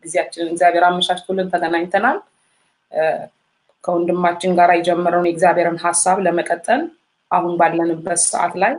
ጊዜያችንን እግዚአብሔር አመቻችቶልን ተገናኝተናል። ከወንድማችን ጋር የጀመረውን የእግዚአብሔርን ሀሳብ ለመቀጠል አሁን ባለንበት ሰዓት ላይ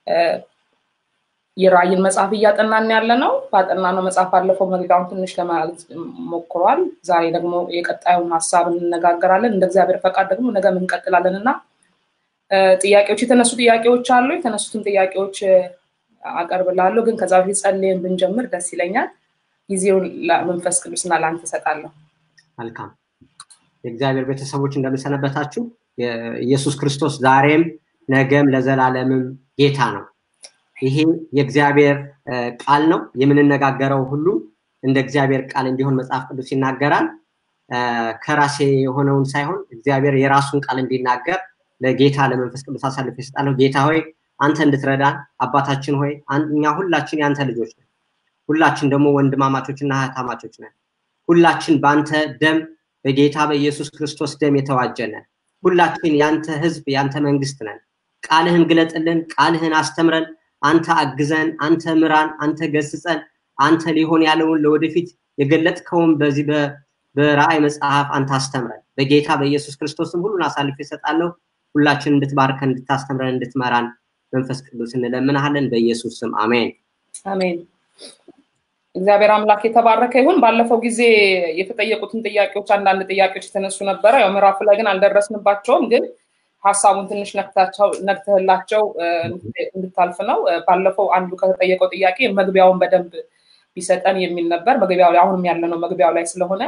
የራእይን መጽሐፍ እያጠናን ያለ ነው። ባጠናነው መጽሐፍ ባለፈው መግቢያውን ትንሽ ለማለት ሞክሯል። ዛሬ ደግሞ የቀጣዩን ሀሳብ እንነጋገራለን። እንደ እግዚአብሔር ፈቃድ ደግሞ ነገም እንቀጥላለን እና ጥያቄዎች የተነሱ ጥያቄዎች አሉ። የተነሱትን ጥያቄዎች አቀርብላለሁ። ግን ከዛ በፊት ጸልየን ብንጀምር ደስ ይለኛል። ጊዜውን ለመንፈስ ቅዱስና ለአንተ እሰጣለሁ። መልካም የእግዚአብሔር ቤተሰቦች እንደምሰነበታችሁ። ኢየሱስ ክርስቶስ ዛሬም ነገም ለዘላለምም ጌታ ነው። ይሄ የእግዚአብሔር ቃል ነው። የምንነጋገረው ሁሉ እንደ እግዚአብሔር ቃል እንዲሆን መጽሐፍ ቅዱስ ይናገራል። ከራሴ የሆነውን ሳይሆን እግዚአብሔር የራሱን ቃል እንዲናገር ለጌታ ለመንፈስ ቅዱስ አሳልፌ እሰጣለሁ። ጌታ ሆይ አንተ እንድትረዳን አባታችን ሆይ እኛ ሁላችን የአንተ ልጆች ነን። ሁላችን ደግሞ ወንድማማቾች እና እህታማቾች ነን። ሁላችን በአንተ ደም በጌታ በኢየሱስ ክርስቶስ ደም የተዋጀነን ሁላችን የአንተ ህዝብ የአንተ መንግስት ነን። ቃልህን ግለጥልን፣ ቃልህን አስተምረን፣ አንተ አግዘን፣ አንተ ምራን፣ አንተ ገስጸን፣ አንተ ሊሆን ያለውን ለወደፊት የገለጥከውን በዚህ በራእይ መጽሐፍ አንተ አስተምረን። በጌታ በኢየሱስ ክርስቶስም ሁሉን አሳልፌ እሰጣለሁ። ሁላችን እንድትባርከን፣ እንድታስተምረን፣ እንድትመራን መንፈስ ቅዱስ እንለምናሃለን። በኢየሱስ ስም አሜን። አሜን። እግዚአብሔር አምላክ የተባረከ ይሁን። ባለፈው ጊዜ የተጠየቁትን ጥያቄዎች አንዳንድ ጥያቄዎች የተነሱ ነበረ። ያው ምዕራፉ ላይ ግን አልደረስንባቸውም። ግን ሀሳቡን ትንሽ ነክተህላቸው እንድታልፍ ነው። ባለፈው አንዱ ከተጠየቀው ጥያቄ መግቢያውን በደንብ ቢሰጠን የሚል ነበር። መግቢያው ላይ አሁንም ያለ ነው መግቢያው ላይ ስለሆነ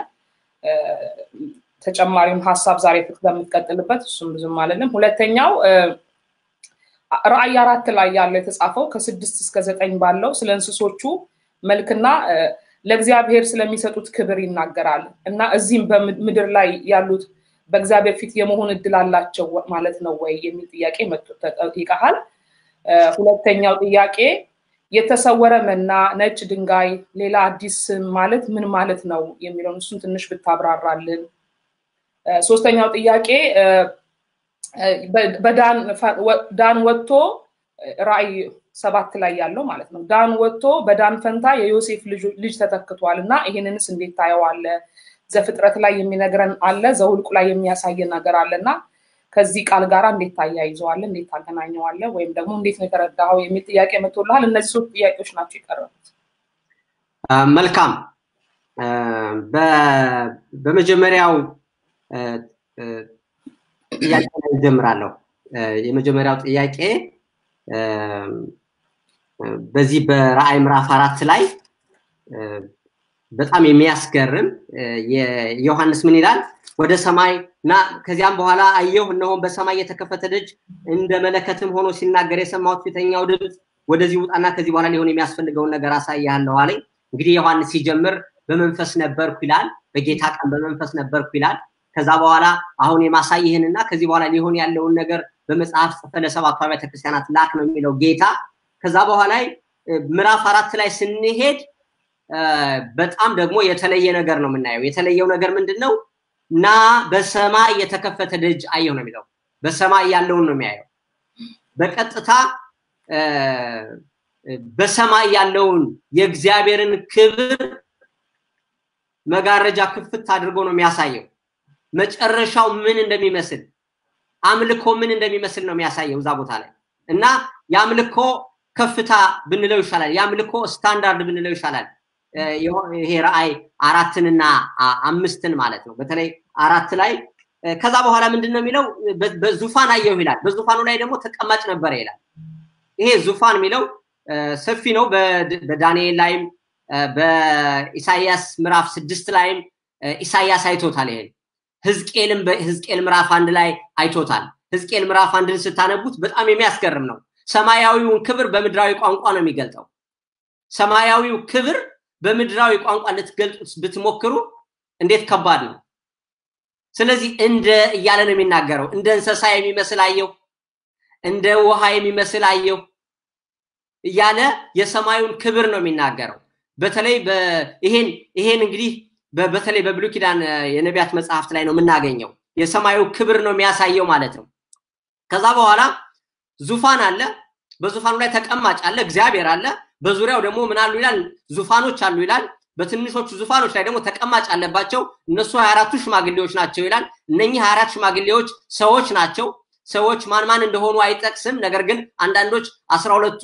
ተጨማሪውን ሀሳብ ዛሬ ስለምትቀጥልበት እሱም ብዙም አለንም። ሁለተኛው ራእይ አራት ላይ ያለው የተጻፈው ከስድስት እስከ ዘጠኝ ባለው ስለ እንስሶቹ መልክና ለእግዚአብሔር ስለሚሰጡት ክብር ይናገራል እና እዚህም በምድር ላይ ያሉት በእግዚአብሔር ፊት የመሆን እድል አላቸው ማለት ነው ወይ የሚል ጥያቄ ተጠይቀሃል። ሁለተኛው ጥያቄ የተሰወረ መና፣ ነጭ ድንጋይ፣ ሌላ አዲስ ስም ማለት ምን ማለት ነው የሚለውን እሱን ትንሽ ብታብራራልን። ሶስተኛው ጥያቄ ዳን ወጥቶ ራእይ ሰባት ላይ ያለው ማለት ነው። ዳን ወጥቶ በዳን ፈንታ የዮሴፍ ልጅ ተተክቷል እና ይህንንስ እንዴት ታየዋለ? ዘፍጥረት ላይ የሚነግረን አለ፣ ዘውልቁ ላይ የሚያሳየን ነገር አለ እና ከዚህ ቃል ጋር እንዴት ታያይዘዋለ? እንዴት ታገናኘዋለ? ወይም ደግሞ እንዴት ነው የተረዳኸው የሚል ጥያቄ መጥቶልሃል። እነዚህ ሶስት ጥያቄዎች ናቸው የቀረቡት። መልካም። በመጀመሪያው ጥያቄ ላይ እጀምራለሁ። የመጀመሪያው ጥያቄ በዚህ በራእይ ምዕራፍ አራት ላይ በጣም የሚያስገርም ዮሐንስ ምን ይላል? ወደ ሰማይ እና ከዚያም በኋላ አየሁ፣ እነሆም በሰማይ የተከፈተ ደጅ እንደ መለከትም ሆኖ ሲናገር የሰማሁት ፊተኛው ድምፅ ወደዚህ ውጣና ከዚህ በኋላ ሊሆን የሚያስፈልገውን ነገር አሳያለሁ አለኝ። እንግዲህ ዮሐንስ ሲጀምር በመንፈስ ነበርኩ ይላል። በጌታ ቀን በመንፈስ ነበርኩ ይላል። ከዛ በኋላ አሁን የማሳይህንና ከዚህ በኋላ ሊሆን ያለውን ነገር በመጽሐፍ ጽፈ ለሰባቱ አብያተ ክርስቲያናት ላክ ነው የሚለው ጌታ። ከዛ በኋላ ምዕራፍ አራት ላይ ስንሄድ በጣም ደግሞ የተለየ ነገር ነው የምናየው። የተለየው ነገር ምንድን ነው? እና በሰማይ የተከፈተ ደጅ አየሁ ነው የሚለው። በሰማይ ያለውን ነው የሚያየው። በቀጥታ በሰማይ ያለውን የእግዚአብሔርን ክብር መጋረጃ ክፍት አድርጎ ነው የሚያሳየው። መጨረሻው ምን እንደሚመስል አምልኮ ምን እንደሚመስል ነው የሚያሳየው እዛ ቦታ ላይ እና የአምልኮ ከፍታ ብንለው ይሻላል። የአምልኮ ስታንዳርድ ብንለው ይሻላል። ይሄ ራእይ አራትንና አምስትን ማለት ነው። በተለይ አራት ላይ ከዛ በኋላ ምንድን ነው የሚለው? በዙፋን አየሁ ይላል። በዙፋኑ ላይ ደግሞ ተቀማጭ ነበረ ይላል። ይሄ ዙፋን የሚለው ሰፊ ነው። በዳንኤል ላይም በኢሳያስ ምዕራፍ ስድስት ላይም ኢሳያስ አይቶታል። ይሄን ህዝቅኤልም በህዝቅኤል ምዕራፍ አንድ ላይ አይቶታል። ህዝቅኤል ምዕራፍ አንድን ስታነቡት በጣም የሚያስገርም ነው። ሰማያዊውን ክብር በምድራዊ ቋንቋ ነው የሚገልጠው። ሰማያዊው ክብር በምድራዊ ቋንቋ ልትገልጡት ብትሞክሩ እንዴት ከባድ ነው። ስለዚህ እንደ እያለ ነው የሚናገረው። እንደ እንስሳ የሚመስል አየሁ፣ እንደ ውሃ የሚመስል አየሁ እያለ የሰማዩን ክብር ነው የሚናገረው። በተለይ ይሄን ይሄን እንግዲህ በተለይ በብሉይ ኪዳን የነቢያት መጽሐፍት ላይ ነው የምናገኘው። የሰማዩ ክብር ነው የሚያሳየው ማለት ነው። ከዛ በኋላ ዙፋን አለ፣ በዙፋኑ ላይ ተቀማጭ አለ፣ እግዚአብሔር አለ። በዙሪያው ደግሞ ምን አሉ ይላል? ዙፋኖች አሉ ይላል። በትንሾቹ ዙፋኖች ላይ ደግሞ ተቀማጭ አለባቸው። እነሱ ሀያ አራቱ ሽማግሌዎች ናቸው ይላል። እነኚህ ሀያ አራት ሽማግሌዎች ሰዎች ናቸው። ሰዎች ማን ማን እንደሆኑ አይጠቅስም። ነገር ግን አንዳንዶች አስራ ሁለቱ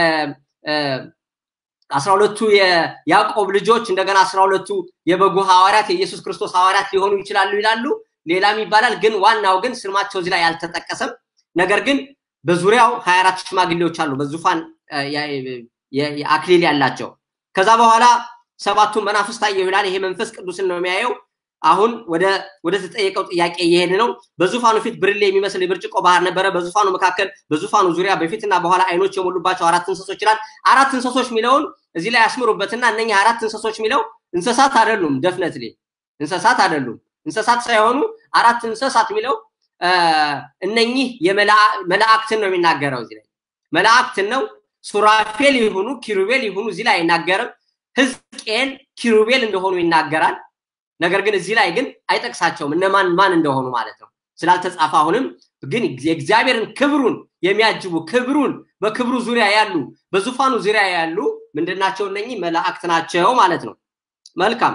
አስራ ሁለቱ የያዕቆብ ልጆች እንደገና አስራ ሁለቱ የበጉ ሐዋርያት የኢየሱስ ክርስቶስ ሐዋርያት ሊሆኑ ይችላሉ ይላሉ። ሌላም ይባላል። ግን ዋናው ግን ስማቸው እዚህ ላይ አልተጠቀሰም። ነገር ግን በዙሪያው ሀያ አራት ሽማግሌዎች አሉ በዙፋን አክሊል ያላቸው። ከዛ በኋላ ሰባቱን መናፍስት አየሁ ይላል። ይሄ መንፈስ ቅዱስን ነው የሚያየው። አሁን ወደ ወደ ተጠየቀው ጥያቄ እየሄድ ነው። በዙፋኑ ፊት ብርሌ የሚመስል የብርጭቆ ባህር ነበረ። በዙፋኑ መካከል በዙፋኑ ዙሪያ በፊትና በኋላ አይኖች የሞሉባቸው አራት እንስሶች ይላል። አራት እንስሶች የሚለውን እዚህ ላይ ያስምሩበትና እነኚህ አራት እንስሶች የሚለው እንስሳት አይደሉም። ደፍነትሊ እንስሳት አይደሉም። እንስሳት ሳይሆኑ አራት እንስሳት የሚለው እነኚህ መላእክትን ነው የሚናገረው። እዚህ ላይ መላእክትን ነው። ሱራፌል ይሁኑ ኪሩቤል ይሁኑ እዚህ ላይ አይናገርም። ህዝቅኤል ኪሩቤል እንደሆኑ ይናገራል። ነገር ግን እዚህ ላይ ግን አይጠቅሳቸውም እነማን ማን እንደሆኑ ማለት ነው ስላልተጻፈ። አሁንም ግን የእግዚአብሔርን ክብሩን የሚያጅቡ ክብሩን በክብሩ ዙሪያ ያሉ በዙፋኑ ዙሪያ ያሉ ምንድናቸው? እነኚህ መላእክት ናቸው ማለት ነው። መልካም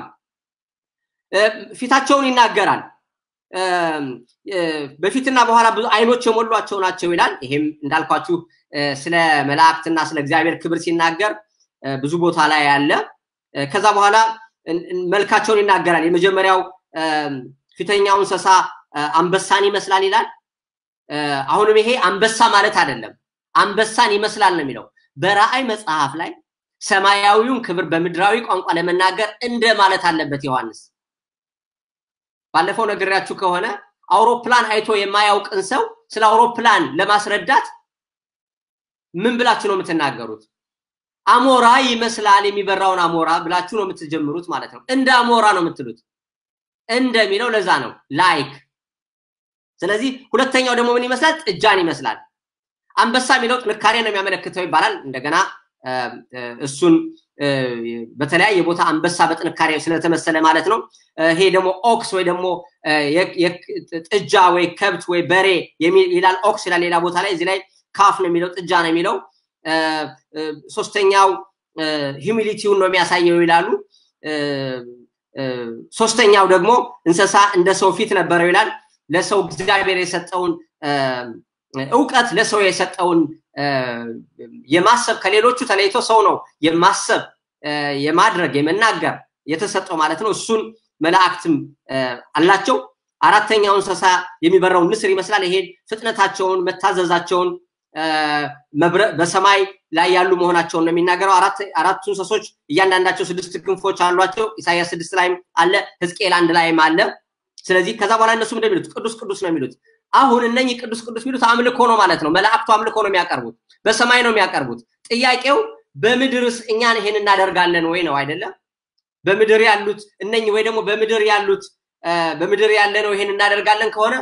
ፊታቸውን ይናገራል። በፊትና በኋላ ብዙ አይኖች የሞሏቸው ናቸው ይላል። ይሄም እንዳልኳችሁ ስለ መላእክትና ስለ እግዚአብሔር ክብር ሲናገር ብዙ ቦታ ላይ ያለ። ከዛ በኋላ መልካቸውን ይናገራል። የመጀመሪያው ፊተኛው እንስሳ አንበሳን ይመስላል ይላል። አሁንም ይሄ አንበሳ ማለት አይደለም፣ አንበሳን ይመስላል ነው የሚለው። በራእይ መጽሐፍ ላይ ሰማያዊውን ክብር በምድራዊ ቋንቋ ለመናገር እንደ ማለት አለበት ዮሐንስ። ባለፈው ነግሬያችሁ ከሆነ አውሮፕላን አይቶ የማያውቅን ሰው ስለ አውሮፕላን ለማስረዳት ምን ብላችሁ ነው የምትናገሩት? አሞራ ይመስላል የሚበራውን አሞራ ብላችሁ ነው የምትጀምሩት ማለት ነው። እንደ አሞራ ነው የምትሉት። እንደሚለው ለዛ ነው ላይክ። ስለዚህ ሁለተኛው ደግሞ ምን ይመስላል? ጥጃን ይመስላል። አንበሳ የሚለው ጥንካሬ ነው የሚያመለክተው ይባላል። እንደገና እሱን በተለያየ ቦታ አንበሳ በጥንካሬ ስለተመሰለ ማለት ነው። ይሄ ደግሞ ኦክስ ወይ ደግሞ ጥጃ ወይ ከብት ወይ በሬ ይላል። ኦክስ ይላል ሌላ ቦታ ላይ፣ እዚህ ላይ ካፍ ነው የሚለው ጥጃ ነው የሚለው። ሶስተኛው ሂሚሊቲውን ነው የሚያሳየው ይላሉ። ሶስተኛው ደግሞ እንስሳ እንደ ሰው ፊት ነበረው ይላል። ለሰው እግዚአብሔር የሰጠውን እውቀት ለሰው የሰጠውን የማሰብ ከሌሎቹ ተለይቶ ሰው ነው የማሰብ የማድረግ የመናገር የተሰጠው ማለት ነው። እሱን መላእክትም አላቸው። አራተኛው እንስሳ የሚበረውን ንስር ይመስላል። ይሄን ፍጥነታቸውን መታዘዛቸውን በሰማይ ላይ ያሉ መሆናቸውን ነው የሚናገረው። አራቱ እንስሶች እያንዳንዳቸው ስድስት ክንፎች አሏቸው። ኢሳያስ ስድስት ላይም አለ፣ ህዝቅኤል አንድ ላይም አለ። ስለዚህ ከዛ በኋላ እነሱም እንደሚሉት ቅዱስ ቅዱስ ነው የሚሉት። አሁን እነኚህ ቅዱስ ቅዱስ የሚሉት አምልኮ ነው ማለት ነው። መላእክቱ አምልኮ ነው የሚያቀርቡት፣ በሰማይ ነው የሚያቀርቡት። ጥያቄው በምድርስ እኛን ይሄን እናደርጋለን ወይ ነው አይደለም? በምድር ያሉት እነኚህ ወይ ደግሞ በምድር ያሉት በምድር ያለ ነው ይሄን እናደርጋለን ከሆነ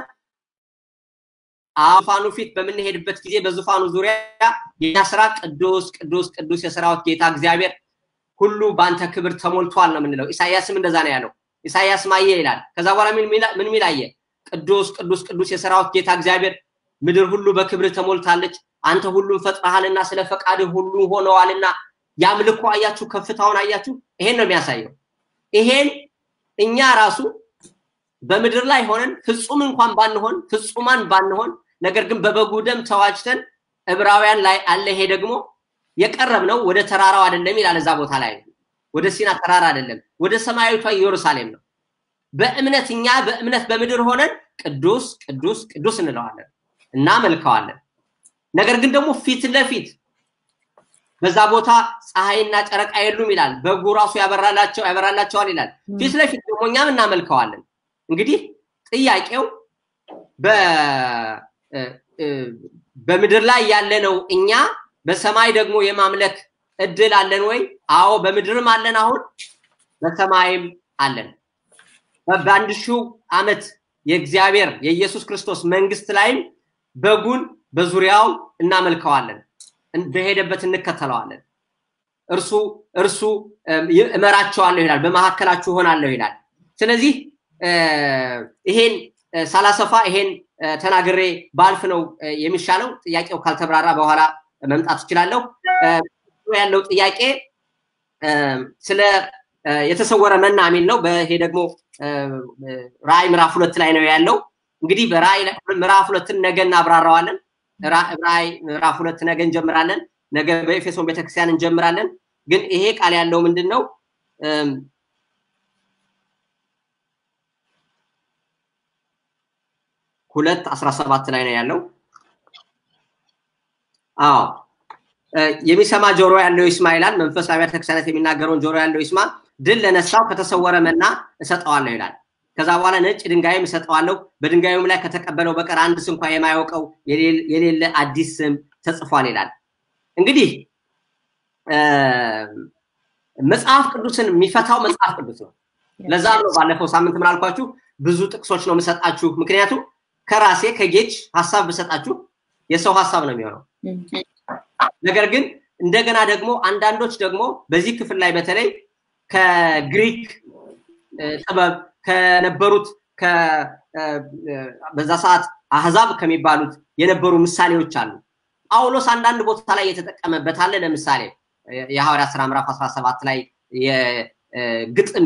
ዙፋኑ ፊት በምንሄድበት ጊዜ በዙፋኑ ዙሪያ የኛ ስራ ቅዱስ ቅዱስ ቅዱስ የሰራዊት ጌታ እግዚአብሔር ሁሉ በአንተ ክብር ተሞልቷል ነው የምንለው። ኢሳያስም እንደዛ ነው ያለው። ኢሳያስ ማየ ይላል። ከዛ በኋላ ምን ሚል አየ? ቅዱስ ቅዱስ ቅዱስ የሰራዊት ጌታ እግዚአብሔር ምድር ሁሉ በክብር ተሞልታለች። አንተ ሁሉም ፈጥረሃልና ስለ ፈቃድህ ሁሉ ሆነዋልና ያምልኮ አያችሁ፣ ከፍታውን አያችሁ። ይሄን ነው የሚያሳየው። ይሄን እኛ ራሱ በምድር ላይ ሆነን ፍጹም እንኳን ባንሆን ፍጹማን ባንሆን ነገር ግን በበጉ ደም ተዋጅተን ዕብራውያን ላይ አለ። ይሄ ደግሞ የቀረብ ነው ወደ ተራራው አይደለም ይላል። እዛ ቦታ ላይ ወደ ሲና ተራራ አይደለም፣ ወደ ሰማያዊቷ ኢየሩሳሌም ነው። በእምነት እኛ በእምነት በምድር ሆነን ቅዱስ ቅዱስ ቅዱስ እንለዋለን፣ እናመልከዋለን። ነገር ግን ደግሞ ፊት ለፊት በዛ ቦታ ፀሐይና ጨረቃ የሉም ይላል። በጉ ራሱ ያበራላቸው ያበራላቸዋል ይላል። ፊት ለፊት ደግሞ እኛም እናመልከዋለን። እንግዲህ ጥያቄው በምድር ላይ ያለነው እኛ በሰማይ ደግሞ የማምለክ እድል አለን ወይ? አዎ በምድርም አለን፣ አሁን በሰማይም አለን። በአንድ ሺው ዓመት የእግዚአብሔር የኢየሱስ ክርስቶስ መንግስት ላይም በጉን በዙሪያው እናመልከዋለን፣ በሄደበት እንከተለዋለን። እርሱ እርሱ እመራቸዋለሁ ይላል፣ በመካከላችሁ ሆናለሁ ይላል። ስለዚህ ይሄን ሳላሰፋ ይሄን ተናግሬ ባልፍ ነው የሚሻለው። ጥያቄው ካልተብራራ በኋላ መምጣት እችላለሁ። ያለው ጥያቄ ስለ የተሰወረ መና የሚል ነው። ይሄ ደግሞ ራእይ ምዕራፍ ሁለት ላይ ነው ያለው። እንግዲህ በራእይ ምዕራፍ ሁለትን ነገ እናብራራዋለን። ራእይ ምዕራፍ ሁለት ነገ እንጀምራለን። ነገ በኤፌሶን ቤተክርስቲያን እንጀምራለን። ግን ይሄ ቃል ያለው ምንድን ነው? ሁለት አስራ ሰባት ላይ ነው ያለው። አዎ የሚሰማ ጆሮ ያለው ይስማ ይላል። መንፈስ አብያተ ክርስቲያናት የሚናገረውን ጆሮ ያለው ይስማ። ድል ለነሳው ከተሰወረ መና እሰጠዋለሁ ይላል። ከዛ በኋላ ነጭ ድንጋይም እሰጠዋለሁ፣ በድንጋዩም ላይ ከተቀበለው በቀር አንድ ስንኳ የማያውቀው የሌለ አዲስ ስም ተጽፏል ይላል። እንግዲህ መጽሐፍ ቅዱስን የሚፈታው መጽሐፍ ቅዱስ ነው። ለዛ ነው ባለፈው ሳምንት ምን አልኳችሁ? ብዙ ጥቅሶች ነው የምሰጣችሁ። ምክንያቱም ከራሴ ከጌጅ ሀሳብ ብሰጣችሁ የሰው ሀሳብ ነው የሚሆነው። ነገር ግን እንደገና ደግሞ አንዳንዶች ደግሞ በዚህ ክፍል ላይ በተለይ ከግሪክ ጥበብ ከነበሩት በዛ ሰዓት አህዛብ ከሚባሉት የነበሩ ምሳሌዎች አሉ። ጳውሎስ አንዳንድ ቦታ ላይ የተጠቀመበት አለ። ለምሳሌ የሐዋርያ ስራ ምዕራፍ 17 ላይ የግጥም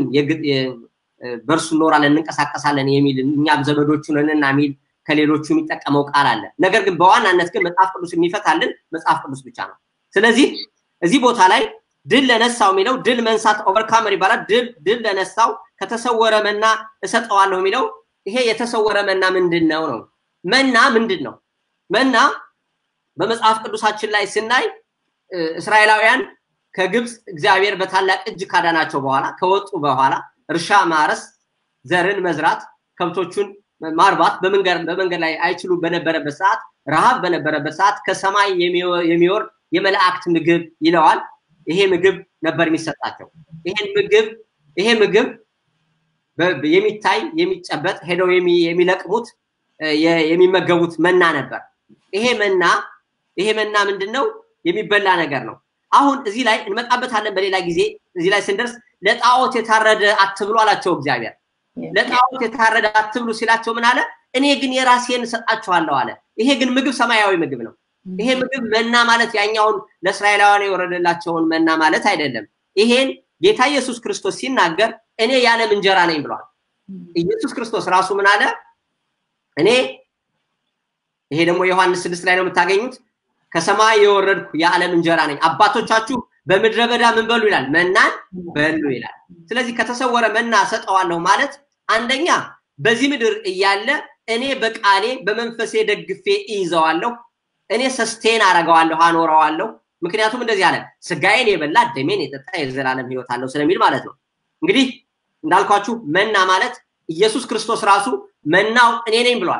በእርሱ እኖራለን እንንቀሳቀሳለን የሚል እኛም ዘመዶቹ ነንና የሚል ከሌሎቹ የሚጠቀመው ቃል አለ። ነገር ግን በዋናነት ግን መጽሐፍ ቅዱስ የሚፈታልን መጽሐፍ ቅዱስ ብቻ ነው። ስለዚህ እዚህ ቦታ ላይ ድል ለነሳው የሚለው ድል መንሳት ኦቨርካመር ይባላል። ድል ድል ለነሳው ከተሰወረ መና እሰጠዋለሁ የሚለው ይሄ የተሰወረ መና ምንድን ነው ነው? መና ምንድን ነው? መና በመጽሐፍ ቅዱሳችን ላይ ስናይ እስራኤላውያን ከግብፅ እግዚአብሔር በታላቅ እጅ ካዳናቸው በኋላ ከወጡ በኋላ እርሻ ማረስ፣ ዘርን መዝራት፣ ከብቶቹን ማርባት በመንገድ ላይ አይችሉ በነበረበት ሰዓት ረሃብ በነበረበት ሰዓት ከሰማይ የሚወርድ የመላእክት ምግብ ይለዋል። ይሄ ምግብ ነበር የሚሰጣቸው። ይሄን ምግብ ይሄ ምግብ የሚታይ የሚጨበጥ ሄደው የሚለቅሙት የሚመገቡት መና ነበር። ይሄ መና ይሄ መና ምንድን ነው? የሚበላ ነገር ነው። አሁን እዚህ ላይ እንመጣበታለን በሌላ ጊዜ። እዚህ ላይ ስንደርስ ለጣዖት የታረደ አትብሉ አላቸው እግዚአብሔር። ለጣዖት የታረደ አትብሉ ሲላቸው ምን አለ? እኔ ግን የራሴን እሰጣችኋለሁ አለ። ይሄ ግን ምግብ ሰማያዊ ምግብ ነው። ይሄ ምግብ መና ማለት ያኛውን ለእስራኤላውያን የወረደላቸውን መና ማለት አይደለም። ይሄን ጌታ ኢየሱስ ክርስቶስ ሲናገር እኔ የዓለም እንጀራ ነኝ ብሏል። ኢየሱስ ክርስቶስ ራሱ ምን አለ? እኔ ይሄ ደግሞ ዮሐንስ ስድስት ላይ ነው የምታገኙት። ከሰማይ የወረድኩ የዓለም እንጀራ ነኝ። አባቶቻችሁ በምድረ በዳ ምን በሉ ይላል? መናን በሉ ይላል። ስለዚህ ከተሰወረ መና ሰጠዋለሁ ማለት አንደኛ በዚህ ምድር እያለ እኔ በቃሌ በመንፈሴ ደግፌ እይዘዋለሁ። እኔ ሰስቴን አረገዋለሁ፣ አኖረዋለሁ። ምክንያቱም እንደዚህ አለ፣ ስጋዬን የበላ ደሜን የጠጣ የዘላለም ህይወት አለው ስለሚል ማለት ነው። እንግዲህ እንዳልኳችሁ መና ማለት ኢየሱስ ክርስቶስ ራሱ መናው እኔ ነኝ ብሏል።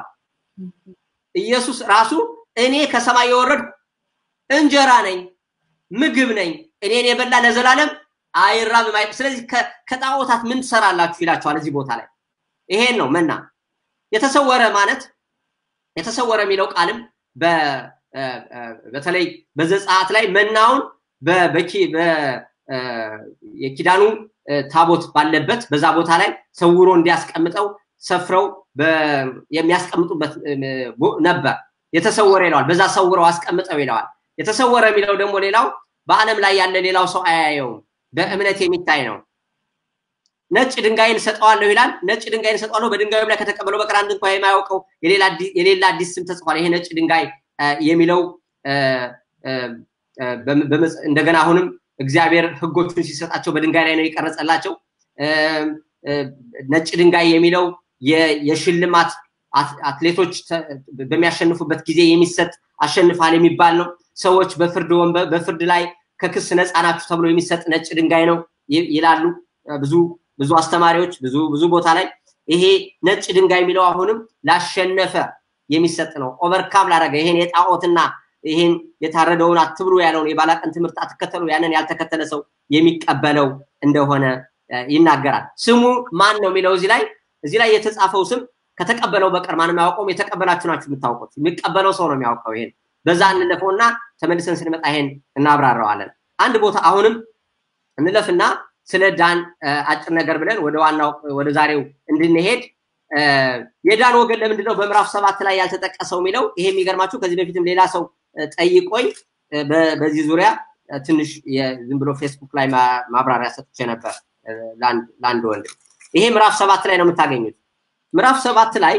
ኢየሱስ ራሱ እኔ ከሰማይ የወረድኩ እንጀራ ነኝ፣ ምግብ ነኝ፣ እኔን የበላ ለዘላለም አይራብም። ስለዚህ ከጣዖታት ምን ትሰራላችሁ ይላቸዋል እዚህ ቦታ ላይ። ይሄን ነው መና የተሰወረ ማለት የተሰወረ የሚለው ቃልም በተለይ በዘጸአት ላይ መናውን የኪዳኑ ታቦት ባለበት በዛ ቦታ ላይ ሰውሮ እንዲያስቀምጠው ሰፍረው የሚያስቀምጡበት ነበር። የተሰወረ ይለዋል። በዛ ሰውረው አስቀምጠው ይለዋል። የተሰወረ የሚለው ደግሞ ሌላው በዓለም ላይ ያለ ሌላው ሰው አያየውም፣ በእምነት የሚታይ ነው። ነጭ ድንጋይን እሰጠዋለሁ ይላል። ነጭ ድንጋይን እሰጠዋለሁ በድንጋዩም ላይ ከተቀበለው በቀር አንድ እንኳ የማያውቀው የሌላ አዲስ ስም ተጽፏል። ይሄ ነጭ ድንጋይ የሚለው እንደገና አሁንም እግዚአብሔር ሕጎቹን ሲሰጣቸው በድንጋይ ላይ ነው የቀረጸላቸው። ነጭ ድንጋይ የሚለው የሽልማት አትሌቶች በሚያሸንፉበት ጊዜ የሚሰጥ አሸንፋል የሚባል ነው። ሰዎች በፍርድ ወንበር በፍርድ ላይ ከክስ ነፃ ናችሁ ተብሎ የሚሰጥ ነጭ ድንጋይ ነው ይላሉ ብዙ ብዙ አስተማሪዎች ብዙ ብዙ ቦታ ላይ ይሄ ነጭ ድንጋይ የሚለው አሁንም ላሸነፈ የሚሰጥ ነው። ኦቨርካም ላደረገ ይሄን የጣዖትና ይሄን የታረደውን አትብሉ ያለውን የባላቅን ትምህርት አትከተሉ ያንን ያልተከተለ ሰው የሚቀበለው እንደሆነ ይናገራል። ስሙ ማን ነው የሚለው እዚህ ላይ እዚህ ላይ የተጻፈው ስም ከተቀበለው በቀር ማንም አያውቀውም። የተቀበላችሁ ናችሁ የምታውቁት። የሚቀበለው ሰው ነው የሚያውቀው። ይሄን በዛ እንለፈውና ተመልሰን ስንመጣ ይሄን እናብራራዋለን። አንድ ቦታ አሁንም እንለፍና ስለ ዳን አጭር ነገር ብለን ወደ ዋናው ወደ ዛሬው እንድንሄድ የዳን ወገን ለምንድን ነው በምዕራፍ ሰባት ላይ ያልተጠቀሰው የሚለው ይሄ የሚገርማችሁ ከዚህ በፊትም ሌላ ሰው ጠይቆኝ በዚህ ዙሪያ ትንሽ ዝም ብሎ ፌስቡክ ላይ ማብራሪያ ሰጥቼ ነበር። ለአንድ ወንድ። ይሄ ምዕራፍ ሰባት ላይ ነው የምታገኙት። ምዕራፍ ሰባት ላይ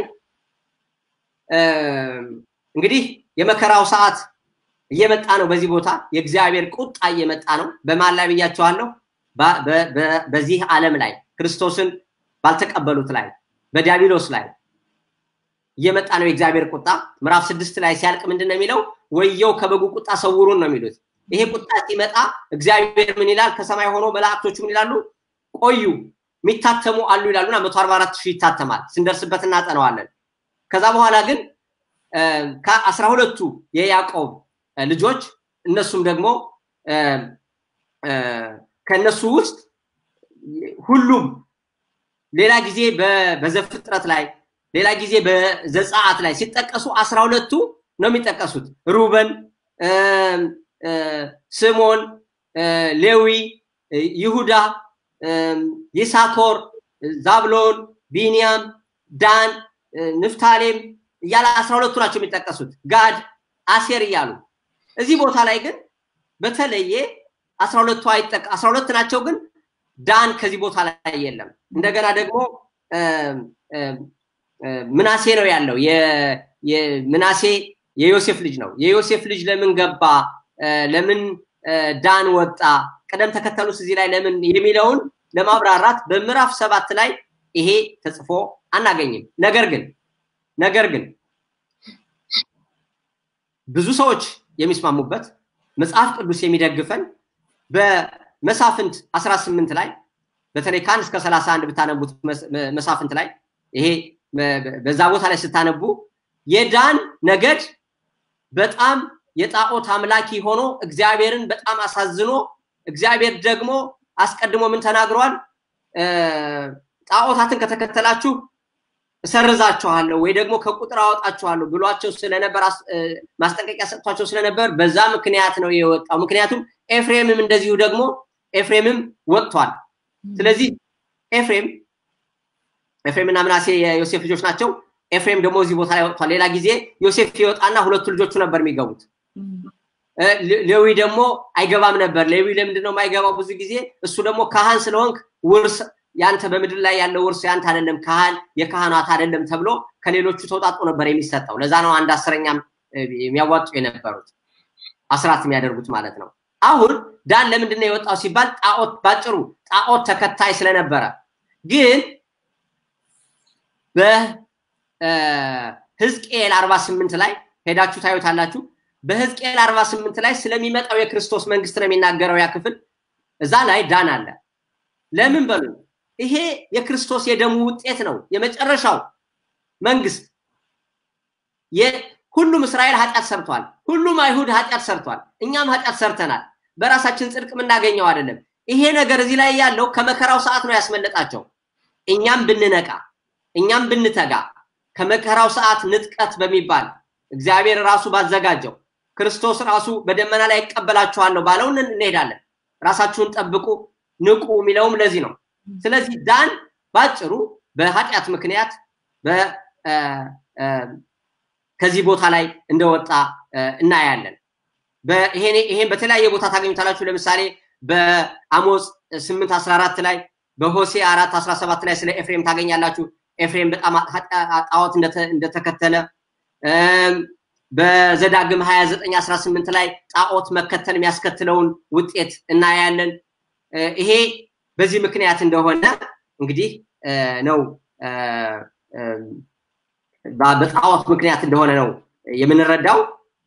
እንግዲህ የመከራው ሰዓት እየመጣ ነው። በዚህ ቦታ የእግዚአብሔር ቁጣ እየመጣ ነው። በማን ላይ ብያቸዋለሁ? በዚህ ዓለም ላይ ክርስቶስን ባልተቀበሉት ላይ በዲያብሎስ ላይ እየመጣ ነው የእግዚአብሔር ቁጣ። ምዕራፍ ስድስት ላይ ሲያልቅ ምንድን ነው የሚለው? ወየው ከበጉ ቁጣ ሰውሩን ነው የሚሉት። ይሄ ቁጣ ሲመጣ እግዚአብሔር ምን ይላል? ከሰማይ ሆኖ መላእክቶቹ ምን ይላሉ? ቆዩ የሚታተሙ አሉ ይላሉና መቶ አርባ አራት ሺህ ይታተማል። ስንደርስበት እናጠነዋለን። ከዛ በኋላ ግን ከአስራ ሁለቱ የያዕቆብ ልጆች እነሱም ደግሞ ከእነሱ ውስጥ ሁሉም ሌላ ጊዜ በዘፍጥረት ላይ ሌላ ጊዜ በዘጸአት ላይ ሲጠቀሱ አስራ ሁለቱ ነው የሚጠቀሱት። ሩበን፣ ስሞን፣ ሌዊ፣ ይሁዳ፣ ይሳኮር፣ ዛብሎን፣ ቢንያም፣ ዳን፣ ንፍታሌም እያለ አስራ ሁለቱ ናቸው የሚጠቀሱት። ጋድ፣ አሴር እያሉ እዚህ ቦታ ላይ ግን በተለየ አስራ ሁለቱ አይጠቀ አስራ ሁለት ናቸው ግን ዳን ከዚህ ቦታ ላይ የለም። እንደገና ደግሞ ምናሴ ነው ያለው። ምናሴ የዮሴፍ ልጅ ነው። የዮሴፍ ልጅ ለምን ገባ? ለምን ዳን ወጣ? ቅደም ተከተሉስ እዚህ ላይ ለምን የሚለውን ለማብራራት በምዕራፍ ሰባት ላይ ይሄ ተጽፎ አናገኝም። ነገር ግን ነገር ግን ብዙ ሰዎች የሚስማሙበት መጽሐፍ ቅዱስ የሚደግፈን በመሳፍንት 18 ላይ በተለይ ከአንድ እስከ 31 ብታነቡት መሳፍንት ላይ ይሄ በዛ ቦታ ላይ ስታነቡ የዳን ነገድ በጣም የጣዖት አምላኪ ሆኖ እግዚአብሔርን በጣም አሳዝኖ እግዚአብሔር ደግሞ አስቀድሞ ምን ተናግሯል? ጣዖታትን ከተከተላችሁ እሰርዛችኋለሁ ወይ ደግሞ ከቁጥር አወጣችኋለሁ ብሏቸው ስለነበር ማስጠንቀቂያ ሰጥቷቸው ስለነበር በዛ ምክንያት ነው የወጣው። ምክንያቱም ኤፍሬምም እንደዚሁ ደግሞ ኤፍሬምም ወጥቷል። ስለዚህ ኤፍሬም ኤፍሬም እና ምናሴ የዮሴፍ ልጆች ናቸው። ኤፍሬም ደግሞ እዚህ ቦታ ላይ ወጥቷል። ሌላ ጊዜ ዮሴፍ ይወጣና ሁለቱ ልጆቹ ነበር የሚገቡት። ሌዊ ደግሞ አይገባም ነበር። ሌዊ ለምንድን ነው የማይገባው? ብዙ ጊዜ እሱ ደግሞ ካህን ስለሆንክ ውርስ ያንተ በምድር ላይ ያለው ውርስ ያንተ አይደለም፣ ካህን የካህናት አይደለም ተብሎ ከሌሎቹ ተውጣጦ ነበር የሚሰጠው። ለዛ ነው አንድ አስረኛም የሚያዋጡ የነበሩት አስራት የሚያደርጉት ማለት ነው። አሁን ዳን ለምንድን ነው የወጣው ሲባል ጣዖት ባጭሩ ጣዖት ተከታይ ስለነበረ ግን በህዝቅኤል 48 ላይ ሄዳችሁ ታዩታላችሁ። በህዝቅኤል 48 ላይ ስለሚመጣው የክርስቶስ መንግስት ነው የሚናገረው ያ ክፍል። እዛ ላይ ዳን አለ። ለምን በሉ ይሄ የክርስቶስ የደሙ ውጤት ነው። የመጨረሻው መንግስት ሁሉም እስራኤል ኃጢአት ሰርቷል። ሁሉም አይሁድ ኃጢአት ሰርቷል። እኛም ኃጢአት ሰርተናል። በራሳችን ጽድቅ የምናገኘው አይደለም። ይሄ ነገር እዚህ ላይ ያለው ከመከራው ሰዓት ነው ያስመለጣቸው። እኛም ብንነቃ፣ እኛም ብንተጋ ከመከራው ሰዓት ንጥቀት በሚባል እግዚአብሔር ራሱ ባዘጋጀው ክርስቶስ ራሱ በደመና ላይ ይቀበላችኋለሁ ባለው እንሄዳለን። ራሳችሁን ጠብቁ፣ ንቁ የሚለውም ለዚህ ነው። ስለዚህ ዳን ባጭሩ በኃጢአት ምክንያት ከዚህ ቦታ ላይ እንደወጣ እናያለን። ይሄን በተለያየ ቦታ ታገኙታላችሁ። ለምሳሌ በአሞጽ 8 14 ላይ በሆሴ 4 17 ላይ ስለ ኤፍሬም ታገኛላችሁ። ኤፍሬም በጣም ጣዖት እንደተከተለ በዘዳግም 29 18 ላይ ጣዖት መከተል የሚያስከትለውን ውጤት እናያለን። ይሄ በዚህ ምክንያት እንደሆነ እንግዲህ ነው በጣዖት ምክንያት እንደሆነ ነው የምንረዳው።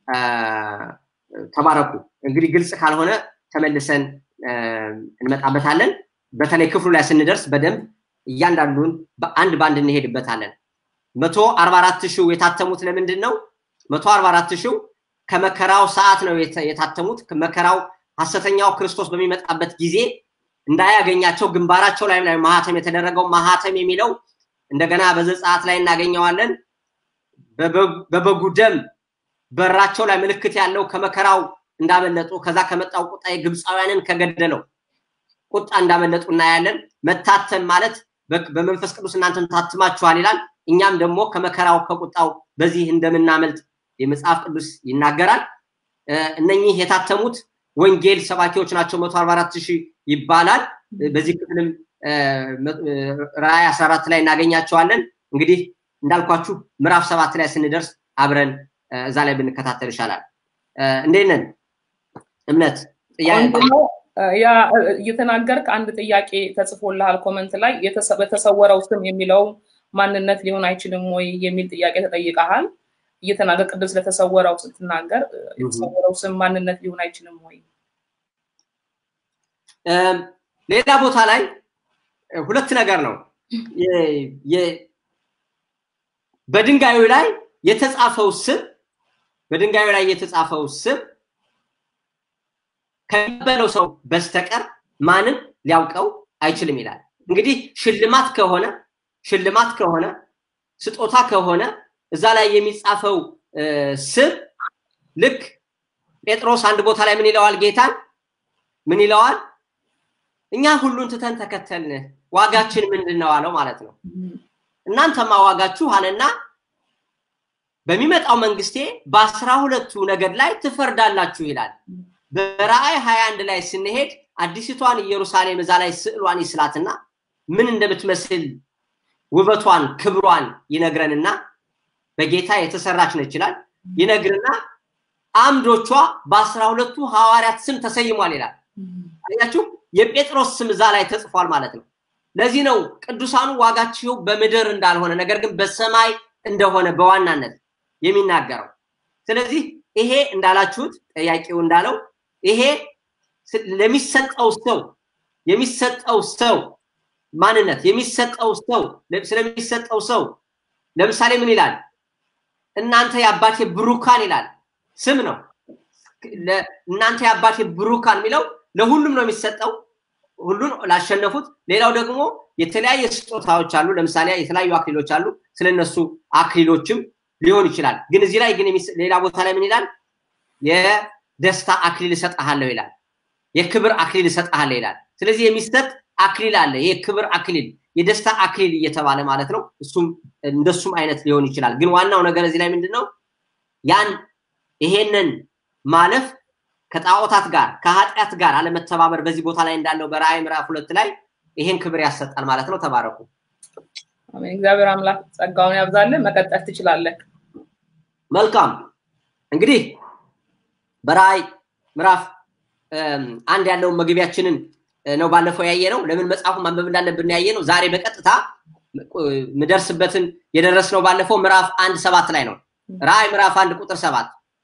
ተባረኩ። እንግዲህ ግልጽ ካልሆነ ተመልሰን እንመጣበታለን። በተለይ ክፍሉ ላይ ስንደርስ በደንብ እያንዳንዱን በአንድ በአንድ እንሄድበታለን። መቶ አርባ አራት ሺው የታተሙት ለምንድን ነው? መቶ አርባ አራት ሺው ከመከራው ሰዓት ነው የታተሙት። መከራው ሐሰተኛው ክርስቶስ በሚመጣበት ጊዜ እንዳያገኛቸው ግንባራቸው ላይ ላይ ማህተም የተደረገው ማህተም የሚለው እንደገና በዘጸአት ላይ እናገኘዋለን። በበጉ ደም በራቸው ላይ ምልክት ያለው ከመከራው እንዳመለጡ ከዛ ከመጣው ቁጣ የግብፃውያንን ከገደለው ቁጣ እንዳመለጡ እናያለን። መታተም ማለት በመንፈስ ቅዱስ እናንተን ታትማችኋል ይላል። እኛም ደግሞ ከመከራው ከቁጣው በዚህ እንደምናመልጥ የመጽሐፍ ቅዱስ ይናገራል። እነኚህ የታተሙት ወንጌል ሰባኪዎች ናቸው። መቶ አርባ አራት ሺህ ይባላል። በዚህ ክፍልም ራእይ 14 ላይ እናገኛቸዋለን። እንግዲህ እንዳልኳችሁ ምዕራፍ ሰባት ላይ ስንደርስ አብረን እዛ ላይ ብንከታተል ይሻላል። እንዴት ነን? እምነት ያ እየተናገርክ አንድ ጥያቄ ተጽፎልሃል ኮመንት ላይ በተሰወረው ስም የሚለው ማንነት ሊሆን አይችልም ወይ የሚል ጥያቄ ተጠይቀሃል። እየተናገር ቅድም ስለተሰወረው ስትናገር የተሰወረው ስም ማንነት ሊሆን አይችልም ወይ? ሌላ ቦታ ላይ ሁለት ነገር ነው። በድንጋዩ ላይ የተጻፈው ስም በድንጋዩ ላይ የተጻፈው ስም ከሚቀበለው ሰው በስተቀር ማንም ሊያውቀው አይችልም ይላል። እንግዲህ ሽልማት ከሆነ ሽልማት ከሆነ ስጦታ ከሆነ እዛ ላይ የሚጻፈው ስም ልክ ጴጥሮስ አንድ ቦታ ላይ ምን ይለዋል? ጌታን ምን ይለዋል? እኛ ሁሉን ትተን ተከተልን፣ ዋጋችን ምንድን ነው አለው ማለት ነው። እናንተማ ዋጋችሁ አለና በሚመጣው መንግስቴ በአስራ ሁለቱ ነገድ ላይ ትፈርዳላችሁ ይላል። በራእይ 21 ላይ ስንሄድ አዲሲቷን ኢየሩሳሌም እዛ ላይ ስዕሏን ይስላትና ምን እንደምትመስል ውበቷን ክብሯን ይነግረንና በጌታ የተሰራች ነች ይላል ይነግርና አምዶቿ በአስራ ሁለቱ ሐዋርያት ስም ተሰይሟል ይላል። አያችሁ የጴጥሮስ ስም እዛ ላይ ተጽፏል ማለት ነው። ለዚህ ነው ቅዱሳኑ ዋጋችሁ በምድር እንዳልሆነ ነገር ግን በሰማይ እንደሆነ በዋናነት የሚናገረው። ስለዚህ ይሄ እንዳላችሁት ጠያቂው እንዳለው ይሄ ለሚሰጠው ሰው የሚሰጠው ሰው ማንነት የሚሰጠው ሰው ስለሚሰጠው ሰው ለምሳሌ ምን ይላል? እናንተ የአባቴ ብሩካን ይላል። ስም ነው። እናንተ የአባቴ ብሩካን የሚለው ለሁሉም ነው የሚሰጠው፣ ሁሉን ላሸነፉት። ሌላው ደግሞ የተለያየ ስጦታዎች አሉ። ለምሳሌ የተለያዩ አክሊሎች አሉ። ስለነሱ አክሊሎችም ሊሆን ይችላል። ግን እዚህ ላይ ግን ሌላ ቦታ ላይ ምን ይላል? የደስታ አክሊል እሰጥሃለሁ ይላል። የክብር አክሊል እሰጥሃለሁ ይላል። ስለዚህ የሚሰጥ አክሊል አለ። የክብር አክሊል፣ የደስታ አክሊል እየተባለ ማለት ነው። እሱም እንደሱም አይነት ሊሆን ይችላል። ግን ዋናው ነገር እዚህ ላይ ምንድን ነው? ያን ይሄንን ማለፍ ከጣዖታት ጋር ከኃጢአት ጋር አለመተባበር በዚህ ቦታ ላይ እንዳለው በራእይ ምዕራፍ ሁለት ላይ ይሄን ክብር ያሰጣል ማለት ነው። ተባረኩ። አሜን። እግዚአብሔር አምላክ ጸጋውን ያብዛልን። መቀጠል ትችላለህ። መልካም እንግዲህ በራእይ ምዕራፍ አንድ ያለውን መግቢያችንን ነው ባለፈው ያየ ነው። ለምን መጽሐፉን ማንበብ እንዳለብን ያየ ነው። ዛሬ በቀጥታ ምደርስበትን የደረስነው ባለፈው ምዕራፍ አንድ ሰባት ላይ ነው። ራእይ ምዕራፍ አንድ ቁጥር ሰባት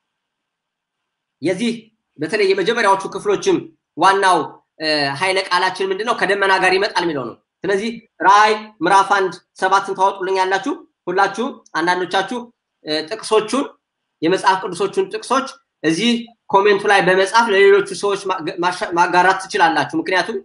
የዚህ በተለይ የመጀመሪያዎቹ ክፍሎችም ዋናው ኃይለ ቃላችን ምንድን ነው? ከደመና ጋር ይመጣል የሚለው ነው። ስለዚህ ራእይ ምዕራፍ አንድ ሰባትን ታወጡልኝ ያላችሁ ሁላችሁም አንዳንዶቻችሁ ጥቅሶቹን የመጽሐፍ ቅዱሶቹን ጥቅሶች እዚህ ኮሜንቱ ላይ በመጻፍ ለሌሎቹ ሰዎች ማጋራት ትችላላችሁ። ምክንያቱም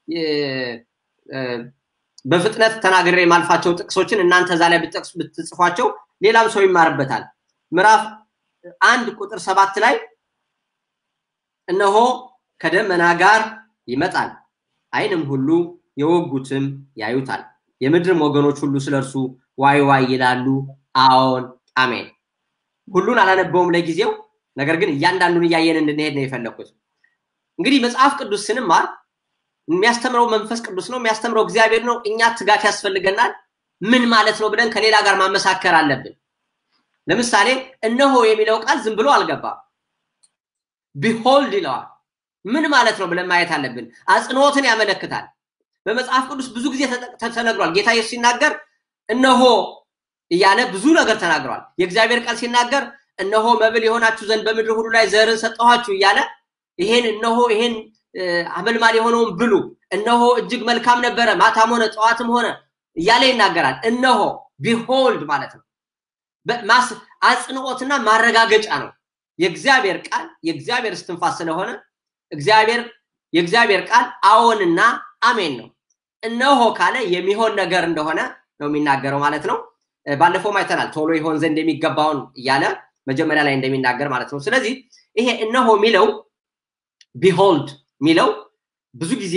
በፍጥነት ተናግሬ የማልፋቸው ጥቅሶችን እናንተ እዛ ላይ ብትጽፏቸው ሌላም ሰው ይማርበታል። ምዕራፍ አንድ ቁጥር ሰባት ላይ እነሆ ከደመና ጋር ይመጣል፣ ዓይንም ሁሉ የወጉትም ያዩታል፣ የምድርም ወገኖች ሁሉ ስለ እርሱ ዋይ ዋይ ይላሉ። አዎን አሜን። ሁሉን አላነበውም ለጊዜው፣ ነገር ግን እያንዳንዱን እያየን እንድንሄድ ነው የፈለኩት። እንግዲህ መጽሐፍ ቅዱስ ስንማር የሚያስተምረው መንፈስ ቅዱስ ነው፣ የሚያስተምረው እግዚአብሔር ነው። እኛ ትጋት ያስፈልገናል። ምን ማለት ነው ብለን ከሌላ ጋር ማመሳከር አለብን። ለምሳሌ እነሆ የሚለው ቃል ዝም ብሎ አልገባም። ቢሆልድ ይለዋል። ምን ማለት ነው ብለን ማየት አለብን። አጽንኦትን ያመለክታል። በመጽሐፍ ቅዱስ ብዙ ጊዜ ተነግሯል። ጌታ ኢየሱስ ሲናገር እነሆ እያለ ብዙ ነገር ተናግሯል። የእግዚአብሔር ቃል ሲናገር እነሆ መብል የሆናችሁ ዘንድ በምድር ሁሉ ላይ ዘርን ሰጠኋችሁ እያለ ይሄን እነሆ ይሄን አመልማል የሆነውን ብሉ፣ እነሆ እጅግ መልካም ነበረ፣ ማታም ሆነ ጠዋትም ሆነ እያለ ይናገራል። እነሆ ቢሆልድ ማለት ነው። አጽንኦትና ማረጋገጫ ነው። የእግዚአብሔር ቃል የእግዚአብሔር እስትንፋስ ስለሆነ እግዚአብሔር የእግዚአብሔር ቃል አዎንና አሜን ነው። እነሆ ካለ የሚሆን ነገር እንደሆነ ነው የሚናገረው ማለት ነው። ባለፈውም አይተናል። ቶሎ ይሆን ዘንድ የሚገባውን እያለ መጀመሪያ ላይ እንደሚናገር ማለት ነው። ስለዚህ ይሄ እነሆ የሚለው ቢሆልድ የሚለው ብዙ ጊዜ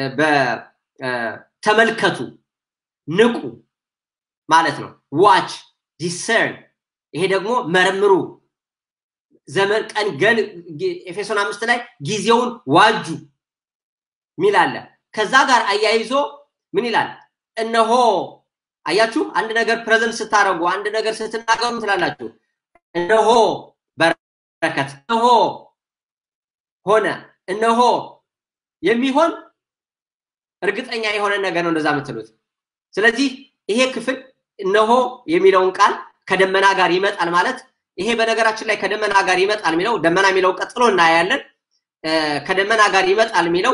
በተመልከቱ ንቁ ማለት ነው። ዋች ዲሰርን፣ ይሄ ደግሞ መርምሩ ዘመን ቀን ገን ኤፌሶን አምስት ላይ ጊዜውን ዋጁ ሚል አለ። ከዛ ጋር አያይዞ ምን ይላል? እነሆ አያችሁ፣ አንድ ነገር ፕሬዘንት ስታደርጉ አንድ ነገር ስትናገሩ ትላላችሁ። እነሆ በረከት፣ እነሆ ሆነ፣ እነሆ የሚሆን እርግጠኛ የሆነ ነገር ነው እንደዛ የምትሉት። ስለዚህ ይሄ ክፍል እነሆ የሚለውን ቃል ከደመና ጋር ይመጣል ማለት ይሄ በነገራችን ላይ ከደመና ጋር ይመጣል የሚለው ደመና የሚለው ቀጥሎ እናያለን። ከደመና ጋር ይመጣል የሚለው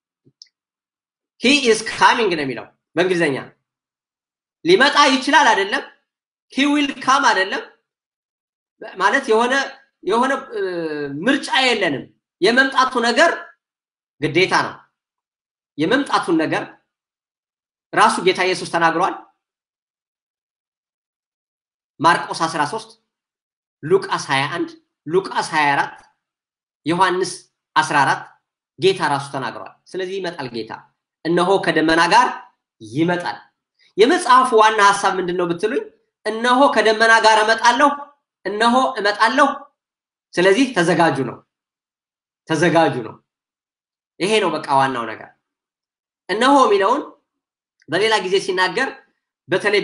ሂ ኢዝ ካሚንግ ነው የሚለው በእንግሊዝኛ ሊመጣ ይችላል አይደለም። ሂ ዊል ካም አይደለም ማለት የሆነ የሆነ ምርጫ የለንም። የመምጣቱ ነገር ግዴታ ነው። የመምጣቱን ነገር ራሱ ጌታ ኢየሱስ ተናግሯል። ማርቆስ 13 ሉቃስ 21 ሉቃስ 24 ዮሐንስ 14 ጌታ ራሱ ተናግሯል። ስለዚህ ይመጣል ጌታ እነሆ ከደመና ጋር ይመጣል። የመጽሐፉ ዋና ሀሳብ ምንድን ነው ብትሉኝ፣ እነሆ ከደመና ጋር እመጣለሁ፣ እነሆ እመጣለሁ። ስለዚህ ተዘጋጁ ነው፣ ተዘጋጁ ነው። ይሄ ነው በቃ ዋናው ነገር። እነሆ የሚለውን በሌላ ጊዜ ሲናገር በተለይ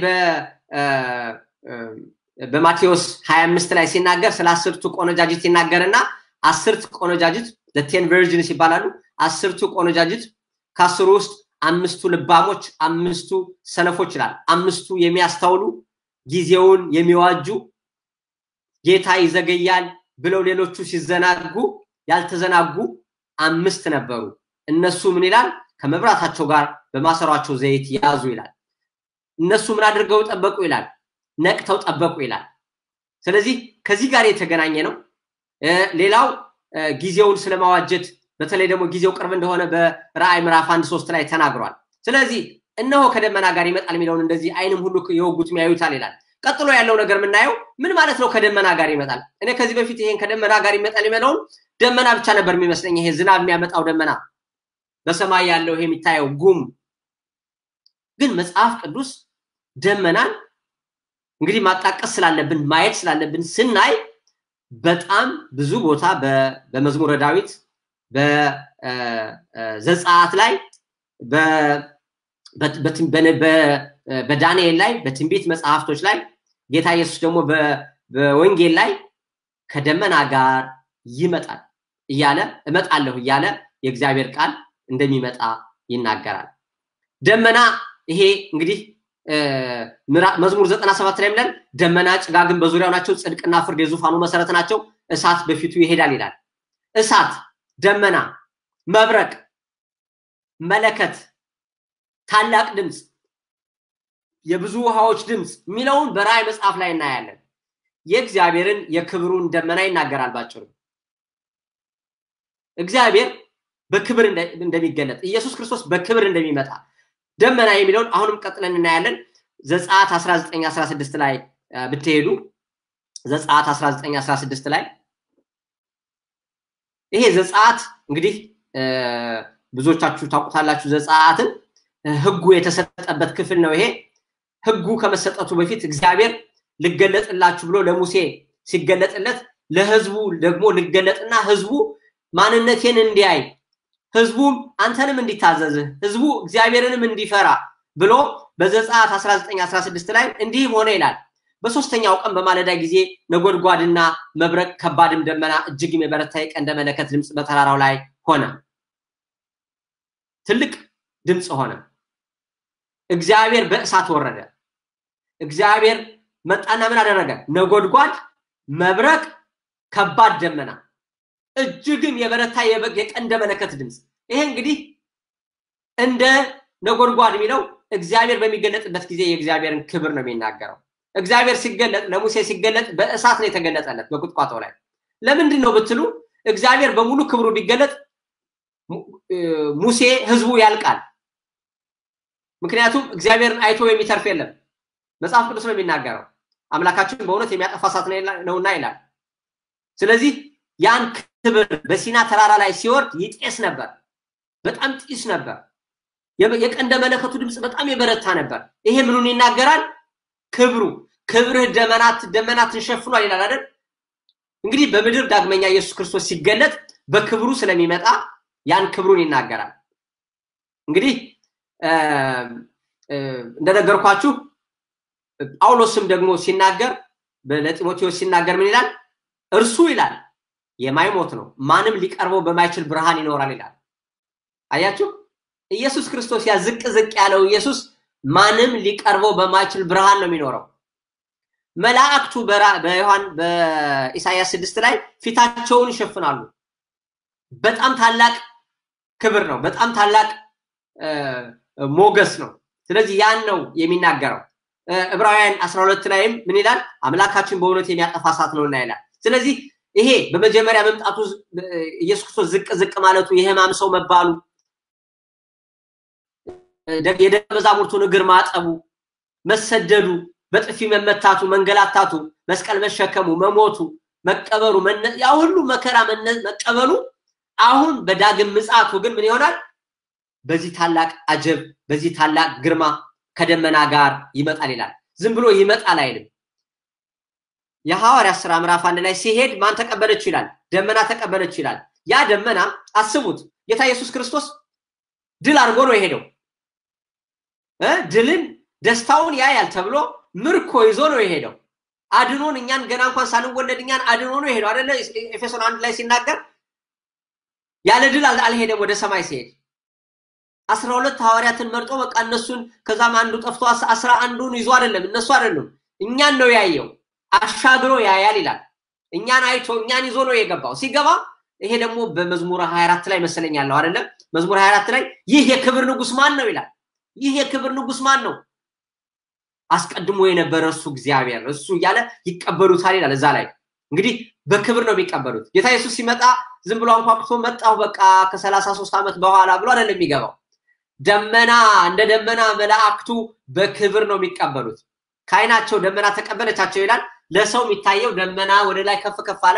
በማቴዎስ 25 ላይ ሲናገር ስለ አስርቱ ቆነጃጅት ይናገርና አስርት ቆነጃጅት ቴን ቨርጅንስ ይባላሉ። አስርቱ ቆነጃጅት ከአስሩ ውስጥ አምስቱ ልባሞች፣ አምስቱ ሰነፎች ይላል። አምስቱ የሚያስተውሉ ጊዜውን የሚዋጁ ጌታ ይዘገያል ብለው ሌሎቹ ሲዘናጉ ያልተዘናጉ አምስት ነበሩ። እነሱ ምን ይላል? ከመብራታቸው ጋር በማሰሯቸው ዘይት ያዙ ይላል። እነሱ ምን አድርገው ጠበቁ ይላል? ነቅተው ጠበቁ ይላል። ስለዚህ ከዚህ ጋር የተገናኘ ነው። ሌላው ጊዜውን ስለማዋጀት በተለይ ደግሞ ጊዜው ቅርብ እንደሆነ በራእይ ምዕራፍ አንድ ሶስት ላይ ተናግሯል። ስለዚህ እነሆ ከደመና ጋር ይመጣል የሚለውን እንደዚህ አይንም ሁሉ የወጉት ያዩታል ይላል። ቀጥሎ ያለው ነገር የምናየው ምን ማለት ነው? ከደመና ጋር ይመጣል። እኔ ከዚህ በፊት ይሄን ከደመና ጋር ይመጣል የሚለውን ደመና ብቻ ነበር የሚመስለኝ። ይሄ ዝናብ የሚያመጣው ደመና በሰማይ ያለው ይሄ የሚታየው ጉም። ግን መጽሐፍ ቅዱስ ደመናን እንግዲህ ማጣቀስ ስላለብን ማየት ስላለብን ስናይ በጣም ብዙ ቦታ በመዝሙረ ዳዊት በዘጸአት ላይ በዳንኤል ላይ በትንቢት መጽሐፍቶች ላይ ጌታ ኢየሱስ ደግሞ በወንጌል ላይ ከደመና ጋር ይመጣል እያለ እመጣለሁ እያለ የእግዚአብሔር ቃል እንደሚመጣ ይናገራል። ደመና ይሄ እንግዲህ መዝሙር ዘጠና ሰባት ላይ ብለን ደመና ጭጋግን በዙሪያው ናቸው፣ ጽድቅና ፍርድ የዙፋኑ መሰረት ናቸው፣ እሳት በፊቱ ይሄዳል ይላል። እሳት፣ ደመና፣ መብረቅ፣ መለከት፣ ታላቅ ድምፅ፣ የብዙ ውሃዎች ድምፅ የሚለውን በራእይ መጽሐፍ ላይ እናያለን። የእግዚአብሔርን የክብሩን ደመና ይናገራል። ባጭሩ እግዚአብሔር በክብር እንደሚገለጥ ኢየሱስ ክርስቶስ በክብር እንደሚመጣ ደመና የሚለውን አሁንም ቀጥለን እናያለን። ዘጸአት 1916 ላይ ብትሄዱ ዘጸአት 1916 ላይ ይሄ ዘጸአት እንግዲህ ብዙዎቻችሁ ታውቁታላችሁ። ዘጸአትን ህጉ የተሰጠበት ክፍል ነው። ይሄ ህጉ ከመሰጠቱ በፊት እግዚአብሔር ልገለጥላችሁ ብሎ ለሙሴ ሲገለጥለት ለህዝቡ ደግሞ ልገለጥና ህዝቡ ማንነቴን እንዲያይ ህዝቡም አንተንም እንዲታዘዝህ ህዝቡ እግዚአብሔርንም እንዲፈራ ብሎ በዘጸአት 1916 ላይ እንዲህም ሆነ ይላል። በሶስተኛው ቀን በማለዳ ጊዜ ነጎድጓድና መብረቅ ከባድም ደመና እጅግም የበረታ የቀንደ መለከት ድምፅ በተራራው ላይ ሆነ። ትልቅ ድምፅ ሆነ። እግዚአብሔር በእሳት ወረደ። እግዚአብሔር መጣና ምን አደረገ? ነጎድጓድ፣ መብረቅ፣ ከባድ ደመና እጅግም የበረታ የቀንደ መለከት ድምፅ። ይሄ እንግዲህ እንደ ነጎድጓድ የሚለው እግዚአብሔር በሚገለጥበት ጊዜ የእግዚአብሔርን ክብር ነው የሚናገረው። እግዚአብሔር ሲገለጥ ለሙሴ ሲገለጥ በእሳት ነው የተገለጠለት በቁጥቋጦ ላይ። ለምንድን ነው ብትሉ እግዚአብሔር በሙሉ ክብሩ ቢገለጥ ሙሴ ህዝቡ ያልቃል። ምክንያቱም እግዚአብሔርን አይቶ የሚተርፍ የለም። መጽሐፍ ቅዱስ ነው የሚናገረው። አምላካችን በእውነት የሚያጠፋ እሳት ነውና ይላል። ስለዚህ ያን ክብር በሲና ተራራ ላይ ሲወርድ ይጤስ ነበር። በጣም ጢስ ነበር። የቀንደ መለከቱ ድምፅ በጣም የበረታ ነበር። ይሄ ምኑን ይናገራል? ክብሩ ክብርህ ደመናት ደመናትን ሸፍኗል ይላል አይደል? እንግዲህ በምድር ዳግመኛ ኢየሱስ ክርስቶስ ሲገለጥ በክብሩ ስለሚመጣ ያን ክብሩን ይናገራል። እንግዲህ እንደነገርኳችሁ ጳውሎስም ደግሞ ሲናገር ለጢሞቴዎስ ሲናገር ምን ይላል? እርሱ ይላል የማይሞት ነው፣ ማንም ሊቀርበው በማይችል ብርሃን ይኖራል ይላል። አያችሁ፣ ኢየሱስ ክርስቶስ ያ ዝቅ ዝቅ ያለው ኢየሱስ ማንም ሊቀርበው በማይችል ብርሃን ነው የሚኖረው። መላእክቱ በዮሐን በኢሳያስ ስድስት ላይ ፊታቸውን ይሸፍናሉ። በጣም ታላቅ ክብር ነው። በጣም ታላቅ ሞገስ ነው። ስለዚህ ያን ነው የሚናገረው። ዕብራውያን 12 ላይም ምን ይላል? አምላካችን በእውነት የሚያጠፋ እሳት ነውና ይላል። ስለዚህ ይሄ በመጀመሪያ መምጣቱ ኢየሱስ ክርስቶስ ዝቅ ዝቅ ማለቱ የሕማም ሰው መባሉ የደቀ መዛሙርቱን እግር ማጠቡ፣ መሰደዱ፣ በጥፊ መመታቱ፣ መንገላታቱ፣ መስቀል መሸከሙ፣ መሞቱ፣ መቀበሩ፣ ያ ሁሉ መከራ መቀበሉ አሁን በዳግም ምጽአቱ ግን ምን ይሆናል? በዚህ ታላቅ አጀብ፣ በዚህ ታላቅ ግርማ ከደመና ጋር ይመጣል ይላል። ዝም ብሎ ይመጣል አይልም። የሐዋርያት ሥራ ምዕራፍ አንድ ላይ ሲሄድ ማን ተቀበለች ይላል? ደመና ተቀበለች ይላል። ያ ደመና አስቡት፣ ጌታ ኢየሱስ ክርስቶስ ድል አድርጎ ነው የሄደው። ድልን ደስታውን ያያል ተብሎ ምርኮ ይዞ ነው የሄደው። አድኖን እኛን ገና እንኳን ሳንወለድ እኛን አድኖ ነው የሄደው አይደለ? ኤፌሶን አንድ ላይ ሲናገር ያለ ድል አልሄደም ወደ ሰማይ ሲሄድ አስራ ሁለት ሐዋርያትን መርጦ በቃ እነሱን ከዛም አንዱ ጠፍቶ አስራ አንዱን ይዞ አይደለም እነሱ አይደሉም እኛን ነው ያየው አሻግሮ ያያል ይላል እኛን አይቶ እኛን ይዞ ነው የገባው ሲገባ ይሄ ደግሞ በመዝሙር 24 ላይ መሰለኝ ያለው አይደለም መዝሙር 24 ላይ ይህ የክብር ንጉስ ማን ነው ይላል ይህ የክብር ንጉስ ማን ነው አስቀድሞ የነበረ እሱ እግዚአብሔር እሱ እያለ ይቀበሉታል ይላል እዛ ላይ እንግዲህ በክብር ነው የሚቀበሉት ጌታ ኢየሱስ ሲመጣ ዝም ብሎ አንኳኩቶ መጣሁ በቃ ከሰላሳ ሶስት ዓመት በኋላ ብሎ አይደለም የሚገባው ደመና እንደ ደመና መላእክቱ በክብር ነው የሚቀበሉት ከአይናቸው ደመና ተቀበለቻቸው ይላል ለሰው የሚታየው ደመና ወደ ላይ ከፍ ከፍ አለ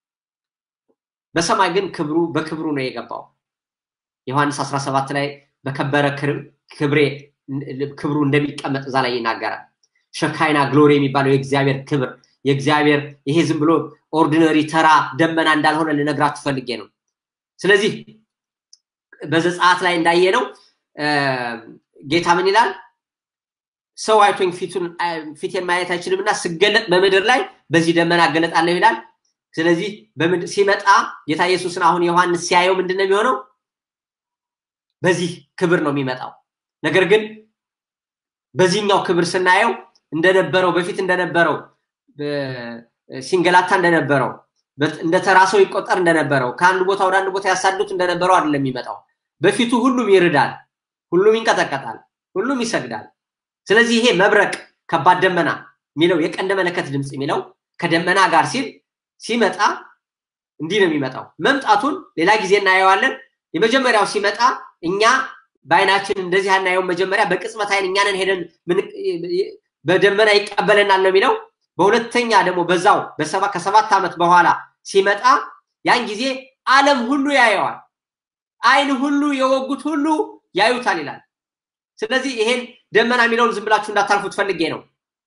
በሰማይ ግን ክብሩ በክብሩ ነው የገባው ዮሐንስ 17 ላይ በከበረ ክብሬ ክብሩ እንደሚቀመጥ እዛ ላይ ይናገራል ሸካይና ግሎሪ የሚባለው የእግዚአብሔር ክብር የእግዚአብሔር ይሄ ዝም ብሎ ኦርዲነሪ ተራ ደመና እንዳልሆነ ልነግራችሁ ፈልጌ ነው ስለዚህ በዘጸአት ላይ እንዳየ ነው ጌታ ምን ይላል ሰው አይቶኝ ፊቱን ፊቴን ማየት አይችልም እና ስገለጥ በምድር ላይ በዚህ ደመና እገለጣለሁ ይላል ስለዚህ ሲመጣ ጌታ ኢየሱስን አሁን ዮሐንስ ሲያየው ምንድን ነው የሚሆነው በዚህ ክብር ነው የሚመጣው ነገር ግን በዚህኛው ክብር ስናየው እንደነበረው በፊት እንደነበረው ሲንገላታ እንደነበረው እንደ ተራ ሰው ይቆጠር እንደነበረው ከአንድ ቦታ ወደ አንድ ቦታ ያሳዱት እንደነበረው አይደለም የሚመጣው በፊቱ ሁሉም ይርዳል ሁሉም ይንቀጠቀጣል ሁሉም ይሰግዳል ስለዚህ ይሄ መብረቅ ከባድ ደመና የሚለው የቀንደ መለከት ድምፅ የሚለው ከደመና ጋር ሲል ሲመጣ እንዲህ ነው የሚመጣው መምጣቱን ሌላ ጊዜ እናየዋለን የመጀመሪያው ሲመጣ እኛ በአይናችን እንደዚህ አናየውም መጀመሪያ በቅጽበት አይን እኛንን ሄደን በደመና ይቀበለናል ነው የሚለው በሁለተኛ ደግሞ በዛው ከሰባት ዓመት በኋላ ሲመጣ ያን ጊዜ ዓለም ሁሉ ያየዋል አይን ሁሉ የወጉት ሁሉ ያዩታል ይላል ስለዚህ ይሄን ደመና የሚለውን ዝም ብላችሁ እንዳታልፉት ፈልጌ ነው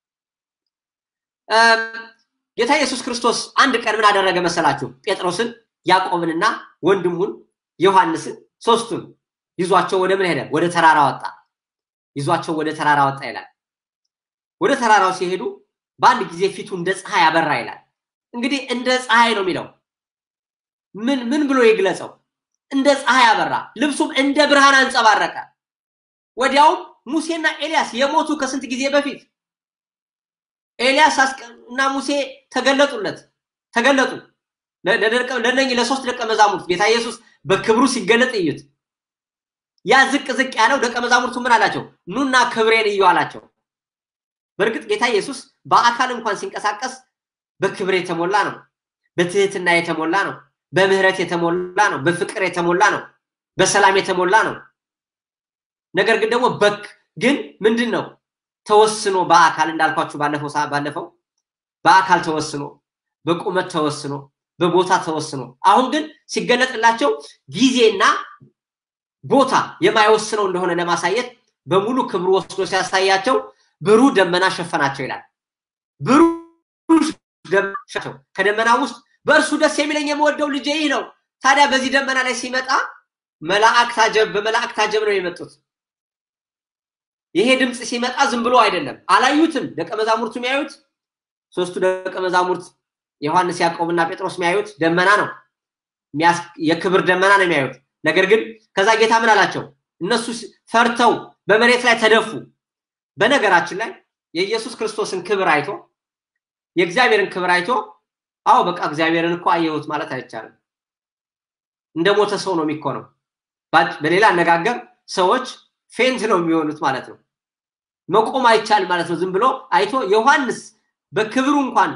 ጌታ ኢየሱስ ክርስቶስ አንድ ቀን ምን አደረገ መሰላችሁ ጴጥሮስን ያዕቆብንና ወንድሙን ዮሐንስን ሶስቱን ይዟቸው ወደ ምን ሄደ ወደ ተራራ ወጣ ይዟቸው ወደ ተራራ ወጣ ይላል ወደ ተራራው ሲሄዱ በአንድ ጊዜ ፊቱ እንደ ፀሐይ አበራ ይላል እንግዲህ እንደ ፀሐይ ነው የሚለው ምን ምን ብሎ ይግለጸው እንደ ፀሐይ አበራ ልብሱም እንደ ብርሃን አንጸባረቀ ወዲያውም ሙሴና ኤልያስ የሞቱ ከስንት ጊዜ በፊት ኤልያስ እና ሙሴ ተገለጡለት ተገለጡ ለነኚህ ለሶስት ደቀ መዛሙርት ጌታ ኢየሱስ በክብሩ ሲገለጥ እዩት ያ ዝቅ ዝቅ ያለው ደቀ መዛሙርቱ ምን አላቸው ኑና ክብሬን እዩ አላቸው በእርግጥ ጌታ ኢየሱስ በአካል እንኳን ሲንቀሳቀስ በክብር የተሞላ ነው በትህትና የተሞላ ነው በምህረት የተሞላ ነው በፍቅር የተሞላ ነው በሰላም የተሞላ ነው ነገር ግን ደግሞ በክ ግን ምንድን ነው ተወስኖ በአካል እንዳልኳችሁ ባለፈው ባለፈው በአካል ተወስኖ በቁመት ተወስኖ በቦታ ተወስኖ አሁን ግን ሲገለጥላቸው ጊዜና ቦታ የማይወስነው እንደሆነ ለማሳየት በሙሉ ክብሩ ወስዶ ሲያሳያቸው ብሩ ደመና ሸፈናቸው ይላል ብሩ ከደመና ውስጥ በእርሱ ደስ የሚለኝ የምወደው ልጄ ይህ ነው ታዲያ በዚህ ደመና ላይ ሲመጣ መላእክት አጀብ በመላእክት አጀብ ነው የመጡት ይሄ ድምፅ ሲመጣ ዝም ብሎ አይደለም። አላዩትም። ደቀ መዛሙርቱ የሚያዩት ሶስቱ ደቀ መዛሙርት ዮሐንስ፣ ያዕቆብና ጴጥሮስ የሚያዩት ደመና ነው። የክብር ደመና ነው የሚያዩት። ነገር ግን ከዛ ጌታ ምን አላቸው? እነሱ ፈርተው በመሬት ላይ ተደፉ። በነገራችን ላይ የኢየሱስ ክርስቶስን ክብር አይቶ የእግዚአብሔርን ክብር አይቶ አዎ በቃ እግዚአብሔርን እኮ አየሁት ማለት አይቻልም። እንደ ሞተ ሰው ነው የሚኮነው። በሌላ አነጋገር ሰዎች ፌንት ነው የሚሆኑት ማለት ነው። መቆም አይቻል ማለት ነው። ዝም ብሎ አይቶ ዮሐንስ በክብሩ እንኳን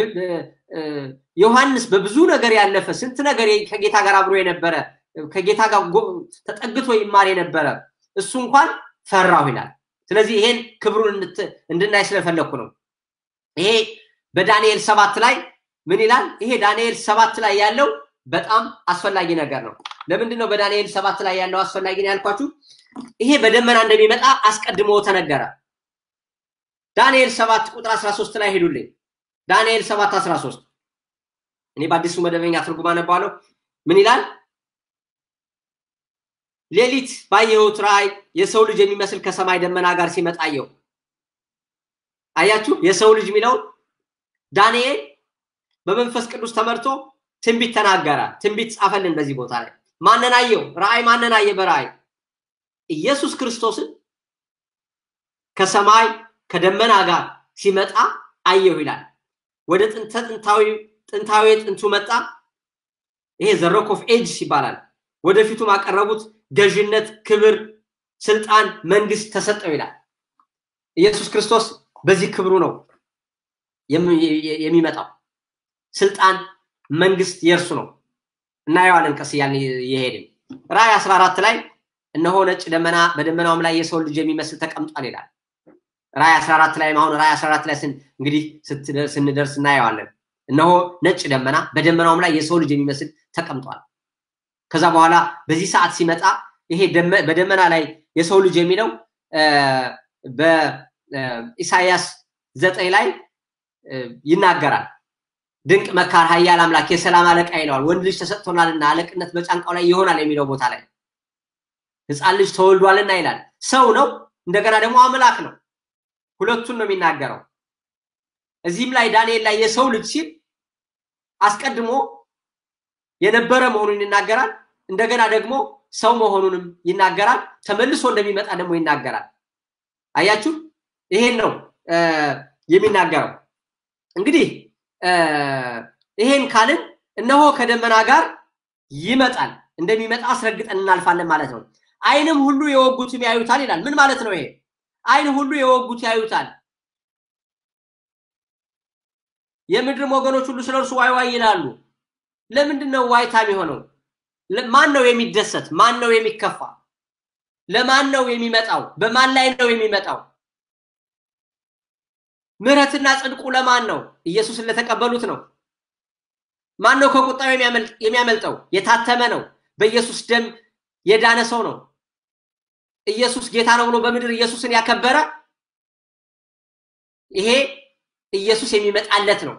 ዮሐንስ በብዙ ነገር ያለፈ ስንት ነገር ከጌታ ጋር አብሮ የነበረ ከጌታ ጋር ተጠግቶ ይማር የነበረ እሱ እንኳን ፈራሁ ይላል። ስለዚህ ይሄን ክብሩን እንድናይ ስለፈለግኩ ነው። ይሄ በዳንኤል ሰባት ላይ ምን ይላል? ይሄ ዳንኤል ሰባት ላይ ያለው በጣም አስፈላጊ ነገር ነው። ለምንድን ነው በዳንኤል ሰባት ላይ ያለው አስፈላጊ ነው ያልኳችሁ? ይሄ በደመና እንደሚመጣ አስቀድሞ ተነገረ። ዳንኤል ሰባት ቁጥር 13 ላይ ሄዱልኝ። ዳንኤል ሰባት 13 እኔ በአዲሱ መደበኛ ትርጉም አነባለሁ። ምን ይላል? ሌሊት ባየሁት ራእይ የሰው ልጅ የሚመስል ከሰማይ ደመና ጋር ሲመጣ አየሁ። አያችሁ፣ የሰው ልጅ የሚለውን ዳንኤል በመንፈስ ቅዱስ ተመርቶ ትንቢት ተናገረ። ትንቢት ጻፈልን በዚህ ቦታ ላይ ማንን አየው? ራእይ ማንን አየ? በራእይ ኢየሱስ ክርስቶስን ከሰማይ ከደመና ጋር ሲመጣ አየሁ ይላል። ወደ ጥንተ ጥንታዊ ጥንታዊ ጥንቱ መጣ። ይሄ ዘሮክ ኦፍ ኤጅስ ይባላል። ወደፊቱም አቀረቡት። ገዥነት፣ ክብር፣ ስልጣን፣ መንግስት ተሰጠው ይላል። ኢየሱስ ክርስቶስ በዚህ ክብሩ ነው የሚመጣው። ስልጣን፣ መንግስት የእርሱ ነው። እናየዋለን ቀስ እያልን እየሄድን ራእይ 14 ላይ እነሆ ነጭ ደመና በደመናውም ላይ የሰው ልጅ የሚመስል ተቀምጧል ይላል። ራእይ 14 ላይ አሁን ራእይ 14 ላይ እንግዲህ ስንደርስ እናየዋለን። እነሆ ነጭ ደመና በደመናውም ላይ የሰው ልጅ የሚመስል ተቀምጧል። ከዛ በኋላ በዚህ ሰዓት ሲመጣ ይሄ በደመና ላይ የሰው ልጅ የሚለው በኢሳያስ ዘጠኝ ላይ ይናገራል። ድንቅ መካር፣ ኃያል አምላክ፣ የሰላም አለቃ ይለዋል። ወንድ ልጅ ተሰጥቶናልና አለቅነት በጫንቃው ላይ ይሆናል የሚለው ቦታ ላይ ህፃን ልጅ ተወልዷልና ይላል። ሰው ነው፣ እንደገና ደግሞ አምላክ ነው። ሁለቱን ነው የሚናገረው። እዚህም ላይ ዳንኤል ላይ የሰው ልጅ ሲል አስቀድሞ የነበረ መሆኑን ይናገራል። እንደገና ደግሞ ሰው መሆኑንም ይናገራል። ተመልሶ እንደሚመጣ ደግሞ ይናገራል። አያችሁ፣ ይሄን ነው የሚናገረው። እንግዲህ ይሄን ካልን እነሆ ከደመና ጋር ይመጣል እንደሚመጣ አስረግጠን እናልፋለን ማለት ነው። አይንም ሁሉ የወጉትም ያዩታል ይላል። ምን ማለት ነው ይሄ? አይን ሁሉ የወጉት ያዩታል። የምድርም ወገኖች ሁሉ ስለ እርሱ ዋይ ዋይ ይላሉ። ለምንድን ነው ዋይታ የሚሆነው? ማን ነው የሚደሰት? ማን ነው የሚከፋ? ለማን ነው የሚመጣው? በማን ላይ ነው የሚመጣው? ምህረትና ጽድቁ ለማን ነው? ኢየሱስን ለተቀበሉት ነው። ማን ነው ከቁጣው የሚያመልጠው? የታተመ ነው። በኢየሱስ ደም የዳነ ሰው ነው። ኢየሱስ ጌታ ነው ብሎ በምድር ኢየሱስን ያከበረ ይሄ ኢየሱስ የሚመጣለት ነው።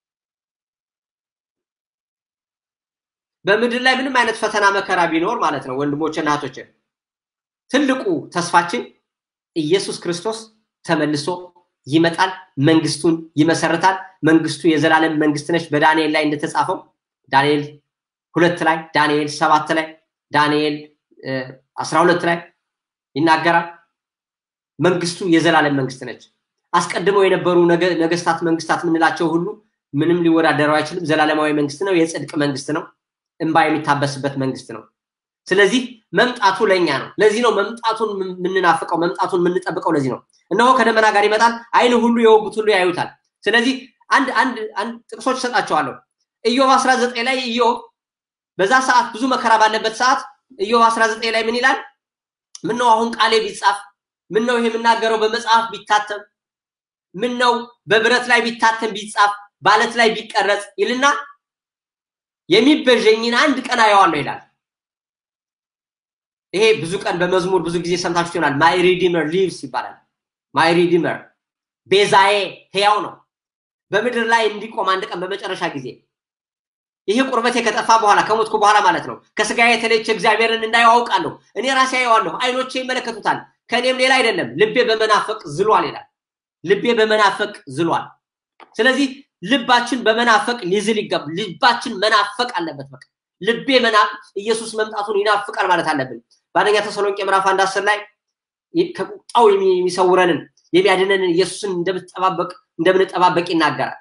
በምድር ላይ ምንም አይነት ፈተና መከራ ቢኖር ማለት ነው ወንድሞች እና እህቶች፣ ትልቁ ተስፋችን ኢየሱስ ክርስቶስ ተመልሶ ይመጣል፣ መንግስቱን ይመሰርታል። መንግስቱ የዘላለም መንግስት ነች። በዳንኤል ላይ እንደተጻፈው ዳንኤል ሁለት ላይ ዳንኤል ሰባት ላይ ዳንኤል አስራ ሁለት ላይ ይናገራል። መንግስቱ የዘላለም መንግስት ነች። አስቀድመው የነበሩ ነገስታት መንግስታት የምንላቸው ሁሉ ምንም ሊወዳደረው አይችልም። ዘላለማዊ መንግስት ነው። የጽድቅ መንግስት ነው። እንባ የሚታበስበት መንግስት ነው። ስለዚህ መምጣቱ ለእኛ ነው። ለዚህ ነው መምጣቱን የምንናፍቀው፣ መምጣቱን የምንጠብቀው። ለዚህ ነው እነሆ ከደመና ጋር ይመጣል፣ አይን ሁሉ የወጉት ሁሉ ያዩታል። ስለዚህ አንድ አንድ አንድ ጥቅሶች እሰጣቸዋለሁ። ኢዮብ 19 ላይ ኢዮብ በዛ ሰዓት ብዙ መከራ ባለበት ሰዓት ኢዮብ 19 ላይ ምን ይላል? ምን ነው አሁን ቃሌ ቢጻፍ፣ ምን ነው ይሄ የምናገረው በመጽሐፍ ቢታተም፣ ምን ነው በብረት ላይ ቢታተም ቢጻፍ፣ ባለት ላይ ቢቀረጽ ይልና የሚበዠኝን አንድ ቀን አየዋለሁ ይላል። ይሄ ብዙ ቀን በመዝሙር ብዙ ጊዜ ሰምታችሁ ይሆናል። ማይ ሪዲመር ሊቭስ ይባላል። ማይ ሪዲመር ቤዛዬ ሕያው ነው። በምድር ላይ እንዲቆም አንድ ቀን በመጨረሻ ጊዜ ይሄ ቁርበቴ ከጠፋ በኋላ ከሞትኩ በኋላ ማለት ነው። ከስጋ የተለየች እግዚአብሔርን እንዳየው አውቃለሁ። እኔ ራሴ አየዋለሁ፣ አይኖቼ ይመለከቱታል። ከእኔም ሌላ አይደለም ልቤ በመናፈቅ ዝሏል ይላል። ልቤ በመናፈቅ ዝሏል። ስለዚህ ልባችን በመናፈቅ ሊዝል ይገባ። ልባችን መናፈቅ አለበት። በቃ ልቤ መና ኢየሱስ መምጣቱን ይናፍቃል ማለት አለብን። በአንደኛ ተሰሎንቄ ምዕራፍ አንድ አስር ላይ ከቁጣው የሚሰውረንን የሚያድነንን ኢየሱስን እንደምንጠባበቅ እንደምንጠባበቅ ይናገራል።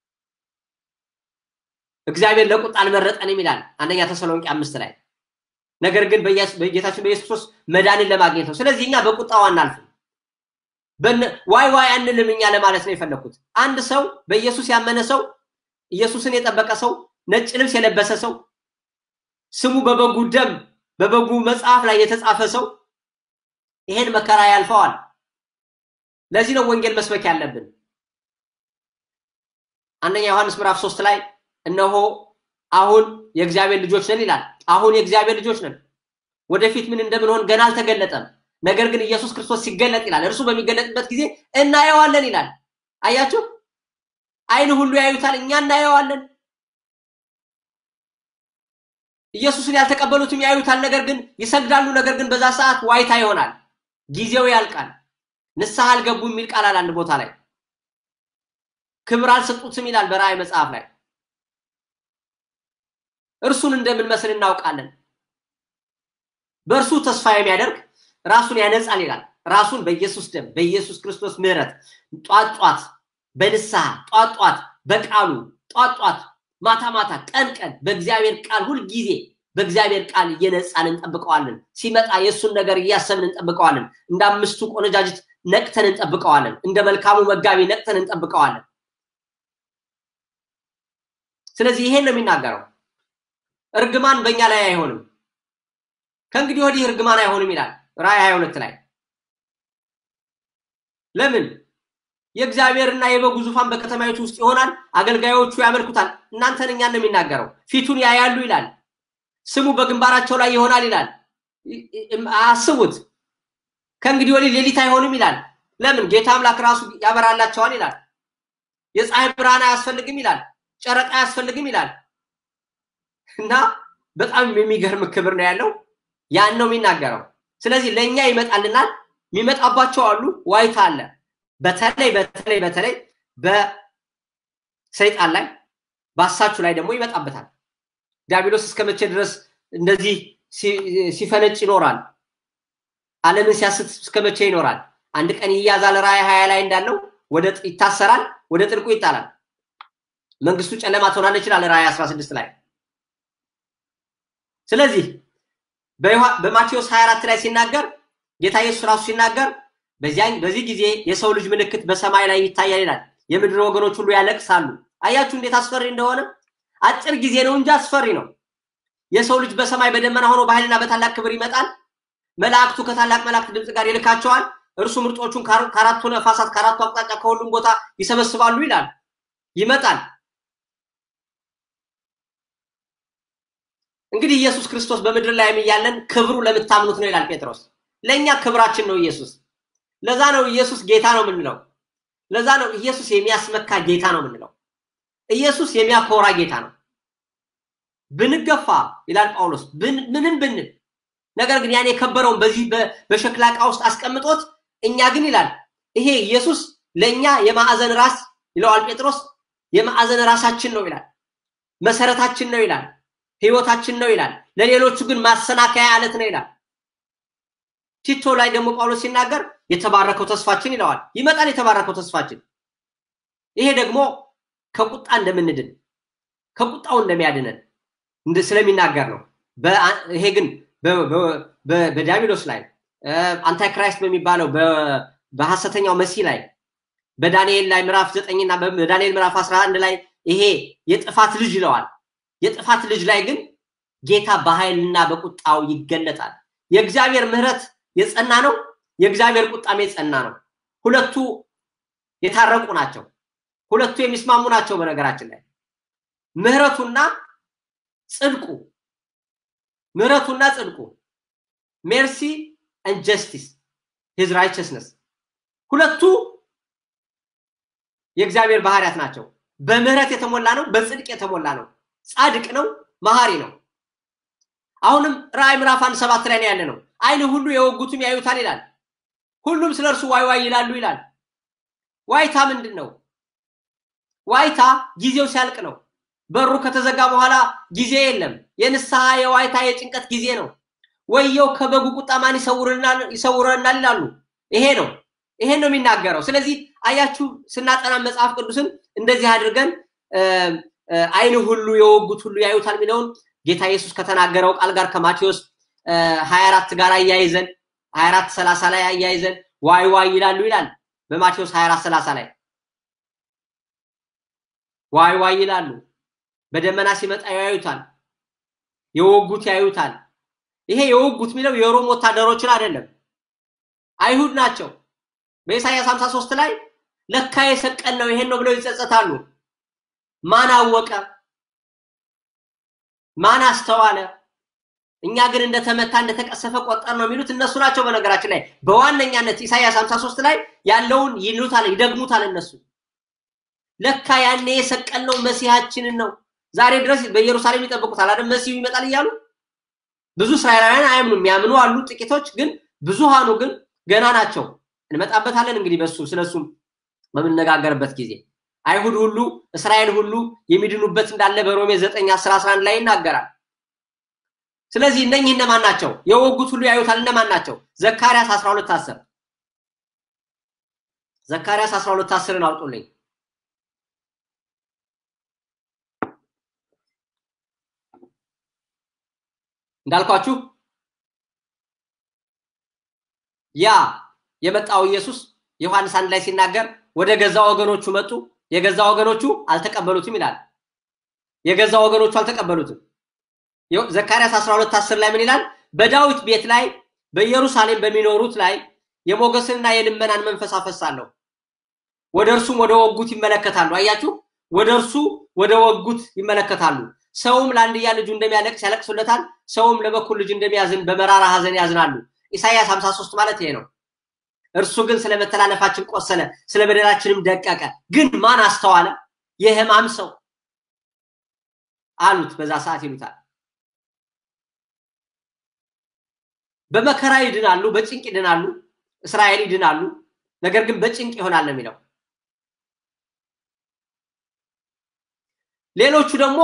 እግዚአብሔር ለቁጣ አልመረጠንም ይላል አንደኛ ተሰሎንቄ አምስት ላይ ነገር ግን በጌታችን በኢየሱስ ክርስቶስ መዳንን ለማግኘት ነው። ስለዚህ እኛ በቁጣው አናልፍም። ዋይ ዋይ አንልም እኛ ለማለት ነው የፈለግኩት። አንድ ሰው በኢየሱስ ያመነ ሰው፣ ኢየሱስን የጠበቀ ሰው፣ ነጭ ልብስ የለበሰ ሰው፣ ስሙ በበጉ ደም በበጉ መጽሐፍ ላይ የተጻፈ ሰው ይሄን መከራ ያልፈዋል። ለዚህ ነው ወንጌል መስበክ ያለብን። አንደኛ ዮሐንስ ምዕራፍ ሶስት ላይ እነሆ አሁን የእግዚአብሔር ልጆች ነን ይላል። አሁን የእግዚአብሔር ልጆች ነን። ወደፊት ምን እንደምንሆን ገና አልተገለጠም። ነገር ግን ኢየሱስ ክርስቶስ ሲገለጥ ይላል እርሱ በሚገለጥበት ጊዜ እናየዋለን ይላል። አያችሁ፣ አይን ሁሉ ያዩታል፣ እኛ እናየዋለን። ኢየሱስን ያልተቀበሉትም ያዩታል፣ ነገር ግን ይሰግዳሉ። ነገር ግን በዛ ሰዓት ዋይታ ይሆናል፣ ጊዜው ያልቃል። ንስሐ አልገቡ የሚል ቃል አለ አንድ ቦታ ላይ። ክብር አልሰጡትም ይላል በራእይ መጽሐፍ ላይ። እርሱን እንደምንመስል እናውቃለን። በእርሱ ተስፋ የሚያደርግ ራሱን ያነጻል ይላል። ራሱን በኢየሱስ ደም በኢየሱስ ክርስቶስ ምሕረት ጧት ጧት በንስሐ ጧት ጧት በቃሉ ጧት ጧት ማታ ማታ ቀን ቀን በእግዚአብሔር ቃል ሁልጊዜ በእግዚአብሔር ቃል እየነጻን እንጠብቀዋለን። ሲመጣ የእሱን ነገር እያሰብን እንጠብቀዋለን። እንደ አምስቱ ቆነጃጅት ነቅተን እንጠብቀዋለን። እንደ መልካሙ መጋቢ ነቅተን እንጠብቀዋለን። ስለዚህ ይሄን ነው የሚናገረው። እርግማን በእኛ ላይ አይሆንም። ከእንግዲህ ወዲህ እርግማን አይሆንም ይላል ራእይ 22 ላይ። ለምን? የእግዚአብሔርና የበጉ ዙፋን በከተማይቱ ውስጥ ይሆናል፣ አገልጋዮቹ ያመልኩታል። እናንተን እኛን ነው የሚናገረው። ፊቱን ያያሉ ይላል። ስሙ በግንባራቸው ላይ ይሆናል ይላል። አስቡት። ከእንግዲህ ወዲህ ሌሊት አይሆንም ይላል። ለምን? ጌታ አምላክ ራሱ ያበራላቸዋል ይላል። የፀሐይ ብርሃን አያስፈልግም ይላል። ጨረቃ አያስፈልግም ይላል። እና በጣም የሚገርም ክብር ነው ያለው። ያን ነው የሚናገረው። ስለዚህ ለእኛ ይመጣልናል። የሚመጣባቸው አሉ። ዋይታ አለ። በተለይ በተለይ በተለይ በሰይጣን ላይ በአሳቹ ላይ ደግሞ ይመጣበታል። ዲያብሎስ እስከ መቼ ድረስ እንደዚህ ሲፈነጭ ይኖራል? ዓለምን ሲያስት እስከ መቼ ይኖራል? አንድ ቀን ይያዛል። ራእይ ሀያ ላይ እንዳለው ወደ ይታሰራል፣ ወደ ጥልቁ ይጣላል። መንግስቱ ጨለማ ትሆናለች ይላል ራእይ 16 ላይ። ስለዚህ በማቴዎስ 24 ላይ ሲናገር ጌታ ኢየሱስ ራሱ ሲናገር በዚህ ጊዜ የሰው ልጅ ምልክት በሰማይ ላይ ይታያል ይላል። የምድር ወገኖች ሁሉ ያለቅሳሉ። አያችሁ እንዴት አስፈሪ እንደሆነ። አጭር ጊዜ ነው እንጂ አስፈሪ ነው። የሰው ልጅ በሰማይ በደመና ሆኖ በኃይልና በታላቅ ክብር ይመጣል። መላእክቱ ከታላቅ መላእክት ድምፅ ጋር ይልካቸዋል። እርሱ ምርጦቹን ከአራቱ ነፋሳት ከአራቱ አቅጣጫ ከሁሉም ቦታ ይሰበስባሉ ይላል። ይመጣል። እንግዲህ ኢየሱስ ክርስቶስ በምድር ላይ እያለን ክብሩ ለምታምኑት ነው ይላል ጴጥሮስ። ለእኛ ክብራችን ነው ኢየሱስ። ለዛ ነው ኢየሱስ ጌታ ነው የምንለው። ለዛ ነው ኢየሱስ የሚያስመካ ጌታ ነው የምንለው። ኢየሱስ የሚያኮራ ጌታ ነው። ብንገፋ ይላል ጳውሎስ ምንም ብንል፣ ነገር ግን ያን የከበረውን በዚህ በሸክላ ዕቃ ውስጥ አስቀምጦት እኛ ግን ይላል ይሄ ኢየሱስ ለእኛ የማዕዘን ራስ ይለዋል ጴጥሮስ። የማዕዘን ራሳችን ነው ይላል። መሰረታችን ነው ይላል። ህይወታችን ነው ይላል። ለሌሎቹ ግን ማሰናከያ አለት ነው ይላል። ቲቶ ላይ ደግሞ ጳውሎስ ሲናገር የተባረከው ተስፋችን ይለዋል። ይመጣል የተባረከው ተስፋችን። ይሄ ደግሞ ከቁጣ እንደምንድን ከቁጣው እንደሚያድነን ስለሚናገር ነው። ይሄ ግን በዲያብሎስ ላይ አንታይክራይስት በሚባለው በሐሰተኛው መሲህ ላይ በዳንኤል ላይ ምዕራፍ ዘጠኝና በዳንኤል ምዕራፍ አስራ አንድ ላይ ይሄ የጥፋት ልጅ ይለዋል። የጥፋት ልጅ ላይ ግን ጌታ በኃይልና በቁጣው ይገለጣል። የእግዚአብሔር ምሕረት የጸና ነው፣ የእግዚአብሔር ቁጣም የጸና ነው። ሁለቱ የታረቁ ናቸው። ሁለቱ የሚስማሙ ናቸው። በነገራችን ላይ ምሕረቱና ጽድቁ ምሕረቱና ጽድቁ ሜርሲ ኤንድ ጀስቲስ ሂዝ ራይቸስነስ ሁለቱ የእግዚአብሔር ባህሪያት ናቸው። በምህረት የተሞላ ነው፣ በጽድቅ የተሞላ ነው። ጻድቅ ነው፣ መሀሪ ነው። አሁንም ራእይ ምዕራፍ አንድ ሰባት ላይ ነው ያለ ነው። አይን ሁሉ የወጉትም ያዩታል ይላል። ሁሉም ስለ እርሱ ዋይ ዋይ ይላሉ ይላል። ዋይታ ምንድን ነው? ዋይታ ጊዜው ሲያልቅ ነው። በሩ ከተዘጋ በኋላ ጊዜ የለም። የንስሐ የዋይታ የጭንቀት ጊዜ ነው። ወየው ከበጉ ቁጣ ማን ይሰውረናል ይላሉ። ይሄ ነው ይሄን ነው የሚናገረው። ስለዚህ አያችሁ ስናጠና መጽሐፍ ቅዱስን እንደዚህ አድርገን አይን ሁሉ የወጉት ሁሉ ያዩታል የሚለውን ጌታ ኢየሱስ ከተናገረው ቃል ጋር ከማቴዎስ 24 ጋር አያይዘን 24 30 ላይ አያይዘን ዋይ ዋይ ይላሉ ይላል በማቴዎስ 24 30 ላይ ዋይ ዋይ ይላሉ። በደመና ሲመጣ ያዩታል፣ የወጉት ያዩታል። ይሄ የወጉት የሚለው የሮም ወታደሮችን አይደለም፣ አይሁድ ናቸው። በኢሳይያስ 53 ላይ ለካ የሰቀል ነው ይሄን ነው ብለው ይጸጸታሉ። ማን አወቀ? ማን አስተዋለ? እኛ ግን እንደተመታ እንደተቀሰፈ ቆጠር ነው የሚሉት እነሱ ናቸው። በነገራችን ላይ በዋነኛነት ኢሳይያስ 53 ላይ ያለውን ይሉታል፣ ይደግሙታል እነሱ ለካ ያኔ የሰቀልነው መሲሃችንን ነው። ዛሬ ድረስ በኢየሩሳሌም ይጠብቁታል አይደል? መሲሁ ይመጣል እያሉ ብዙ እስራኤላውያን አያምኑ። የሚያምኑ አሉ ጥቂቶች፣ ግን ብዙሃኑ ግን ገና ናቸው። እንመጣበታለን እንግዲህ በሱ ስለሱም በምነጋገርበት ጊዜ አይሁድ ሁሉ እስራኤል ሁሉ የሚድኑበት እንዳለ በሮሜ 9 10 11 ላይ ይናገራል። ስለዚህ እነኚህ እነማን ናቸው? የወጉት ሁሉ ያዩታል። እነማን ናቸው? ዘካርያስ 12 10 ዘካርያስ 12 10ን አውጡልኝ። እንዳልኳችሁ ያ የመጣው ኢየሱስ ዮሐንስ አንድ ላይ ሲናገር ወደ ገዛ ወገኖቹ መጡ፣ የገዛ ወገኖቹ አልተቀበሉትም ይላል። የገዛ ወገኖቹ አልተቀበሉትም። ዘካርያስ 12 10 ላይ ምን ይላል? በዳዊት ቤት ላይ በኢየሩሳሌም በሚኖሩት ላይ የሞገስንና የልመናን መንፈስ አፈሳለሁ፣ ወደ እርሱም ወደ ወጉት ይመለከታሉ። አያችሁ፣ ወደ እርሱ ወደ ወጉት ይመለከታሉ። ሰውም ለአንድያ ልጁ እንደሚያለቅስ ያለቅሱለታል፣ ሰውም ለበኩር ልጅ እንደሚያዝን በመራራ ሐዘን ያዝናሉ። ኢሳይያስ 53 ማለት ይሄ ነው። እርሱ ግን ስለ መተላለፋችን ቆሰለ፣ ስለ በደላችንም ደቀቀ። ግን ማን አስተዋለ? የሕማም ሰው አሉት። በዛ ሰዓት ይሉታል። በመከራ ይድናሉ፣ በጭንቅ ይድናሉ። እስራኤል ይድናሉ፣ ነገር ግን በጭንቅ ይሆናል ነው የሚለው። ሌሎቹ ደግሞ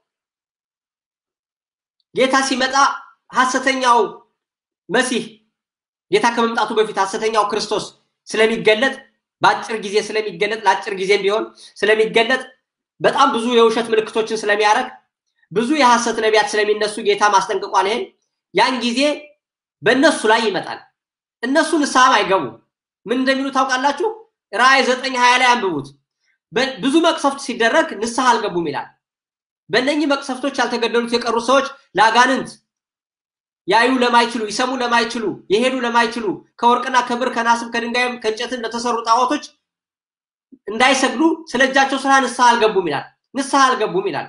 ጌታ ሲመጣ ሐሰተኛው መሲህ ጌታ ከመምጣቱ በፊት ሐሰተኛው ክርስቶስ ስለሚገለጥ በአጭር ጊዜ ስለሚገለጥ ለአጭር ጊዜም ቢሆን ስለሚገለጥ በጣም ብዙ የውሸት ምልክቶችን ስለሚያደርግ ብዙ የሐሰት ነቢያት ስለሚነሱ ጌታ ማስጠንቅቋል። ይሄን ያን ጊዜ በእነሱ ላይ ይመጣል። እነሱ ንስሐም አይገቡ። ምን እንደሚሉ ታውቃላችሁ? ራእይ ዘጠኝ ሀያ ላይ አንብቡት። ብዙ መቅሰፍት ሲደረግ ንስሐ አልገቡም ይላል። በእነኚህ መቅሰፍቶች ያልተገደሉት የቀሩ ሰዎች ለአጋንንት ያዩ ለማይችሉ ይሰሙ ለማይችሉ የሄዱ ለማይችሉ ከወርቅና ከብር ከናስም ከድንጋይም ከእንጨትም ለተሰሩ ጣዖቶች እንዳይሰግዱ ስለ እጃቸው ስራ ንስሐ አልገቡም ይላል። ንስሐ አልገቡም ይላል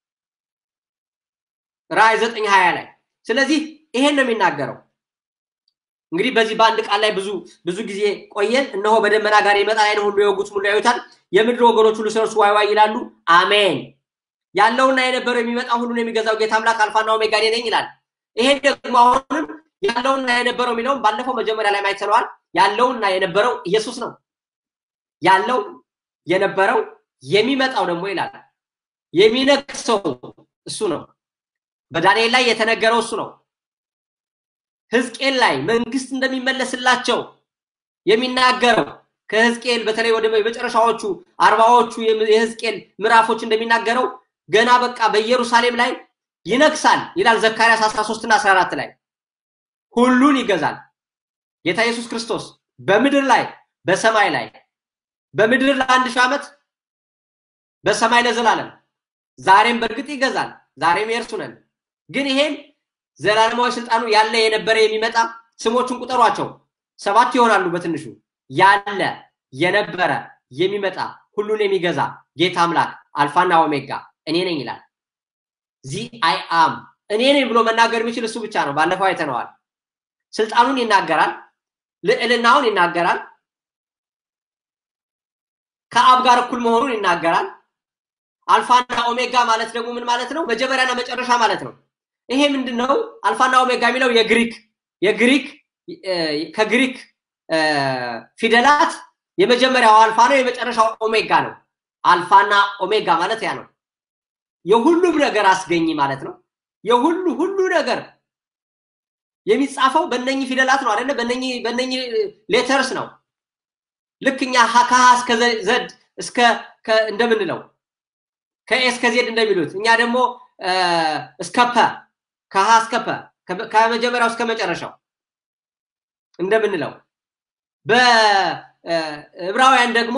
ራእይ ዘጠኝ ሀያ ላይ። ስለዚህ ይሄን ነው የሚናገረው። እንግዲህ በዚህ በአንድ ቃል ላይ ብዙ ብዙ ጊዜ ቆየን። እነሆ በደመና ጋር ይመጣል፣ ዓይን ሁሉ የወጉት ሁሉ ያዩታል፣ የምድር ወገኖች ሁሉ ስለ እርሱ ዋይ ዋይ ይላሉ። አሜን። ያለውና የነበረው የሚመጣ ሁሉን የሚገዛው ጌታ አምላክ አልፋና ኦሜጋ እኔ ነኝ ይላል። ይሄ ደግሞ አሁንም ያለውና የነበረው የሚለውን ባለፈው መጀመሪያ ላይ ማየት ችለዋል። ያለውና የነበረው ኢየሱስ ነው። ያለው የነበረው የሚመጣው ደግሞ ይላል የሚነግሰው እሱ ነው። በዳንኤል ላይ የተነገረው እሱ ነው። ሕዝቅኤል ላይ መንግስት እንደሚመለስላቸው የሚናገረው ከሕዝቅኤል በተለይ ወደ መጨረሻዎቹ አርባዎቹ የሕዝቅኤል ምዕራፎች እንደሚናገረው ገና በቃ በኢየሩሳሌም ላይ ይነግሳል ይላል ዘካርያስ 13 እና 14 ላይ ሁሉን ይገዛል ጌታ ኢየሱስ ክርስቶስ በምድር ላይ በሰማይ ላይ በምድር ለአንድ ሺህ ዓመት በሰማይ ለዘላለም ዛሬም በእርግጥ ይገዛል ዛሬም የእርሱ ነን ግን ይሄም ዘላለማዊ ስልጣኑ ያለ የነበረ የሚመጣ ስሞቹን ቁጠሯቸው ሰባት ይሆናሉ በትንሹ ያለ የነበረ የሚመጣ ሁሉን የሚገዛ ጌታ አምላክ አልፋና ኦሜጋ እኔ ነኝ ይላል ዚ አይ አም እኔ ነኝ ብሎ መናገር የሚችል እሱ ብቻ ነው ባለፈው አይተነዋል ስልጣኑን ይናገራል ልዕልናውን ይናገራል ከአብ ጋር እኩል መሆኑን ይናገራል አልፋና ኦሜጋ ማለት ደግሞ ምን ማለት ነው መጀመሪያና መጨረሻ ማለት ነው ይሄ ምንድን ነው አልፋና ኦሜጋ የሚለው የግሪክ የግሪክ ከግሪክ ፊደላት የመጀመሪያው አልፋ ነው፣ የመጨረሻው ኦሜጋ ነው። አልፋና ኦሜጋ ማለት ያ ነው። የሁሉም ነገር አስገኝ ማለት ነው። የሁሉ ሁሉ ነገር የሚጻፈው በእነኚህ ፊደላት ነው አይደለ? በእነኚህ በእነኚህ ሌተርስ ነው። ልክ እኛ ከሀ እስከ ዘድ እስከ እንደምንለው ከኤ እስከ ዜድ እንደሚሉት እኛ ደግሞ እስከ ፐ ከሀ እስከ ፐ ከመጀመሪያው እስከ መጨረሻው እንደምንለው በዕብራውያን ደግሞ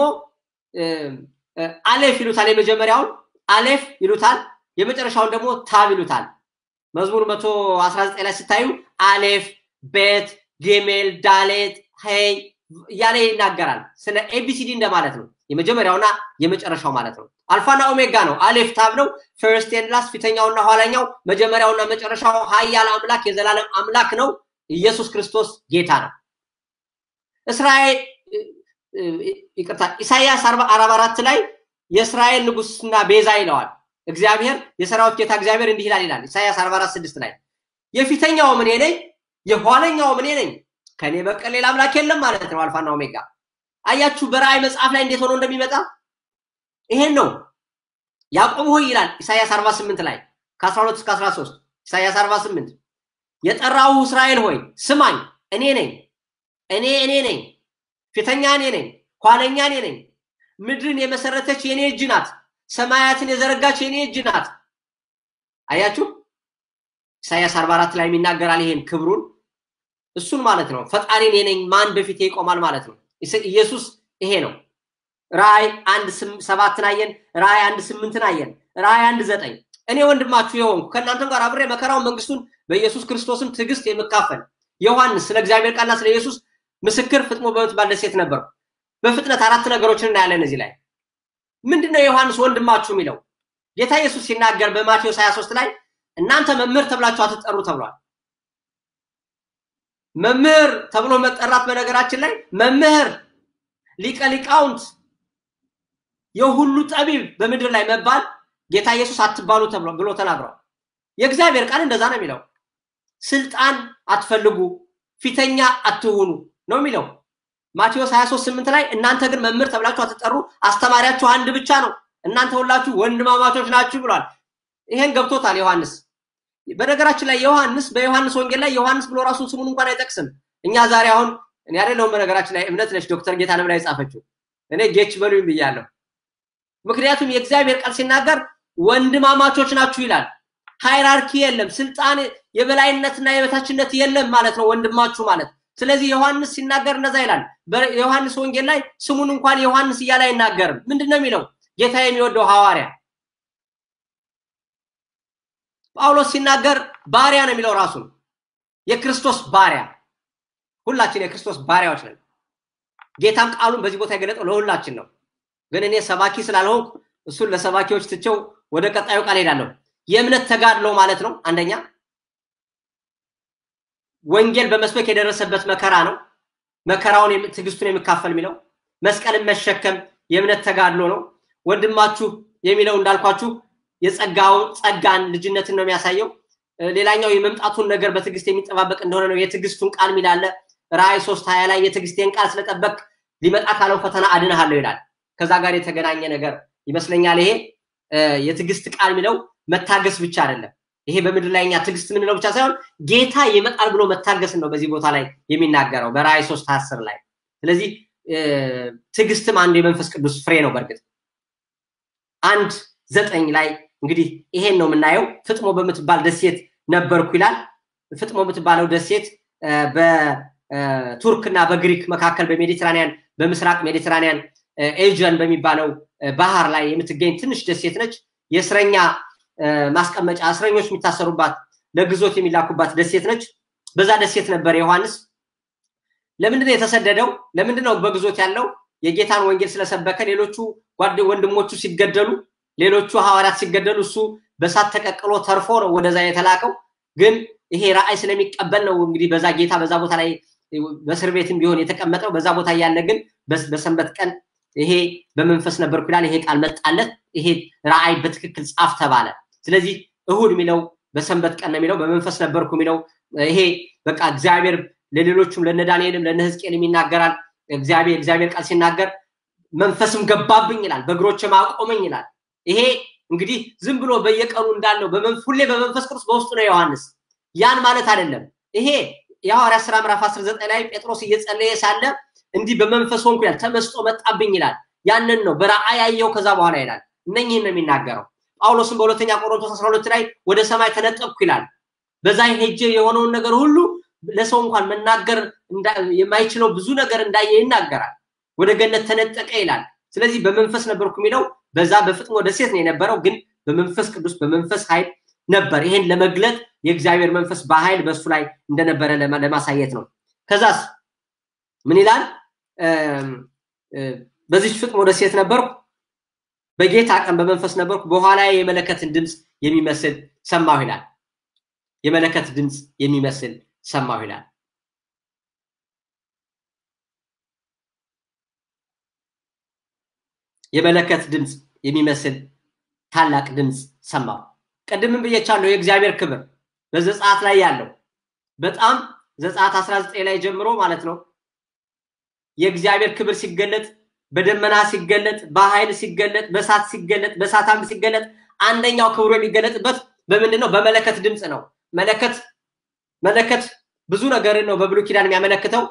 አሌፍ ይሉታል። የመጀመሪያውን አሌፍ ይሉታል። የመጨረሻውን ደግሞ ታብ ይሉታል። መዝሙር መቶ አስራ ዘጠኝ ላይ ስታዩ አሌፍ፣ ቤት፣ ጌሜል፣ ዳሌት፣ ሄይ እያለ ይናገራል። ስለ ኤቢሲዲ እንደማለት ነው። የመጀመሪያውና የመጨረሻው ማለት ነው። አልፋና ኦሜጋ ነው። አሌፍ ታብ ነው። ፈርስት ኤንድ ላስት ፊተኛውና ኋላኛው፣ መጀመሪያውና መጨረሻው ሀያል አምላክ የዘላለም አምላክ ነው። ኢየሱስ ክርስቶስ ጌታ ነው። እስራኤል ይቅርታ፣ ኢሳይያስ አርባ አራት ላይ የእስራኤል ንጉስና ቤዛ ይለዋል። እግዚአብሔር የሰራዊት ጌታ እግዚአብሔር እንዲህ ይላል ይላል ኢሳይያስ 44 ስድስት ላይ የፊተኛው እኔ ነኝ የኋለኛው እኔ ነኝ ከኔ በቀር ሌላ አምላክ የለም ማለት ነው አልፋና ኦሜጋ አያችሁ በራእይ መጽሐፍ ላይ እንዴት ሆኖ እንደሚመጣ ይሄን ነው ያዕቆብ ሆይ ይላል ኢሳይያስ 48 ላይ ከ12 እስከ 13 ኢሳይያስ 48 የጠራው እስራኤል ሆይ ስማኝ እኔ ነኝ እኔ እኔ ነኝ ፊተኛ እኔ ነኝ ኋለኛ እኔ ነኝ ምድርን የመሰረተች የኔ እጅ ናት ሰማያትን የዘረጋች የኔ እጅ ናት። አያችሁ ኢሳያስ 44 ላይ የሚናገራል ይሄን ክብሩን እሱን ማለት ነው። ፈጣሪ እኔ ነኝ ማን በፊቴ ይቆማል ማለት ነው። ኢየሱስ ይሄ ነው። ራእይ አንድ ሰባትን አየን። ራእይ አንድ ስምንትን አየን። ራእይ አንድ ዘጠኝ እኔ ወንድማችሁ የሆንኩ ከእናንተም ጋር አብሬ መከራውን መንግስቱን በኢየሱስ ክርስቶስም ትዕግስት የምካፈል ዮሐንስ ስለ እግዚአብሔር ቃልና ስለ ኢየሱስ ምስክር ፍጥሞ በምትባል ደሴት ነበርኩ። በፍጥነት አራት ነገሮችን እናያለን እዚህ ላይ ምንድነው ዮሐንስ ወንድማችሁ የሚለው ጌታ ኢየሱስ ሲናገር በማቴዎስ 23 ላይ እናንተ መምህር ተብላችሁ አትጠሩ ተብሏል። መምህር ተብሎ መጠራት በነገራችን ላይ መምህር፣ ሊቀ ሊቃውንት፣ የሁሉ ጠቢብ በምድር ላይ መባል ጌታ ኢየሱስ አትባሉ ተብሎ ብሎ ተናግሯል። የእግዚአብሔር ቃል እንደዛ ነው የሚለው። ስልጣን አትፈልጉ፣ ፊተኛ አትሁኑ ነው የሚለው። ማቴዎስ 23 8 ላይ እናንተ ግን መምህር ተብላችሁ አትጠሩ፣ አስተማሪያችሁ አንድ ብቻ ነው፣ እናንተ ሁላችሁ ወንድማማቾች ናችሁ ብሏል። ይሄን ገብቶታል ዮሐንስ። በነገራችን ላይ ዮሐንስ በዮሐንስ ወንጌል ላይ ዮሐንስ ብሎ ራሱን ስሙን እንኳን አይጠቅስም። እኛ ዛሬ አሁን እኔ አይደለሁም በነገራችን ላይ እምነት ነች ዶክተር ጌታነህ ላይ የጻፈችው እኔ ጌች በሉኝ ብያለሁ። ምክንያቱም የእግዚአብሔር ቃል ሲናገር ወንድማማቾች ናችሁ ይላል። ሃይራርኪ የለም፣ ስልጣን የበላይነትና የበታችነት የለም ማለት ነው ወንድማችሁ ማለት ስለዚህ ዮሐንስ ሲናገር እንደዛ ይላል። በዮሐንስ ወንጌል ላይ ስሙን እንኳን ዮሐንስ እያለ አይናገርም። ምንድን ነው የሚለው? ጌታ የሚወደው ሐዋርያ። ጳውሎስ ሲናገር ባሪያ ነው የሚለው ራሱን የክርስቶስ ባሪያ። ሁላችን የክርስቶስ ባሪያዎች ነን። ጌታም ቃሉን በዚህ ቦታ የገለጠው ለሁላችን ነው። ግን እኔ ሰባኪ ስላልሆንኩ እሱን ለሰባኪዎች ትቼው ወደ ቀጣዩ ቃል ሄዳለሁ። የእምነት ተጋድሎ ማለት ነው አንደኛ ወንጌል በመስበክ የደረሰበት መከራ ነው። መከራውን ትዕግስቱን የሚካፈል የሚለው መስቀልን መሸከም የእምነት ተጋድሎ ነው። ወንድማችሁ የሚለው እንዳልኳችሁ የጸጋውን ጸጋን ልጅነትን ነው የሚያሳየው። ሌላኛው የመምጣቱን ነገር በትዕግስት የሚጠባበቅ እንደሆነ ነው። የትዕግስቱን ቃል ሚላለ ራእይ ሶስት ሀያ ላይ የትዕግስቴን ቃል ስለጠበቅ ሊመጣ ካለው ፈተና አድንሃለሁ ይላል። ከዛ ጋር የተገናኘ ነገር ይመስለኛል። ይሄ የትዕግስት ቃል የሚለው መታገስ ብቻ አይደለም። ይሄ በምድር ላይ እኛ ትዕግስት የምንለው ብቻ ሳይሆን ጌታ ይመጣል ብሎ መታገስን ነው በዚህ ቦታ ላይ የሚናገረው በራእይ ሶስት አስር ላይ። ስለዚህ ትዕግስትም አንዱ የመንፈስ ቅዱስ ፍሬ ነው። በእርግጥ አንድ ዘጠኝ ላይ እንግዲህ ይሄን ነው የምናየው። ፍጥሞ በምትባል ደሴት ነበርኩ ይላል። ፍጥሞ የምትባለው ደሴት በቱርክ እና በግሪክ መካከል በሜዲትራኒያን በምስራቅ ሜዲትራኒያን ኤጀን በሚባለው ባህር ላይ የምትገኝ ትንሽ ደሴት ነች። የእስረኛ ማስቀመጫ እስረኞች የሚታሰሩባት ለግዞት የሚላኩባት ደሴት ነች። በዛ ደሴት ነበር ዮሐንስ። ለምንድነው የተሰደደው? ለምንድነው በግዞት ያለው? የጌታን ወንጌል ስለሰበከ ሌሎቹ ጓድ ወንድሞቹ ሲገደሉ፣ ሌሎቹ ሐዋርያት ሲገደሉ እሱ በሳት ተቀቅሎ ተርፎ ነው ወደዛ የተላከው። ግን ይሄ ራእይ ስለሚቀበል ነው እንግዲህ በዛ ጌታ በዛ ቦታ ላይ በእስር ቤትም ቢሆን የተቀመጠው በዛ ቦታ እያለ ግን በሰንበት ቀን ይሄ በመንፈስ ነበርኩ ይላል። ይሄ ቃል መጣለት። ይሄ ራእይ በትክክል ጻፍ ተባለ። ስለዚህ እሁድ የሚለው በሰንበት ቀን ነው የሚለው፣ በመንፈስ ነበርኩ የሚለው ይሄ በቃ እግዚአብሔር ለሌሎቹም ለነ ዳንኤልም ለነ ህዝቅኤልም ይናገራል። እግዚአብሔር እግዚአብሔር ቃል ሲናገር መንፈስም ገባብኝ ይላል፣ በእግሮችም አቆመኝ ይላል። ይሄ እንግዲህ ዝም ብሎ በየቀኑ እንዳለው ሁሌ በመንፈስ ቅዱስ በውስጡ ነው ዮሐንስ። ያን ማለት አይደለም። ይሄ የሐዋርያት ሥራ ምዕራፍ 19 ላይ ጴጥሮስ እየጸለየ ሳለ እንዲህ በመንፈስ ሆንኩ ይላል፣ ተመስጦ መጣብኝ ይላል። ያንን ነው በራእይ ያየው ከዛ በኋላ ይላል። እነኝህን ነው የሚናገረው። ጳውሎስም በሁለተኛ ቆሮንቶስ 12 ላይ ወደ ሰማይ ተነጠቅኩ ይላል። በዛ ሄጄ የሆነውን ነገር ሁሉ ለሰው እንኳን መናገር የማይችለው ብዙ ነገር እንዳየ ይናገራል። ወደ ገነት ተነጠቀ ይላል። ስለዚህ በመንፈስ ነበርኩ የሚለው በዛ በፍጥሞ ደሴት ነው የነበረው፣ ግን በመንፈስ ቅዱስ በመንፈስ ኃይል ነበር። ይሄን ለመግለጥ የእግዚአብሔር መንፈስ በኃይል በሱ ላይ እንደነበረ ለማሳየት ነው። ከዛስ ምን ይላል? በዚች ፍጥሞ ደሴት ነበርኩ፣ በጌታ ቀን በመንፈስ ነበርኩ፣ በኋላ የመለከትን ድምፅ የሚመስል ሰማሁ ይላል። የመለከት ድምፅ የሚመስል ሰማሁ ይላል። የመለከት ድምፅ የሚመስል ታላቅ ድምፅ ሰማሁ። ቅድምም ብዬቻለሁ፣ የእግዚአብሔር ክብር በዘጸአት ላይ ያለው በጣም ዘጸአት 19 ላይ ጀምሮ ማለት ነው የእግዚአብሔር ክብር ሲገለጥ በደመና ሲገለጥ፣ በኃይል ሲገለጥ፣ በእሳት ሲገለጥ፣ በእሳት አምድ ሲገለጥ አንደኛው ክብሩ የሚገለጥበት በምንድን ነው? በመለከት ድምፅ ነው። መለከት መለከት ብዙ ነገርን ነው በብሉይ ኪዳን የሚያመለክተው።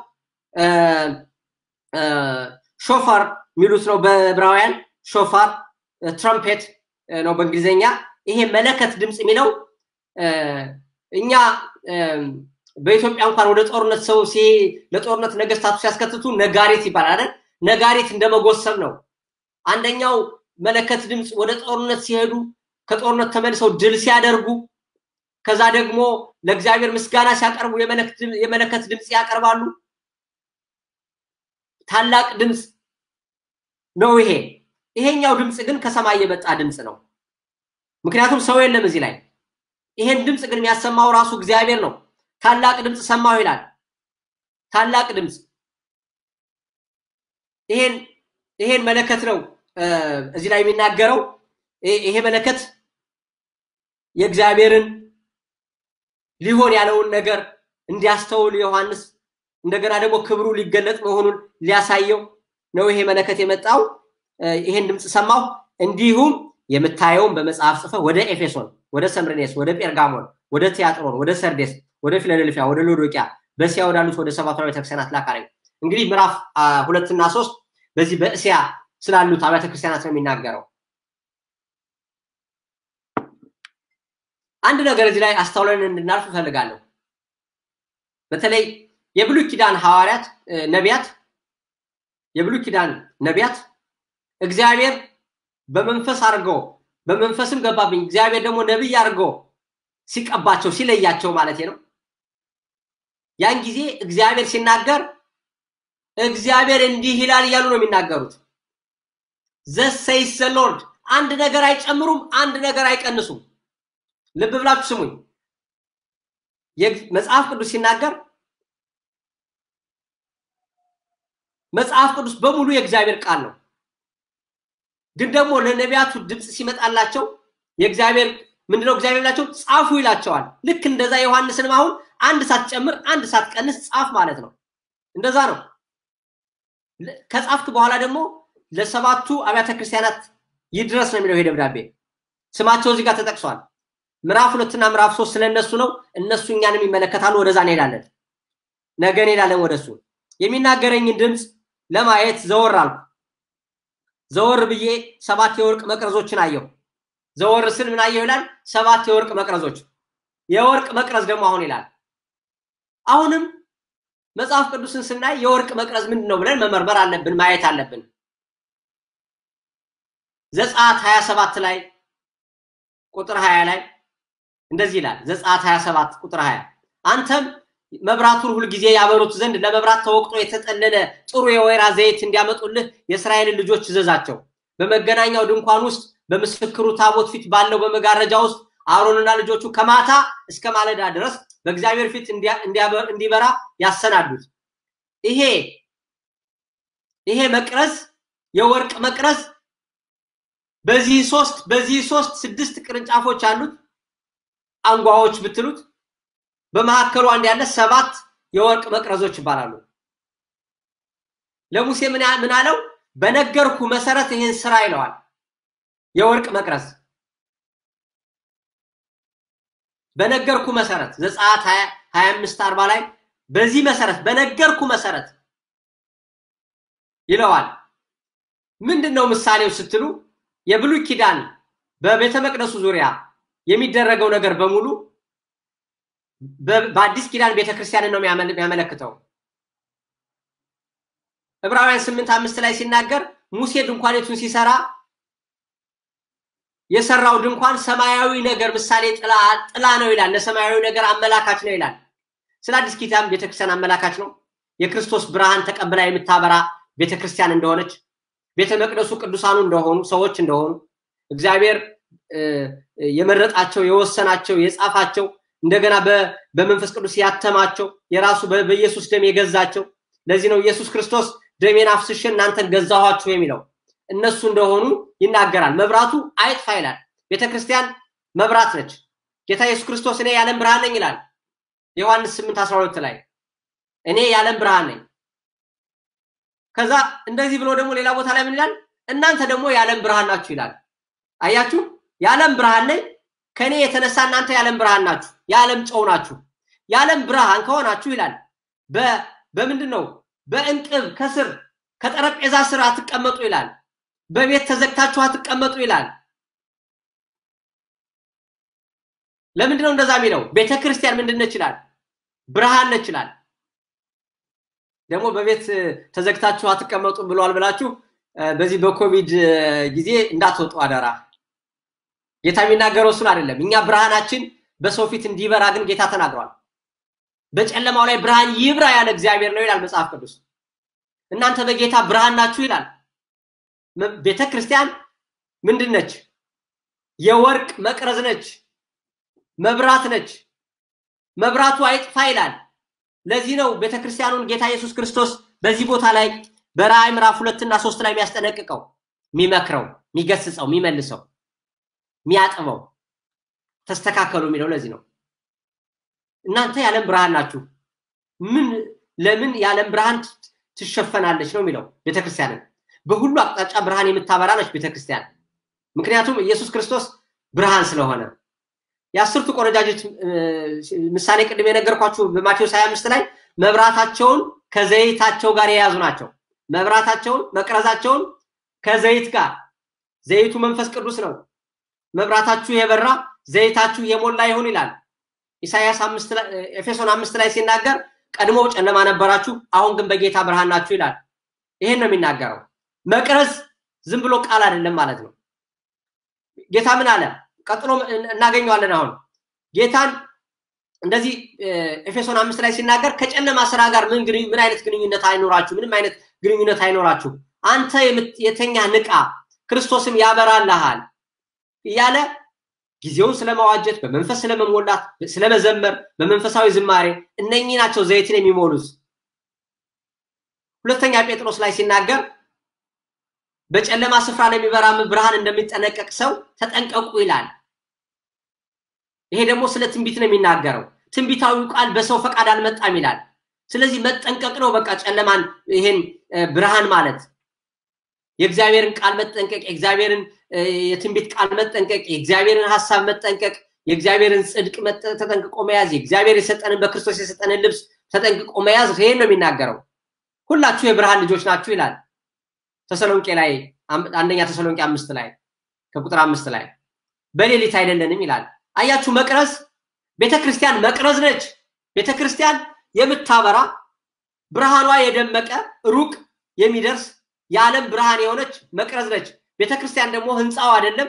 ሾፋር የሚሉት ነው በዕብራውያን ሾፋር፣ ትራምፔት ነው በእንግሊዝኛ። ይሄ መለከት ድምፅ የሚለው እኛ በኢትዮጵያ እንኳን ወደ ጦርነት ሰው ለጦርነት ነገስታቱ ሲያስከትቱ ነጋሪት ይባላል አይደል? ነጋሪት እንደመጎሰም ነው። አንደኛው መለከት ድምፅ ወደ ጦርነት ሲሄዱ ከጦርነት ተመልሰው ድል ሲያደርጉ ከዛ ደግሞ ለእግዚአብሔር ምስጋና ሲያቀርቡ የመለከት ድምፅ ያቀርባሉ። ታላቅ ድምፅ ነው ይሄ። ይሄኛው ድምፅ ግን ከሰማይ የመጣ ድምፅ ነው። ምክንያቱም ሰው የለም እዚህ ላይ። ይሄን ድምፅ ግን የሚያሰማው ራሱ እግዚአብሔር ነው። ታላቅ ድምፅ ሰማሁ ይላል። ታላቅ ድምፅ ይሄን ይሄን መለከት ነው እዚህ ላይ የሚናገረው። ይሄ መለከት የእግዚአብሔርን ሊሆን ያለውን ነገር እንዲያስተውል ዮሐንስ እንደገና ደግሞ ክብሩ ሊገለጥ መሆኑን ሊያሳየው ነው ይሄ መለከት የመጣው። ይሄን ድምፅ ሰማሁ። እንዲሁም የምታየውን በመጽሐፍ ጽፈህ ወደ ኤፌሶን፣ ወደ ሰምርኔስ፣ ወደ ጴርጋሞን፣ ወደ ቲያጥሮን፣ ወደ ሰርዴስ፣ ወደ ፊላደልፊያ፣ ወደ ሎዶቂያ፣ በእስያ ወዳሉት ወደ ሰባቱ አብያተ ክርስቲያናት ላክ አለኝ። እንግዲህ ምዕራፍ ሁለትና ሶስት በዚህ በእስያ ስላሉት አብያተ ክርስቲያናት ነው የሚናገረው። አንድ ነገር እዚህ ላይ አስተውለን እንድናልፍ እፈልጋለሁ። በተለይ የብሉይ ኪዳን ሐዋርያት ነቢያት የብሉይ ኪዳን ነቢያት እግዚአብሔር በመንፈስ አድርጎ በመንፈስም ገባብኝ እግዚአብሔር ደግሞ ነቢይ አድርጎ ሲቀባቸው ሲለያቸው ማለት ነው። ያን ጊዜ እግዚአብሔር ሲናገር እግዚአብሔር እንዲህ ይላል እያሉ ነው የሚናገሩት። ዘሰይስ ዘ ሎርድ አንድ ነገር አይጨምሩም፣ አንድ ነገር አይቀንሱም። ልብ ብላችሁ ስሙኝ። መጽሐፍ ቅዱስ ሲናገር መጽሐፍ ቅዱስ በሙሉ የእግዚአብሔር ቃል ነው። ግን ደግሞ ለነቢያቱ ድምፅ ሲመጣላቸው የእግዚአብሔር ምንድነው እግዚአብሔር ላቸው ጻፉ ይላቸዋል። ልክ እንደዛ ዮሐንስንም አሁን አንድ ሳትጨምር አንድ ሳትቀንስ ጻፍ ማለት ነው። እንደዛ ነው። ከጻፍክ በኋላ ደግሞ ለሰባቱ አብያተ ክርስቲያናት ይድረስ ነው የሚለው ይሄ ደብዳቤ። ስማቸው እዚህ ጋር ተጠቅሷል። ምዕራፍ ሁለትና ምዕራፍ ሶስት ስለነሱ ነው። እነሱ እኛንም ይመለከታሉ። ወደዛ እንሄዳለን። ነገ እንሄዳለን ወደሱ። የሚናገረኝን ድምፅ ለማየት ዘወር አልኩ። ዘወር ብዬ ሰባት የወርቅ መቅረዞችን አየሁ። ዘወር ስል ምን አየሁ ይላል? ሰባት የወርቅ መቅረዞች። የወርቅ መቅረዝ ደግሞ አሁን ይላል። አሁንም መጽሐፍ ቅዱስን ስናይ የወርቅ መቅረዝ ምንድን ነው ብለን መመርመር አለብን፣ ማየት አለብን። ዘጸአት 27 ላይ ቁጥር 20 ላይ እንደዚህ ይላል። ዘጸአት 27 ቁጥር 20 አንተም መብራቱን ሁልጊዜ ያበሩት ዘንድ ለመብራት ተወቅጦ የተጠለለ ጥሩ የወይራ ዘይት እንዲያመጡልህ የእስራኤልን ልጆች እዘዛቸው። በመገናኛው ድንኳን ውስጥ በምስክሩ ታቦት ፊት ባለው በመጋረጃ ውስጥ አሮንና ልጆቹ ከማታ እስከ ማለዳ ድረስ በእግዚአብሔር ፊት እንዲበራ ያሰናዱት። ይሄ ይሄ መቅረዝ የወርቅ መቅረዝ በዚህ ሶስት በዚህ ሶስት ስድስት ቅርንጫፎች አሉት አንጓዎች ብትሉት በመካከሉ አንድ ያለ ሰባት የወርቅ መቅረዞች ይባላሉ። ለሙሴ ምን አለው? በነገርኩ መሰረት ይህን ስራ ይለዋል። የወርቅ መቅረዝ በነገርኩ መሰረት ዘጸአት 25 40 ላይ በዚህ መሰረት በነገርኩ መሰረት ይለዋል። ምንድን ነው ምሳሌው ስትሉ የብሉይ ኪዳን በቤተ መቅደሱ ዙሪያ የሚደረገው ነገር በሙሉ በአዲስ ኪዳን ቤተክርስቲያንን ነው የሚያመለክተው። ዕብራውያን ስምንት አምስት ላይ ሲናገር ሙሴ ድንኳኔቱን ሲሰራ የሰራው ድንኳን ሰማያዊ ነገር ምሳሌ ጥላ ነው ይላል። ለሰማያዊ ነገር አመላካች ነው ይላል። ስለ አዲስ ኪዳን ቤተክርስቲያን አመላካች ነው። የክርስቶስ ብርሃን ተቀብላ የምታበራ ቤተክርስቲያን እንደሆነች፣ ቤተ መቅደሱ ቅዱሳኑ እንደሆኑ ሰዎች እንደሆኑ እግዚአብሔር የመረጣቸው የወሰናቸው የጻፋቸው እንደገና በመንፈስ ቅዱስ ያተማቸው የራሱ በኢየሱስ ደም የገዛቸው ለዚህ ነው ኢየሱስ ክርስቶስ ደሜን አፍስሼ እናንተን ገዛኋችሁ የሚለው እነሱ እንደሆኑ ይናገራል። መብራቱ አይጥፋ ይላል። ቤተክርስቲያን መብራት ነች። ጌታ ኢየሱስ ክርስቶስ እኔ የዓለም ብርሃን ነኝ ይላል። ዮሐንስ 8 12 ላይ እኔ የዓለም ብርሃን ነኝ። ከዛ እንደዚህ ብሎ ደግሞ ሌላ ቦታ ላይ ምን ይላል? እናንተ ደግሞ የዓለም ብርሃን ናችሁ ይላል። አያችሁ፣ የዓለም ብርሃን ነኝ ከኔ የተነሳ እናንተ የዓለም ብርሃን ናችሁ፣ የዓለም ጨው ናችሁ። የዓለም ብርሃን ከሆናችሁ ይላል በምንድን ነው? በእንቅብ ከስር ከጠረጴዛ ስር አትቀመጡ ይላል። በቤት ተዘግታችሁ አትቀመጡ ይላል። ለምንድን ነው እንደዛ የሚለው? ቤተ ክርስቲያን ምንድን ነች ይላል? ብርሃን ነች ይላል። ደግሞ በቤት ተዘግታችሁ አትቀመጡ ብሏል ብላችሁ በዚህ በኮቪድ ጊዜ እንዳትወጡ አደራ። ጌታ የሚናገረው እሱን አይደለም። እኛ ብርሃናችን በሰው ፊት እንዲበራ ግን ጌታ ተናግሯል። በጨለማው ላይ ብርሃን ይብራ ያለ እግዚአብሔር ነው ይላል መጽሐፍ ቅዱስ። እናንተ በጌታ ብርሃን ናችሁ ይላል። ቤተ ክርስቲያን ምንድን ነች? የወርቅ መቅረዝ ነች፣ መብራት ነች። መብራቱ አይጥፋ ይላል። ለዚህ ነው ቤተ ክርስቲያኑን ጌታ ኢየሱስ ክርስቶስ በዚህ ቦታ ላይ በራእይ ምዕራፍ ሁለት እና ሶስት ላይ የሚያስጠነቅቀው፣ የሚመክረው፣ የሚገስጸው፣ የሚመልሰው፣ የሚያጥበው ተስተካከሉ የሚለው ለዚህ ነው። እናንተ የዓለም ብርሃን ናችሁ። ምን ለምን የዓለም ብርሃን ትሸፈናለች ነው የሚለው ቤተክርስቲያንን በሁሉ አቅጣጫ ብርሃን የምታበራ ነች ቤተክርስቲያን። ምክንያቱም ኢየሱስ ክርስቶስ ብርሃን ስለሆነ የአስርቱ ቆነጃጅት ምሳሌ ቅድም የነገርኳችሁ በማቴዎስ 25 ላይ መብራታቸውን ከዘይታቸው ጋር የያዙ ናቸው። መብራታቸውን መቅረዛቸውን ከዘይት ጋር ዘይቱ መንፈስ ቅዱስ ነው። መብራታችሁ የበራ ዘይታችሁ የሞላ ይሁን ይላል። ኢሳያስ ኤፌሶን አምስት ላይ ሲናገር ቀድሞ ጨለማ ነበራችሁ፣ አሁን ግን በጌታ ብርሃን ናችሁ ይላል። ይሄን ነው የሚናገረው። መቅረዝ ዝም ብሎ ቃል አይደለም ማለት ነው። ጌታ ምን አለ? ቀጥሎ እናገኘዋለን። አሁን ጌታን እንደዚህ ኤፌሶን አምስት ላይ ሲናገር ከጨለማ ስራ ጋር ምን ምን አይነት ግንኙነት አይኖራችሁ፣ ምንም አይነት ግንኙነት አይኖራችሁ። አንተ የተኛ ንቃ፣ ክርስቶስም ያበራልሃል እያለ ጊዜውን ስለመዋጀት በመንፈስ ስለመሞላት ስለመዘመር በመንፈሳዊ ዝማሬ እነኚህ ናቸው ዘይትን የሚሞሉት። ሁለተኛ ጴጥሮስ ላይ ሲናገር በጨለማ ስፍራ ለሚበራ ብርሃን እንደሚጠነቀቅ ሰው ተጠንቀቁ ይላል። ይሄ ደግሞ ስለ ትንቢት ነው የሚናገረው። ትንቢታዊው ቃል በሰው ፈቃድ አልመጣም ይላል። ስለዚህ መጠንቀቅ ነው በቃ ጨለማን ይሄን ብርሃን ማለት የእግዚአብሔርን ቃል መጠንቀቅ፣ የእግዚአብሔርን የትንቢት ቃል መጠንቀቅ፣ የእግዚአብሔርን ሀሳብ መጠንቀቅ፣ የእግዚአብሔርን ጽድቅ ተጠንቅቆ መያዝ፣ የእግዚአብሔር የሰጠንን በክርስቶስ የሰጠንን ልብስ ተጠንቅቆ መያዝ ይሄን ነው የሚናገረው። ሁላችሁ የብርሃን ልጆች ናችሁ ይላል ተሰሎንቄ ላይ አንደኛ ተሰሎንቄ አምስት ላይ ከቁጥር አምስት ላይ በሌሊት አይደለንም ይላል። አያችሁ መቅረዝ ቤተክርስቲያን መቅረዝ ነች። ቤተክርስቲያን የምታበራ ብርሃኗ የደመቀ ሩቅ የሚደርስ የዓለም ብርሃን የሆነች መቅረዝ ነች። ቤተክርስቲያን ደግሞ ህንፃው አይደለም።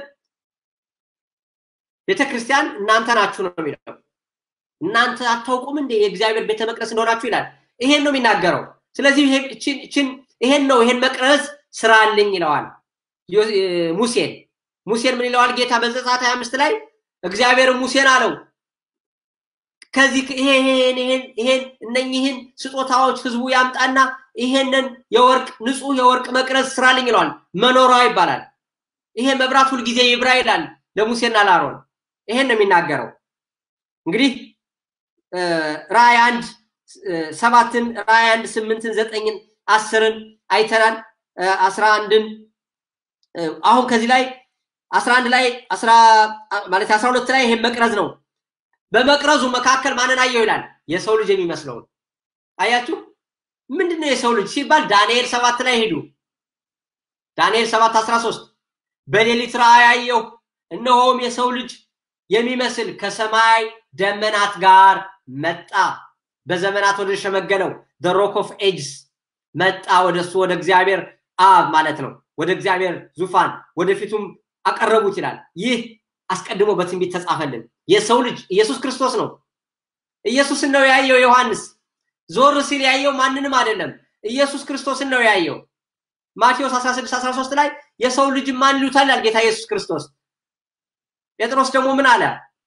ቤተክርስቲያን እናንተ ናችሁ ነው የሚለው። እናንተ አታውቁም እንዴ የእግዚአብሔር ቤተ መቅደስ እንደሆናችሁ ይላል። ይሄን ነው የሚናገረው። ስለዚህ ይሄን ነው ይሄን መቅረዝ ስራልኝ ይለዋል ሙሴን። ሙሴን ምን ይለዋል ጌታ በዘጸአት 25 ላይ እግዚአብሔር ሙሴን አለው ከዚህ ይሄን ይሄን ይሄን እነኚህን ስጦታዎች ህዝቡ ያምጣና ይሄንን የወርቅ ንጹህ የወርቅ መቅረዝ ስራልኝ ይለዋል። መኖሯ ይባላል። ይሄ መብራት ሁልጊዜ ይብራ ይላል ለሙሴና ለአሮን። ይሄን ነው የሚናገረው። እንግዲህ ራእይ አንድ ሰባትን ራእይ አንድ ስምንትን ዘጠኝን አስርን አይተናል አስራ አንድን አሁን ከዚህ ላይ አስራ አንድ ላይ ማለት አስራ ሁለት ላይ ይሄን መቅረዝ ነው በመቅረዙ መካከል ማንን አየው ይላል የሰው ልጅ የሚመስለውን አያችሁ ምንድነው የሰው ልጅ ሲባል ዳንኤል ሰባት ላይ ሄዱ ዳንኤል ሰባት አስራ ሶስት በሌሊት ራእይ አየሁ እነሆም የሰው ልጅ የሚመስል ከሰማይ ደመናት ጋር መጣ በዘመናት ወደ ሸመገለው ሮክ ኦፍ ኤጅስ መጣ ወደሱ ወደ እግዚአብሔር አብ ማለት ነው ወደ እግዚአብሔር ዙፋን ወደፊቱም አቀረቡት ይላል ይህ አስቀድሞ በትንቢት ተጻፈልን የሰው ልጅ ኢየሱስ ክርስቶስ ነው ኢየሱስን ነው ያየው ዮሐንስ ዞር ሲል ያየው ማንንም አይደለም ኢየሱስ ክርስቶስን ነው ያየው ማቴዎስ 16 13 ላይ የሰው ልጅ ማን ይሉታል ያል ጌታ ኢየሱስ ክርስቶስ ጴጥሮስ ደግሞ ምን አለ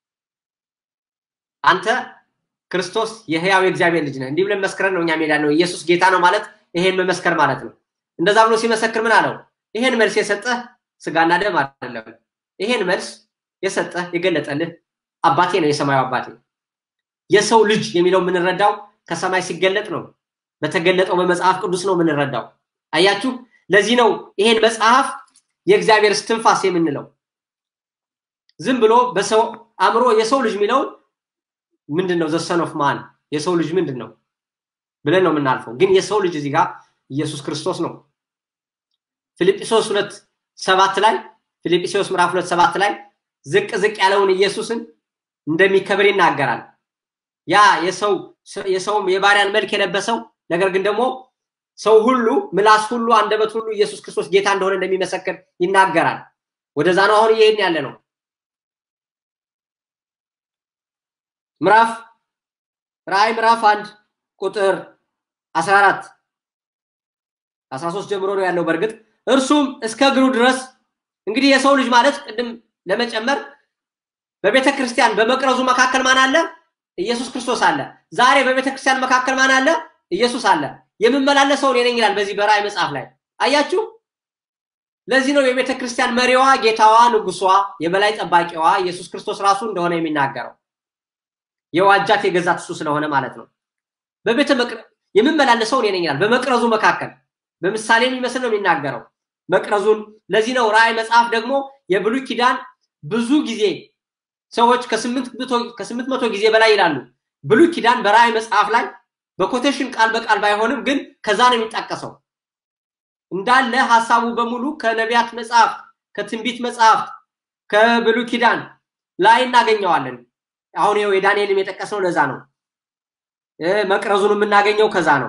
አንተ ክርስቶስ የህያው የእግዚአብሔር ልጅ ነህ እንዲህ ብለን መስክረን ነው እኛ ሜዳ ነው ኢየሱስ ጌታ ነው ማለት ይሄን መመስከር ማለት ነው እንደዛ ብሎ ሲመሰክር ምን አለው ይሄን መልስ የሰጠህ ስጋና ደም አይደለም ይሄን መልስ የሰጠህ የገለጠልህ አባቴ ነው የሰማዩ አባቴ የሰው ልጅ የሚለው የምንረዳው ከሰማይ ሲገለጥ ነው በተገለጠው በመጽሐፍ ቅዱስ ነው የምንረዳው አያችሁ ለዚህ ነው ይሄን መጽሐፍ የእግዚአብሔር ስትንፋስ የምንለው ዝም ብሎ በሰው አእምሮ የሰው ልጅ የሚለው ምንድን ነው ዘሰን ኦፍ ማን የሰው ልጅ ምንድን ነው ብለን ነው የምናልፈው ግን የሰው ልጅ እዚህ ጋር ኢየሱስ ክርስቶስ ነው ፊልጵስዩስ ሁለት ሰባት ላይ ፊልጵስዩስ ምዕራፍ ሁለት ሰባት ላይ ዝቅ ዝቅ ያለውን ኢየሱስን እንደሚከብር ይናገራል ያ የሰው የሰውም የባሪያን መልክ የለበሰው ነገር ግን ደግሞ ሰው ሁሉ ምላስ ሁሉ አንደበት ሁሉ ኢየሱስ ክርስቶስ ጌታ እንደሆነ እንደሚመሰክር ይናገራል ወደዛ ነው አሁን እየሄድን ያለ ነው ምዕራፍ ራእይ ምዕራፍ አንድ ቁጥር 14 13 ጀምሮ ነው ያለው በእርግጥ እርሱም እስከ እግሩ ድረስ እንግዲህ የሰው ልጅ ማለት ቅድም ለመጨመር በቤተ ክርስቲያን በመቅረዙ መካከል ማን አለ ኢየሱስ ክርስቶስ አለ ዛሬ በቤተ ክርስቲያን መካከል ማን አለ ኢየሱስ አለ የምመላለሰው እኔ ነኝ ይላል በዚህ በራእይ መጽሐፍ ላይ አያችሁ ለዚህ ነው የቤተ ክርስቲያን መሪዋ ጌታዋ ንጉሷ የበላይ ጠባቂዋ ኢየሱስ ክርስቶስ ራሱ እንደሆነ የሚናገረው የዋጃት የገዛት እሱ ስለሆነ ማለት ነው በቤተ የምመላለሰው እኔ ነኝ ይላል በመቅረዙ መካከል በምሳሌ የሚመስል ነው የሚናገረው መቅረዙን ለዚህ ነው ራእይ መጽሐፍ ደግሞ የብሉይ ኪዳን ብዙ ጊዜ ሰዎች ከስምንት መቶ ጊዜ በላይ ይላሉ ብሉይ ኪዳን በራእይ መጽሐፍ ላይ በኮቴሽን ቃል በቃል ባይሆንም ግን ከዛ ነው የሚጠቀሰው እንዳለ ሀሳቡ በሙሉ ከነቢያት መጽሐፍ ከትንቢት መጽሐፍት ከብሉይ ኪዳን ላይ እናገኘዋለን አሁን ይኸው የዳንኤልም የጠቀስነው ለዛ ነው መቅረዙን የምናገኘው ከዛ ነው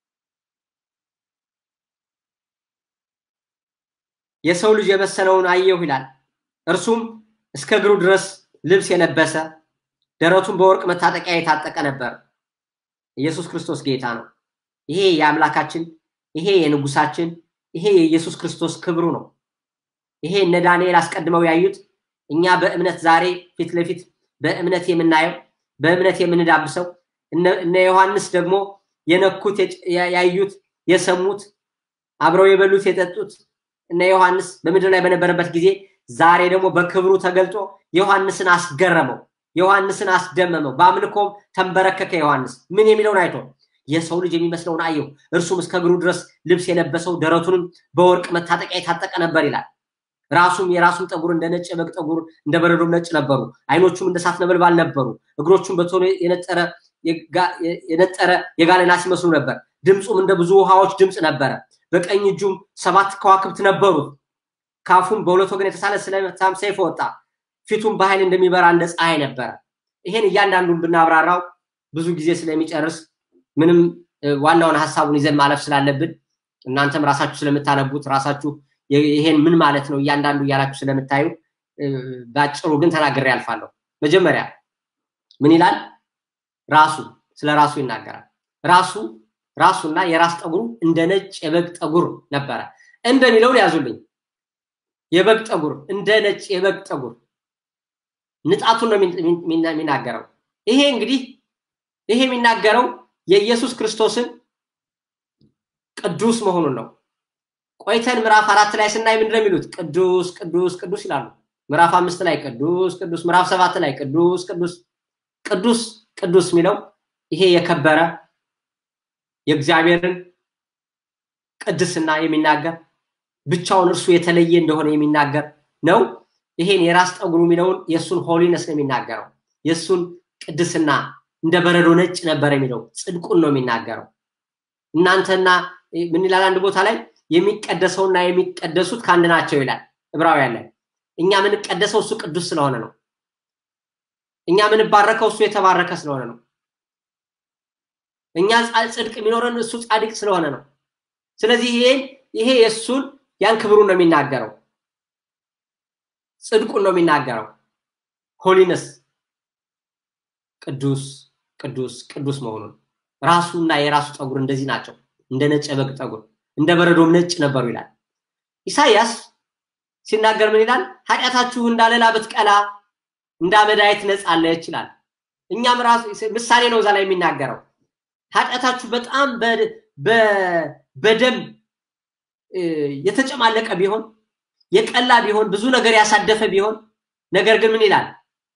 የሰው ልጅ የመሰለውን አየሁ ይላል እርሱም እስከ እግሩ ድረስ ልብስ የለበሰ ደረቱን በወርቅ መታጠቂያ የታጠቀ ነበር ኢየሱስ ክርስቶስ ጌታ ነው ይሄ የአምላካችን ይሄ የንጉሳችን ይሄ የኢየሱስ ክርስቶስ ክብሩ ነው ይሄ እነ ዳንኤል አስቀድመው ያዩት እኛ በእምነት ዛሬ ፊት ለፊት በእምነት የምናየው በእምነት የምንዳብሰው እነ ዮሐንስ ደግሞ የነኩት ያዩት የሰሙት አብረው የበሉት የጠጡት እነ ዮሐንስ በምድር ላይ በነበረበት ጊዜ ዛሬ ደግሞ በክብሩ ተገልጦ ዮሐንስን አስገረመው ዮሐንስን አስደመመው በአምልኮም ተንበረከከ ዮሐንስ ምን የሚለውን አይቶ የሰው ልጅ የሚመስለውን አየው እርሱም እስከ እግሩ ድረስ ልብስ የለበሰው ደረቱንም በወርቅ መታጠቂያ የታጠቀ ነበር ይላል ራሱም የራሱም ጠጉር እንደ ነጭ የበግ ጠጉር እንደ በረዶም ነጭ ነበሩ አይኖቹም እንደ ሳት ነበልባል ነበሩ እግሮቹም በቶሎ የነጠረ የነጠረ የጋለ ናስ ይመስሉ ነበር ድምፁም እንደ ብዙ ውሃዎች ድምፅ ነበረ በቀኝ እጁም ሰባት ከዋክብት ነበሩት ካፉም በሁለት ወገን የተሳለ ስለታም ሰይፍ ወጣ ፊቱም በኃይል እንደሚበራ እንደ ፀሐይ ነበረ ይሄን እያንዳንዱን ብናብራራው ብዙ ጊዜ ስለሚጨርስ ምንም ዋናውን ሀሳቡን ይዘን ማለፍ ስላለብን እናንተም ራሳችሁ ስለምታነቡት ራሳችሁ ይሄን ምን ማለት ነው እያንዳንዱ እያላችሁ ስለምታዩ በአጭሩ ግን ተናግሬ ያልፋለሁ መጀመሪያ ምን ይላል ራሱ ስለ ራሱ ይናገራል ራሱ ራሱና የራስ ጠጉሩ እንደ ነጭ የበግ ጠጉር ነበረ እንደሚለውን ያዙልኝ የበግ ጠጉር እንደ ነጭ የበግ ጠጉር ንጣቱን ነው የሚናገረው ይሄ እንግዲህ ይሄ የሚናገረው የኢየሱስ ክርስቶስን ቅዱስ መሆኑን ነው ቆይተን ምዕራፍ አራት ላይ ስናይ ምንድን ነው የሚሉት ቅዱስ ቅዱስ ቅዱስ ይላሉ ምዕራፍ አምስት ላይ ቅዱስ ቅዱስ ምዕራፍ ሰባት ላይ ቅዱስ ቅዱስ ቅዱስ ቅዱስ የሚለው ይሄ የከበረ የእግዚአብሔርን ቅድስና የሚናገር ብቻውን እርሱ የተለየ እንደሆነ የሚናገር ነው። ይሄን የራስ ጠጉሩ የሚለውን የእሱን ሆሊነስ ነው የሚናገረው። የእሱን ቅድስና እንደ በረዶ ነጭ ነበር የሚለው ጽድቁን ነው የሚናገረው። እናንተና ምን ይላል አንድ ቦታ ላይ የሚቀደሰውና የሚቀደሱት ከአንድ ናቸው ይላል ዕብራውያን ላይ። እኛ የምንቀደሰው እሱ ቅዱስ ስለሆነ ነው። እኛ የምንባረከው እሱ የተባረከ ስለሆነ ነው። እኛ ጽድቅ የሚኖረን እሱ ጻድቅ ስለሆነ ነው። ስለዚህ ይሄን ይሄ የእሱን ያን ክብሩን ነው የሚናገረው፣ ጽድቁን ነው የሚናገረው። ሆሊነስ ቅዱስ ቅዱስ ቅዱስ መሆኑን ራሱና የራሱ ፀጉር እንደዚህ ናቸው፣ እንደ ነጭ የበግ ፀጉር እንደ በረዶም ነጭ ነበሩ ይላል። ኢሳያስ ሲናገር ምን ይላል? ኃጢአታችሁ እንዳለላ ብትቀላ እንደ አመዳይ ትነጻለች ይላል። እኛም ራሱ ምሳሌ ነው እዛ ላይ የሚናገረው ኃጢአታችሁ በጣም በደም የተጨማለቀ ቢሆን የቀላ ቢሆን ብዙ ነገር ያሳደፈ ቢሆን ነገር ግን ምን ይላል?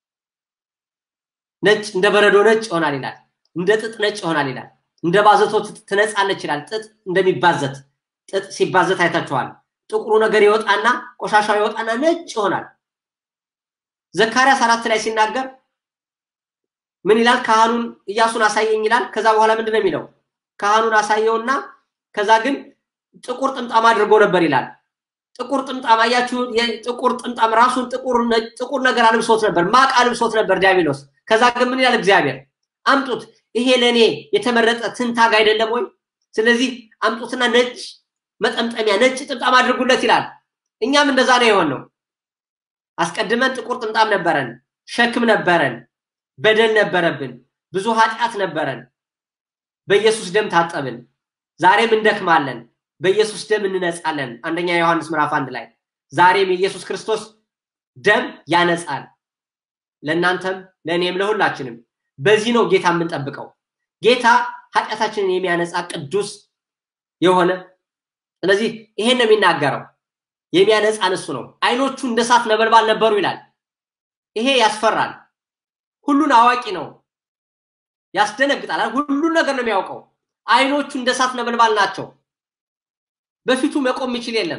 ነጭ እንደ በረዶ ነጭ ይሆናል ይላል። እንደ ጥጥ ነጭ ይሆናል ይላል። እንደ ባዘቶ ትነጻለች ይላል። ጥጥ እንደሚባዘት ጥጥ ሲባዘት አይታችኋል። ጥቁሩ ነገር ይወጣና ቆሻሻው ይወጣና ነጭ ይሆናል። ዘካርያስ አራት ላይ ሲናገር ምን ይላል? ካህኑን እያሱን አሳየኝ ይላል። ከዛ በኋላ ምንድን ነው የሚለው? ካህኑን አሳየውና ከዛ ግን ጥቁር ጥምጣም አድርጎ ነበር ይላል። ጥቁር ጥምጣም አያችሁ፣ ጥቁር ጥምጣም ራሱን ጥቁር ነገር አልብሶት ነበር፣ ማቅ አልብሶት ነበር ዲያብሎስ። ከዛ ግን ምን ይላል እግዚአብሔር? አምጡት፣ ይሄ ለእኔ የተመረጠ ትንታግ አይደለም ወይ? ስለዚህ አምጡትና ነጭ መጠምጠሚያ ነጭ ጥምጣም አድርጉለት ይላል። እኛም እንደዛ ነው የሆነው። አስቀድመን ጥቁር ጥምጣም ነበረን፣ ሸክም ነበረን፣ በደል ነበረብን፣ ብዙ ኃጢአት ነበረን። በኢየሱስ ደም ታጠብን። ዛሬም እንደክማለን፣ በኢየሱስ ደም እንነጻለን። አንደኛ ዮሐንስ ምዕራፍ አንድ ላይ ዛሬም የኢየሱስ ክርስቶስ ደም ያነጻል። ለእናንተም ለእኔም ለሁላችንም። በዚህ ነው ጌታ የምንጠብቀው። ጌታ ኃጢአታችንን የሚያነጻ ቅዱስ የሆነ ስለዚህ ይሄን ነው የሚናገረው። የሚያነጻን እሱ ነው። አይኖቹ እንደ እሳት ነበልባል ነበሩ ይላል። ይሄ ያስፈራል። ሁሉን አዋቂ ነው፣ ያስደነግጣል። ሁሉን ነገር ነው የሚያውቀው። አይኖቹ እንደ እሳት ነበልባል ናቸው። በፊቱ መቆም የሚችል የለም።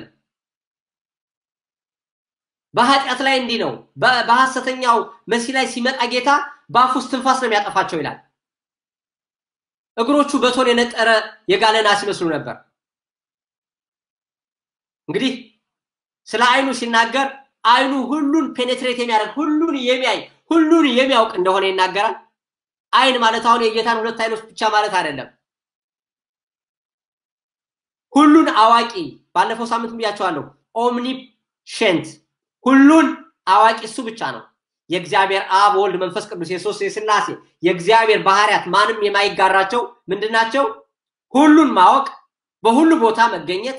በኃጢአት ላይ እንዲህ ነው። በሐሰተኛው መሲ ላይ ሲመጣ ጌታ በአፍ ውስጥ ትንፋስ ነው የሚያጠፋቸው ይላል። እግሮቹ በቶን የነጠረ የጋለ ናስ ይመስሉ ነበር። እንግዲህ ስለ አይኑ ሲናገር አይኑ ሁሉን ፔኔትሬት የሚያደርግ ሁሉን የሚያይ ሁሉን የሚያውቅ እንደሆነ ይናገራል። አይን ማለት አሁን የጌታን ሁለት አይኖች ብቻ ማለት አይደለም። ሁሉን አዋቂ ባለፈው ሳምንት ብያቸዋለሁ። ኦምኒሸንት ሁሉን አዋቂ እሱ ብቻ ነው። የእግዚአብሔር አብ ወልድ መንፈስ ቅዱስ የሶስት የስላሴ የእግዚአብሔር ባህሪያት ማንም የማይጋራቸው ምንድናቸው? ሁሉን ማወቅ፣ በሁሉ ቦታ መገኘት፣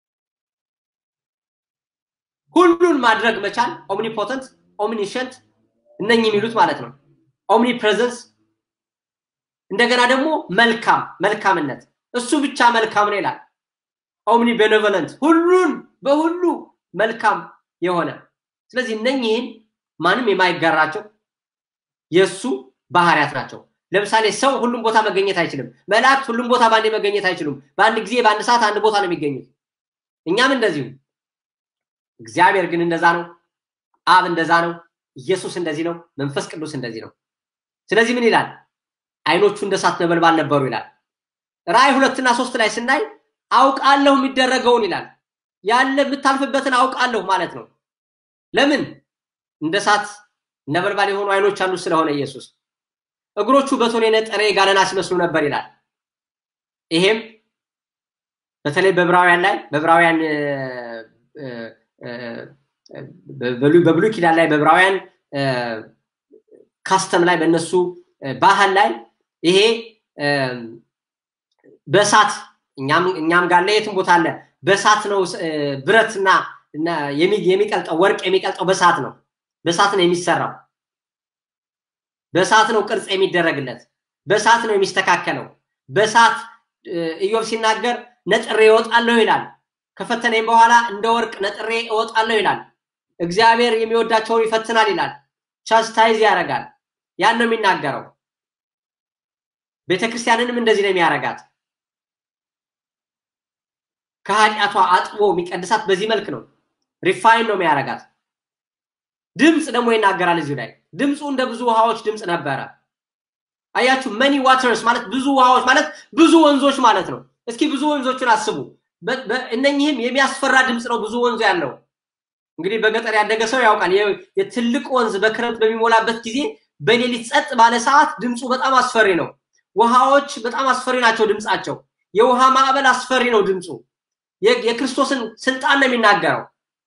ሁሉን ማድረግ መቻል፣ ኦምኒፖተንት፣ ኦምኒሸንት እነኚህ የሚሉት ማለት ነው። ኦምኒ ፕሬዘንስ እንደገና ደግሞ መልካም መልካምነት እሱ ብቻ መልካም ነው ይላል። ኦምኒ ቤኔቮለንት ሁሉን በሁሉ መልካም የሆነ ስለዚህ እነኚህን ማንም የማይጋራቸው የእሱ ባህሪያት ናቸው። ለምሳሌ ሰው ሁሉም ቦታ መገኘት አይችልም። መላእክት ሁሉም ቦታ በአንዴ መገኘት አይችሉም። በአንድ ጊዜ በአንድ ሰዓት አንድ ቦታ ነው የሚገኙት። እኛም እንደዚሁ። እግዚአብሔር ግን እንደዛ ነው። አብ እንደዛ ነው። ኢየሱስ እንደዚህ ነው። መንፈስ ቅዱስ እንደዚህ ነው። ስለዚህ ምን ይላል? አይኖቹ እንደ እሳት ነበልባል ነበሩ ይላል። ራእይ ሁለትና ሶስት ላይ ስናይ አውቃለሁ የሚደረገውን ይላል። ያለ የምታልፍበትን አውቃለሁ ማለት ነው። ለምን እንደ እሳት ነበልባል የሆኑ አይኖች አሉ ስለሆነ ኢየሱስ እግሮቹ በቶን የነጠረ የጋለና ሲመስሉ ነበር ይላል። ይሄም በተለይ በዕብራውያን ላይ በዕብራውያን በብሉይ ኪዳን ላይ በዕብራውያን ካስተም ላይ በእነሱ ባህል ላይ ይሄ በእሳት እኛም ጋር የትም ቦታ አለ። በእሳት ነው ብረትና የሚቀልጠው ወርቅ የሚቀልጠው በእሳት ነው። በእሳት ነው የሚሰራው። በእሳት ነው ቅርጽ የሚደረግለት። በእሳት ነው የሚስተካከለው። በእሳት ኢዮብ ሲናገር ነጥሬ እወጣለሁ ይላል። ከፈተነኝ በኋላ እንደ ወርቅ ነጥሬ እወጣለሁ ይላል። እግዚአብሔር የሚወዳቸውን ይፈትናል ይላል። ቻስታይዝ ያደርጋል። ያን ነው የሚናገረው። ቤተክርስቲያንንም እንደዚህ ነው የሚያደርጋት። ከኃጢአቷ አጥቦ የሚቀድሳት በዚህ መልክ ነው። ሪፋይን ነው የሚያረጋት። ድምፅ ደግሞ ይናገራል እዚሁ ላይ ድምፁ እንደ ብዙ ውሃዎች ድምፅ ነበረ። አያችሁ መኒ ዋተርስ ማለት ብዙ ውሃዎች ማለት ብዙ ወንዞች ማለት ነው። እስኪ ብዙ ወንዞችን አስቡ። እነኚህም የሚያስፈራ ድምፅ ነው ብዙ ወንዙ ያለው። እንግዲህ በገጠር ያደገ ሰው ያውቃል። የትልቅ ወንዝ በክረምት በሚሞላበት ጊዜ በሌሊት ጸጥ ባለ ሰዓት ድምፁ በጣም አስፈሪ ነው። ውሃዎች በጣም አስፈሪ ናቸው ድምፃቸው። የውሃ ማዕበል አስፈሪ ነው ድምፁ። የክርስቶስን ስልጣን ነው የሚናገረው።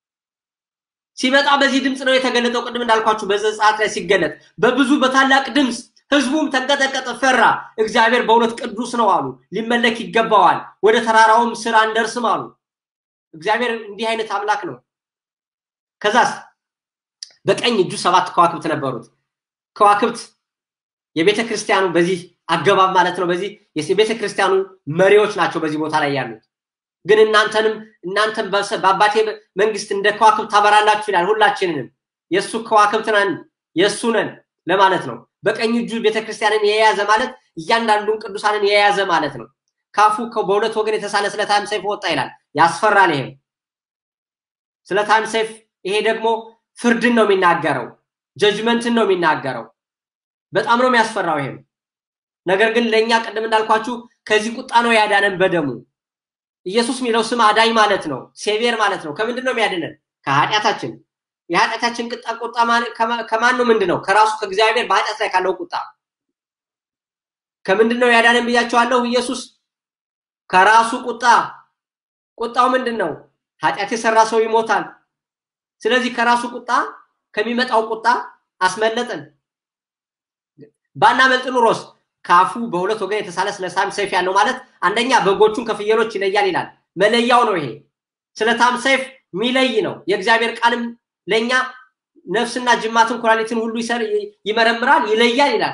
ሲመጣ በዚህ ድምፅ ነው የተገለጠው። ቅድም እንዳልኳችሁ በዘጸአት ላይ ሲገለጥ በብዙ በታላቅ ድምፅ ህዝቡም ተንቀጠቀጠ፣ ፈራ። እግዚአብሔር በእውነት ቅዱስ ነው አሉ። ሊመለክ ይገባዋል። ወደ ተራራውም ስር አንደርስም አሉ። እግዚአብሔር እንዲህ አይነት አምላክ ነው። ከዛስ በቀኝ እጁ ሰባት ከዋክብት ነበሩት። ከዋክብት የቤተ ክርስቲያኑ በዚህ አገባብ ማለት ነው። በዚህ የቤተ ክርስቲያኑ መሪዎች ናቸው በዚህ ቦታ ላይ ያሉት። ግን እናንተንም እናንተም በአባቴ መንግስት እንደ ከዋክብት ታበራላችሁ ይላል። ሁላችንንም የእሱ ከዋክብት ነን የእሱ ነን ለማለት ነው። በቀኝ እጁ ቤተክርስቲያንን የያዘ ማለት እያንዳንዱን ቅዱሳንን የያዘ ማለት ነው። ካፉ በሁለት ወገን የተሳለ ስለታም ሰይፍ ወጣ ይላል። ያስፈራል። ይሄም ስለታም ሰይፍ ይሄ ደግሞ ፍርድን ነው የሚናገረው፣ ጀጅመንትን ነው የሚናገረው። በጣም ነው የሚያስፈራው ይሄም። ነገር ግን ለእኛ ቅድም እንዳልኳችሁ ከዚህ ቁጣ ነው ያዳነን በደሙ። ኢየሱስ የሚለው ስም አዳኝ ማለት ነው፣ ሴቪየር ማለት ነው። ከምንድን ነው የሚያድነን? ከኃጢአታችን የኃጢአታችን ቅጣ ቁጣ ከማን ነው? ምንድን ነው? ከራሱ ከእግዚአብሔር በኃጢአት ላይ ካለው ቁጣ። ከምንድን ነው ያዳነን ብያቸዋለሁ። ኢየሱስ ከራሱ ቁጣ። ቁጣው ምንድን ነው? ኃጢአት የሰራ ሰው ይሞታል። ስለዚህ ከራሱ ቁጣ ከሚመጣው ቁጣ አስመለጠን። ባናመልጥ ኑሮስ ካፉ በሁለት ወገን የተሳለ ስለታም ሰይፍ ያለው ማለት አንደኛ በጎቹን ከፍየሎች ይለያል ይላል። መለያው ነው ይሄ። ስለታም ሰይፍ የሚለይ ነው። የእግዚአብሔር ቃልም ለእኛ ነፍስና ጅማትን ኩላሊትን ሁሉ ይመረምራል፣ ይለያል ይላል።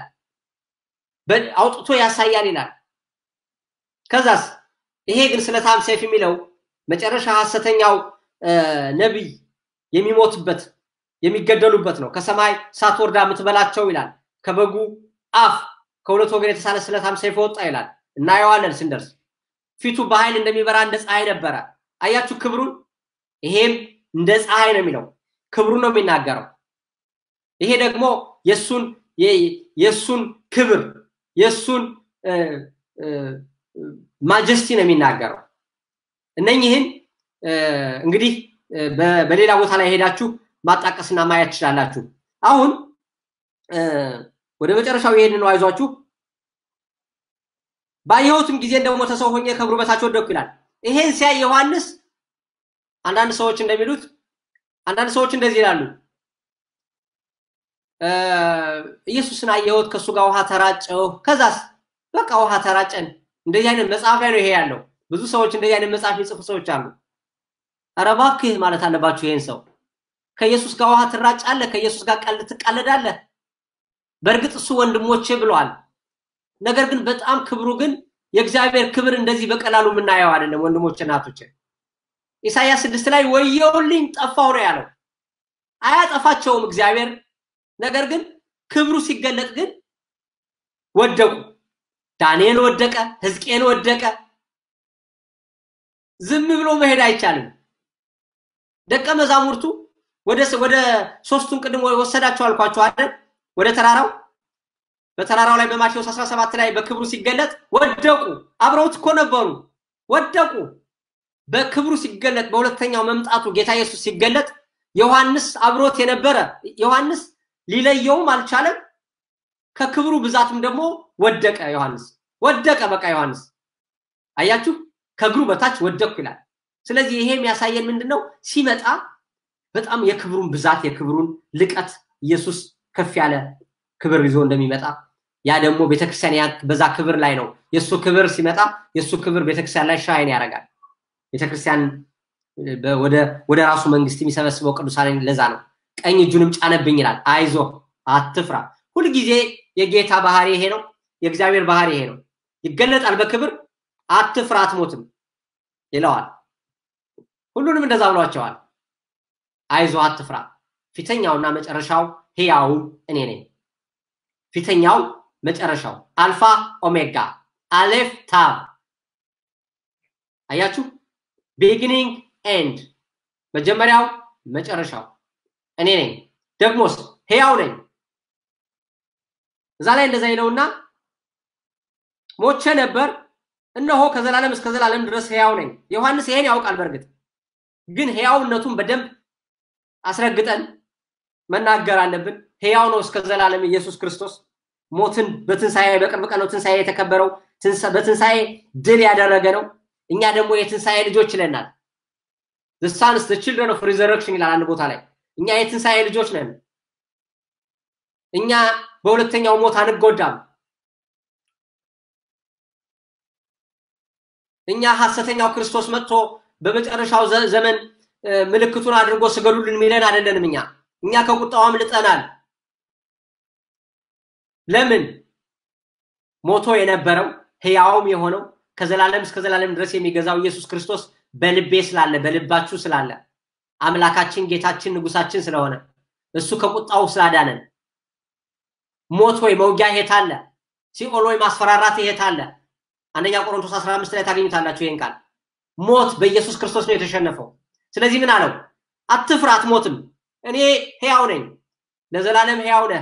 አውጥቶ ያሳያል ይላል። ከዛስ ይሄ ግን ስለታም ሰይፍ የሚለው መጨረሻ ሐሰተኛው ነቢይ የሚሞትበት የሚገደሉበት ነው። ከሰማይ እሳት ወርዳ የምትበላቸው ይላል። ከበጉ አፍ ከሁለት ወገን የተሳለ ስለታም ሰይፍ ወጣ ይላል። እናየዋለን ስንደርስ። ፊቱ በኃይል እንደሚበራ እንደ ፀሐይ ነበረ። አያችሁ ክብሩን። ይሄም እንደ ፀሐይ ነው የሚለው ክብሩን ነው የሚናገረው። ይሄ ደግሞ የሱን የሱን ክብር የሱን ማጀስቲ ነው የሚናገረው። እነኝህን እንግዲህ በሌላ ቦታ ላይ ሄዳችሁ ማጣቀስና ማየት ትችላላችሁ። አሁን ወደ መጨረሻው የሄድን ነው። አይዟችሁ። ባየሁትም ጊዜ እንደሞተ ሰው ሆኜ ከእግሩ በታች ወደቅኩ ይላል። ይሄን ሲያይ ዮሐንስ አንዳንድ ሰዎች እንደሚሉት አንዳንድ ሰዎች እንደዚህ ይላሉ። ኢየሱስን አየሁት፣ ከእሱ ጋር ውሃ ተራጨው፣ ከዛስ በቃ ውሃ ተራጨን። እንደዚህ አይነት መጽሐፍ ላይ ነው ይሄ ያለው። ብዙ ሰዎች እንደዚህ አይነት መጽሐፍ የሚጽፉ ሰዎች አሉ። ኧረ እባክህ ማለት አለባችሁ ይሄን ሰው ከኢየሱስ ጋር ውሃ ትራጫለህ፣ ከኢየሱስ ጋር ቀልድ ትቃለዳለህ። በእርግጥ እሱ ወንድሞቼ ብለዋል። ነገር ግን በጣም ክብሩ ግን የእግዚአብሔር ክብር እንደዚህ በቀላሉ የምናየው አይደለም። ወንድሞች እናቶች፣ ኢሳያስ ስድስት ላይ ወየውልኝ ጠፋው ነው ያለው። አያጠፋቸውም እግዚአብሔር። ነገር ግን ክብሩ ሲገለጥ ግን ወደቁ። ዳንኤል ወደቀ፣ ሕዝቅኤል ወደቀ። ዝም ብሎ መሄድ አይቻልም። ደቀ መዛሙርቱ ወደ ወደ ሶስቱን ቅድም ወሰዳቸው አልኳቸው አይደል? ወደ ተራራው በተራራው ላይ በማቴዎስ 17 ላይ በክብሩ ሲገለጥ ወደቁ። አብረውት እኮ ነበሩ፣ ወደቁ። በክብሩ ሲገለጥ በሁለተኛው መምጣቱ ጌታ ኢየሱስ ሲገለጥ ዮሐንስ አብሮት የነበረ ዮሐንስ ሊለየውም አልቻለም። ከክብሩ ብዛትም ደግሞ ወደቀ። ዮሐንስ ወደቀ። በቃ ዮሐንስ አያችሁ፣ ከእግሩ በታች ወደቅኩ ይላል። ስለዚህ ይሄ የሚያሳየን ምንድን ነው? ሲመጣ በጣም የክብሩን ብዛት የክብሩን ልቀት ኢየሱስ ከፍ ያለ ክብር ይዞ እንደሚመጣ ያ ደግሞ ቤተክርስቲያን በዛ ክብር ላይ ነው። የእሱ ክብር ሲመጣ የእሱ ክብር ቤተክርስቲያን ላይ ሻይን ያደርጋል። ቤተክርስቲያን ወደ ራሱ መንግስት የሚሰበስበው ቅዱሳን ለዛ ነው። ቀኝ እጁንም ጫነብኝ ይላል። አይዞ አትፍራ። ሁልጊዜ የጌታ ባህሪ ይሄ ነው። የእግዚአብሔር ባህሪ ይሄ ነው። ይገለጣል በክብር አትፍራ፣ አትሞትም ይለዋል። ሁሉንም እንደዛ ብሏቸዋል። አይዞ አትፍራ፣ ፊተኛውና መጨረሻው ህያው እኔ ነኝ። ፊተኛው መጨረሻው አልፋ ኦሜጋ አሌፍ ታብ። አያችሁ ቢጊኒንግ ኤንድ መጀመሪያው መጨረሻው እኔ ነኝ። ደግሞስ ሕያው ነኝ። እዛ ላይ እንደዛ ይለውና ሞቼ ነበር፣ እነሆ ከዘላለም እስከ ዘላለም ድረስ ሕያው ነኝ። ዮሐንስ ይሄን ያውቃል። በእርግጥ ግን ሕያውነቱን በደንብ አስረግጠን መናገር አለብን። ሕያው ነው እስከ ዘላለም ኢየሱስ ክርስቶስ። ሞትን በትንሣኤ በቅርብ ቀን ነው ትንሣኤ የተከበረው። በትንሣኤ ድል ያደረገ ነው። እኛ ደግሞ የትንሣኤ ልጆች ይለናል። the sons the children of resurrection ይላል አንድ ቦታ ላይ እኛ የትንሣኤ ልጆች ነን። እኛ በሁለተኛው ሞት አንጎዳም። እኛ ሐሰተኛው ክርስቶስ መጥቶ በመጨረሻው ዘመን ምልክቱን አድርጎ ስገዱልን ሚለን አይደለንም። እኛ እኛ ከቁጣው አምልጠናል። ለምን ሞቶ የነበረው ሕያውም የሆነው ከዘላለም እስከ ዘላለም ድረስ የሚገዛው ኢየሱስ ክርስቶስ በልቤ ስላለ በልባችሁ ስላለ አምላካችን ጌታችን ንጉሳችን ስለሆነ እሱ ከቁጣው ስላዳነን ሞት ወይ መውጊያ የት አለ? ሲኦል ወይ ማስፈራራት የት አለ? አንደኛ ቆሮንቶስ 15 ላይ ታገኙታላችሁ ይሄን ቃል። ሞት በኢየሱስ ክርስቶስ ነው የተሸነፈው። ስለዚህ ምን አለው? አትፍራ፣ አትሞትም፣ እኔ ሕያው ነኝ፣ ለዘላለም ሕያው ነህ።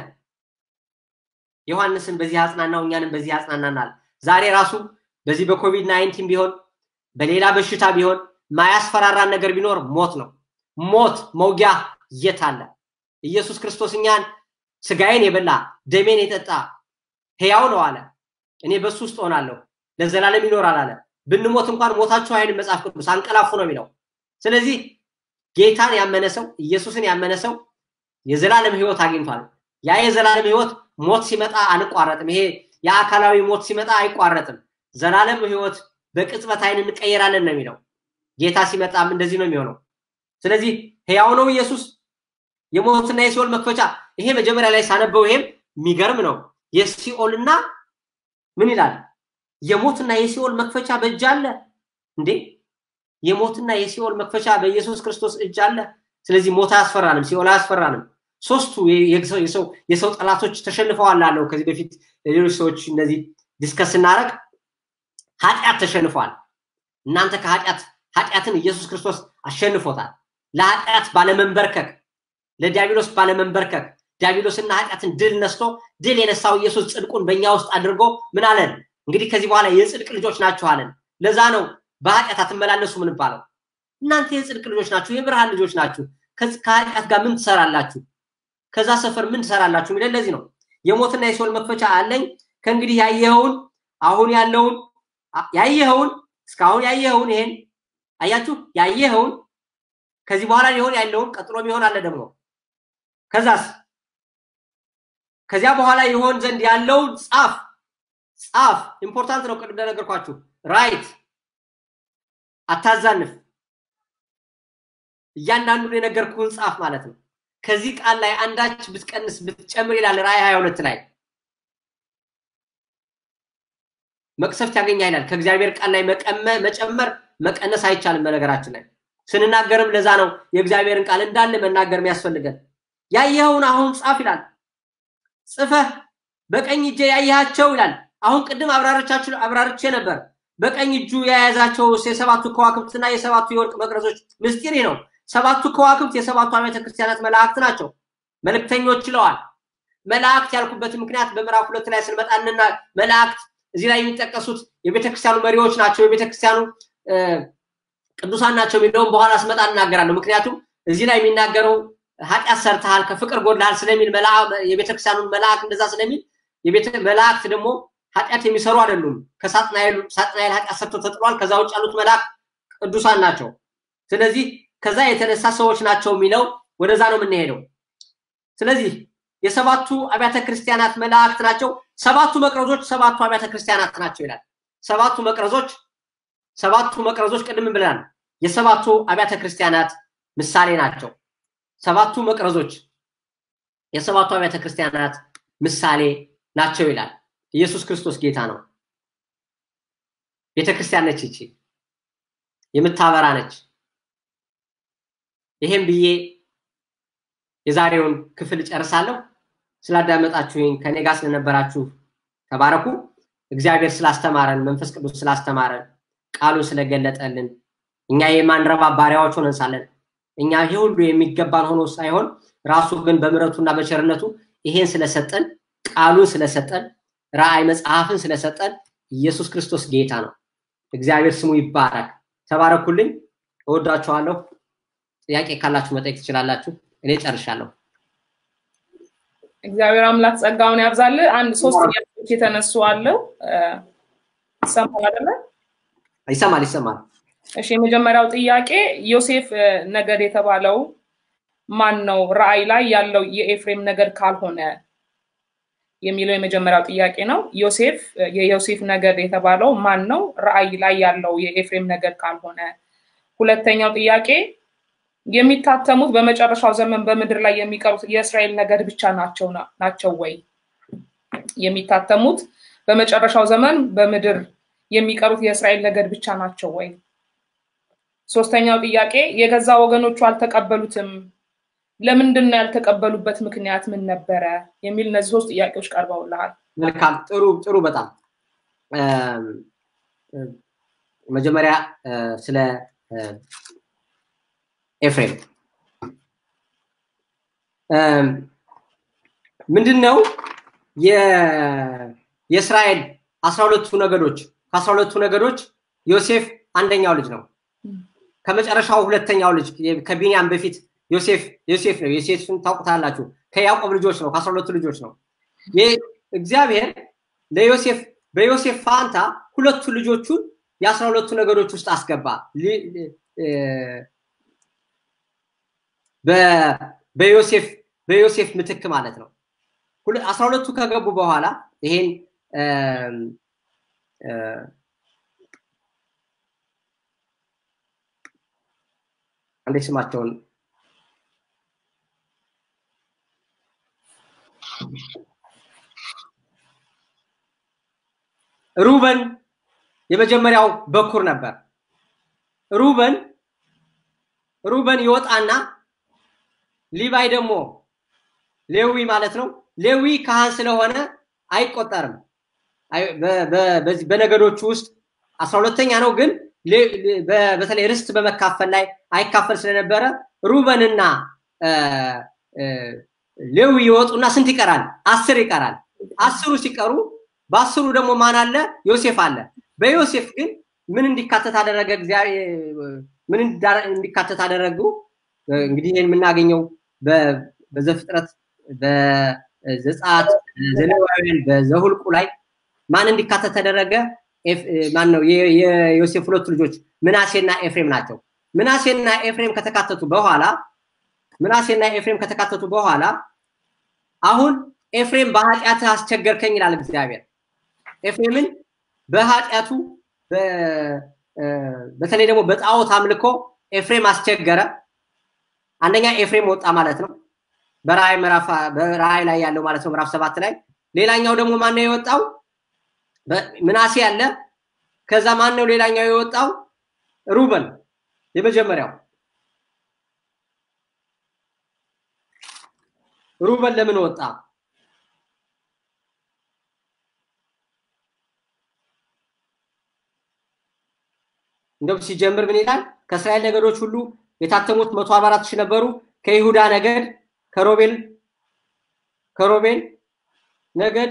ዮሐንስን በዚህ አጽናናው፣ እኛንም በዚህ አጽናናናል። ዛሬ ራሱ በዚህ በኮቪድ ናይንቲን ቢሆን በሌላ በሽታ ቢሆን ማያስፈራራን ነገር ቢኖር ሞት ነው። ሞት መውጊያ የት አለ? ኢየሱስ ክርስቶስ እኛን ስጋዬን የበላ ደሜን የጠጣ ሕያው ነው አለ። እኔ በሱ ውስጥ ሆናለሁ ለዘላለም ይኖራል አለ። ብንሞት እንኳን ሞታችሁ አይልም መጽሐፍ ቅዱስ፣ አንቀላፉ ነው የሚለው። ስለዚህ ጌታን ያመነ ሰው ኢየሱስን ያመነ ሰው የዘላለም ሕይወት አግኝቷል። ያ የዘላለም ሕይወት ሞት ሲመጣ አንቋረጥም። ይሄ የአካላዊ ሞት ሲመጣ አይቋረጥም። ዘላለም ሕይወት በቅጽበት አይን እንቀየራለን ነው የሚለው። ጌታ ሲመጣም እንደዚህ ነው የሚሆነው። ስለዚህ ሕያው ነው ኢየሱስ የሞትና የሲኦል መክፈቻ። ይሄ መጀመሪያ ላይ ሳነበው ይሄም የሚገርም ነው። የሲኦልና ምን ይላል? የሞትና የሲኦል መክፈቻ በእጅ አለ እንዴ? የሞትና የሲኦል መክፈቻ በኢየሱስ ክርስቶስ እጅ አለ። ስለዚህ ሞት አያስፈራንም፣ ሲኦል አያስፈራንም። ሶስቱ የሰው ጠላቶች ተሸንፈዋል አለው። ከዚህ በፊት ሌሎች ሰዎች እነዚህ ዲስከስ ስናደርግ ኃጢአት ተሸንፏል። እናንተ ከኃጢአት ኃጢአትን ኢየሱስ ክርስቶስ አሸንፎታል። ለኃጢአት ባለመንበርከክ ለዲያብሎስ ባለመንበርከክ ዲያብሎስና ኃጢአትን ድል ነስቶ ድል የነሳው ኢየሱስ ጽድቁን በእኛ ውስጥ አድርጎ ምን አለን? እንግዲህ ከዚህ በኋላ የጽድቅ ልጆች ናችሁ አለን። ለዛ ነው በኃጢአት አትመላለሱ ምንባለው። እናንተ የጽድቅ ልጆች ናችሁ፣ የብርሃን ልጆች ናችሁ። ከኃጢአት ጋር ምን ትሰራላችሁ? ከዛ ሰፈር ምን ትሰራላችሁ? የሚለን ለዚህ ነው። የሞትና የሲኦል መክፈቻ አለኝ። ከእንግዲህ ያየኸውን አሁን ያለውን ያየኸውን እስካሁን ያየኸውን ይሄን አያችሁ፣ ያየኸውን ከዚህ በኋላ ሊሆን ያለውን ቀጥሎ ቢሆን አለ ደግሞ ከዛስ ከዚያ በኋላ ይሆን ዘንድ ያለውን ጻፍ ጻፍ። ኢምፖርታንት ነው። ቅድም እንደነገርኳችሁ ራይት፣ አታዛንፍ። እያንዳንዱን የነገርኩህን ጻፍ ማለት ነው። ከዚህ ቃል ላይ አንዳች ብትቀንስ ብትጨምር ይላል ራእይ ሀያ ሁለት ላይ መቅሰፍት ያገኛ ይላል። ከእግዚአብሔር ቃል ላይ መጨመር መቀነስ አይቻልም። በነገራችን ላይ ስንናገርም ለዛ ነው የእግዚአብሔርን ቃል እንዳለ መናገር የሚያስፈልገን። ያየኸውን አሁን ጻፍ ይላል። ጽፈህ በቀኝ እጄ ያየሃቸው ይላል። አሁን ቅድም አብራርቻችሁ አብራርቼ ነበር። በቀኝ እጁ የያዛቸው የሰባቱ ከዋክብትና የሰባቱ የወርቅ መቅረዞች ምስጢር ነው። ሰባቱ ከዋክብት የሰባቱ አብያተ ክርስቲያናት መላእክት ናቸው። መልእክተኞች ይለዋል። መላእክት ያልኩበት ምክንያት በምዕራፍ ሁለት ላይ ስንመጣንና መላእክት እዚህ ላይ የሚጠቀሱት የቤተክርስቲያኑ መሪዎች ናቸው፣ የቤተክርስቲያኑ ቅዱሳን ናቸው የሚለውን በኋላ ስመጣ እናገራለሁ። ምክንያቱም እዚህ ላይ የሚናገረው ኃጢአት ሰርተሃል፣ ከፍቅር ጎድልሃል ስለሚል የቤተክርስቲያኑን መልአክ እንደዛ ስለሚል መላእክት ደግሞ ኃጢአት የሚሰሩ አይደሉም። ከሳጥናኤል ኃጢአት ሰርቶ ተጥሏል። ከዛ ውጭ ያሉት መልአክ ቅዱሳን ናቸው። ስለዚህ ከዛ የተነሳ ሰዎች ናቸው የሚለው ወደዛ ነው የምንሄደው። ስለዚህ የሰባቱ አብያተ ክርስቲያናት መላእክት ናቸው። ሰባቱ መቅረዞች ሰባቱ አብያተ ክርስቲያናት ናቸው ይላል። ሰባቱ መቅረዞች ሰባቱ መቅረዞች ቅድም ብለናል፣ የሰባቱ አብያተ ክርስቲያናት ምሳሌ ናቸው። ሰባቱ መቅረዞች የሰባቱ አብያተ ክርስቲያናት ምሳሌ ናቸው ይላል። ኢየሱስ ክርስቶስ ጌታ ነው። ቤተ ክርስቲያን ነች ይቺ የምታበራ ነች። ይሄም ብዬ የዛሬውን ክፍል ጨርሳለሁ። ስላዳመጣችሁኝ ከኔ ጋር ስለነበራችሁ ተባረኩ። እግዚአብሔር ስላስተማረን፣ መንፈስ ቅዱስ ስላስተማረን፣ ቃሉን ስለገለጠልን እኛ የማንረባ ባሪያዎች ሆነን ሳለን እኛ ይሄ ሁሉ የሚገባን ሆኖ ሳይሆን ራሱ ግን በምረቱና በቸርነቱ ይሄን ስለሰጠን ቃሉን ስለሰጠን ራእይ መጽሐፍን ስለሰጠን ኢየሱስ ክርስቶስ ጌታ ነው። እግዚአብሔር ስሙ ይባረክ። ተባረኩልኝ። እወዳችኋለሁ። ጥያቄ ካላችሁ መጠየቅ ትችላላችሁ። እኔ ጨርሻለሁ። እግዚአብሔር አምላክ ጸጋውን ያብዛል። አንድ ሶስት ጥያቄዎች የተነሱ አለው። ይሰማል አይደለ? ይሰማል ይሰማል። እሺ፣ የመጀመሪያው ጥያቄ ዮሴፍ ነገድ የተባለው ማን ነው? ራእይ ላይ ያለው የኤፍሬም ነገድ ካልሆነ የሚለው የመጀመሪያው ጥያቄ ነው። ዮሴፍ የዮሴፍ ነገድ የተባለው ማን ነው? ራእይ ላይ ያለው የኤፍሬም ነገድ ካልሆነ። ሁለተኛው ጥያቄ የሚታተሙት በመጨረሻው ዘመን በምድር ላይ የሚቀሩት የእስራኤል ነገድ ብቻ ናቸው ናቸው ወይ? የሚታተሙት በመጨረሻው ዘመን በምድር የሚቀሩት የእስራኤል ነገድ ብቻ ናቸው ወይ? ሶስተኛው ጥያቄ የገዛ ወገኖቹ አልተቀበሉትም፣ ለምንድን ነው ያልተቀበሉበት ምክንያት ምን ነበረ? የሚል እነዚህ ሶስት ጥያቄዎች ቀርበውልሃል። መልካም፣ ጥሩ ጥሩ። በጣም መጀመሪያ ስለ ኤፍሬም ምንድን ነው የእስራኤል አስራ ሁለቱ ነገዶች ከአስራ ሁለቱ ነገዶች ዮሴፍ አንደኛው ልጅ ነው። ከመጨረሻው ሁለተኛው ልጅ ከቢንያም በፊት ዮሴፍ ዮሴፍ ነው። ዮሴፍን ታውቁታላችሁ። ከያዕቆብ ልጆች ነው። ከአስራ ሁለቱ ልጆች ነው። እግዚአብሔር ለዮሴፍ በዮሴፍ ፋንታ ሁለቱ ልጆቹን የአስራ ሁለቱ ነገዶች ውስጥ አስገባ። በዮሴፍ በዮሴፍ ምትክ ማለት ነው። አስራ ሁለቱ ከገቡ በኋላ ይሄን አንዴ ስማቸውን ሩበን የመጀመሪያው በኩር ነበር። ሩበን ሩበን ይወጣና ሊባይ ደግሞ ሌዊ ማለት ነው። ሌዊ ካህን ስለሆነ አይቆጠርም። በነገዶቹ ውስጥ አስራ ሁለተኛ ነው፣ ግን በተለይ ርስት በመካፈል ላይ አይካፈል ስለነበረ ሩበንና ሌዊ ይወጡና ስንት ይቀራል? አስር ይቀራል። አስሩ ሲቀሩ በአስሩ ደግሞ ማን አለ? ዮሴፍ አለ። በዮሴፍ ግን ምን እንዲካተት አደረገ? ምን እንዲካተት አደረጉ? እንግዲህ ይህን የምናገኘው በዘፍጥረት በዘጸአት ዘሌዋውያን በዘሁልቁ ላይ ማን እንዲካተት ተደረገ? ማን ነው? የዮሴፍ ሁለቱ ልጆች ምናሴና ኤፍሬም ናቸው። ምናሴና ኤፍሬም ከተካተቱ በኋላ ምናሴና ኤፍሬም ከተካተቱ በኋላ አሁን ኤፍሬም በኃጢአትህ አስቸገርከኝ ይላል እግዚአብሔር። ኤፍሬምን በኃጢአቱ በተለይ ደግሞ በጣዖት አምልኮ ኤፍሬም አስቸገረ። አንደኛ ኤፍሬም ወጣ ማለት ነው። በራእይ ምዕራፍ በራእይ ላይ ያለው ማለት ነው ምዕራፍ ሰባት ላይ። ሌላኛው ደግሞ ማን ነው የወጣው? ምናሴ አለ። ከዛ ማን ነው ሌላኛው የወጣው? ሩበን የመጀመሪያው ሩበን ለምን ወጣ? እንደውም ሲጀምር ምን ይላል? ከእስራኤል ነገዶች ሁሉ የታተሙት መቶ አርባ አራት ሺህ ነበሩ። ከይሁዳ ነገድ ከሮቤል ከሮቤል ነገድ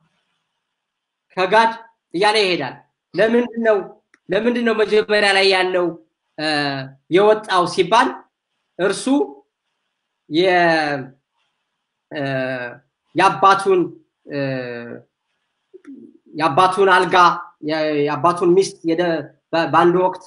ከጋድ እያለ ይሄዳል። ለምንድን ነው ለምንድን ነው መጀመሪያ ላይ ያለው የወጣው ሲባል እርሱ የአባቱን የአባቱን አልጋ የአባቱን ሚስት በአንድ ወቅት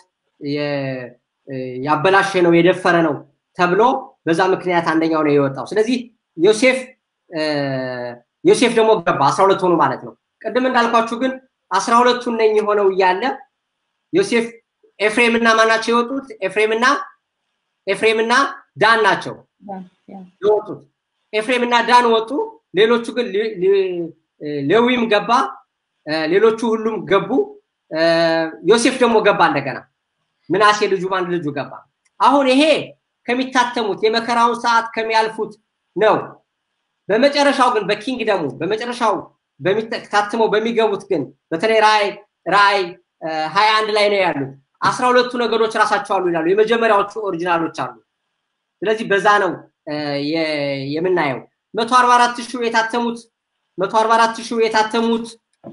ያበላሸ ነው የደፈረ ነው ተብሎ በዛ ምክንያት አንደኛው ነው የወጣው። ስለዚህ ዮሴፍ ዮሴፍ ደግሞ ገባ አስራ ሁለት ሆኑ ማለት ነው። ቅድም እንዳልኳችሁ ግን አስራ ሁለቱን ነኝ የሆነው እያለ ዮሴፍ ኤፍሬምና ማናቸው የወጡት? ኤፍሬምና ኤፍሬምና ዳን ናቸው የወጡት። ኤፍሬምና ዳን ወጡ። ሌሎቹ ግን ሌዊም ገባ፣ ሌሎቹ ሁሉም ገቡ። ዮሴፍ ደግሞ ገባ እንደገና። ምናሴ ልጁ አንድ ልጁ ገባ። አሁን ይሄ ከሚታተሙት የመከራውን ሰዓት ከሚያልፉት ነው። በመጨረሻው ግን በኪንግደሙ በመጨረሻው ታትመው በሚገቡት ግን በተለይ ራእይ ራእይ ሀያ አንድ ላይ ነው ያሉት። አስራ ሁለቱ ነገዶች ራሳቸው አሉ ይላሉ። የመጀመሪያዎቹ ኦሪጂናሎች አሉ። ስለዚህ በዛ ነው የምናየው። መቶ አርባ አራት ሺህ የታተሙት መቶ አርባ አራት ሺህ የታተሙት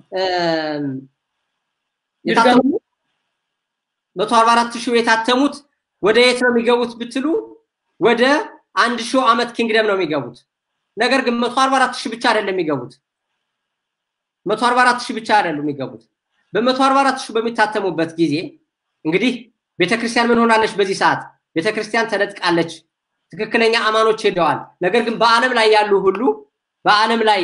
መቶ አርባ አራት ሺህ የታተሙት ወደ የት ነው የሚገቡት ብትሉ ወደ አንድ ሺህ ዓመት ኪንግደም ነው የሚገቡት። ነገር ግን መቶ አርባ አራት ሺህ ብቻ አይደለም የሚገቡት። መቶ አርባ አራት ሺህ ብቻ አይደለም የሚገቡት። በመቶ አርባ አራት ሺህ በሚታተሙበት ጊዜ እንግዲህ ቤተክርስቲያን ምን ሆናለች? በዚህ ሰዓት ቤተክርስቲያን ተነጥቃለች። ትክክለኛ አማኖች ሄደዋል። ነገር ግን በዓለም ላይ ያሉ ሁሉ በዓለም ላይ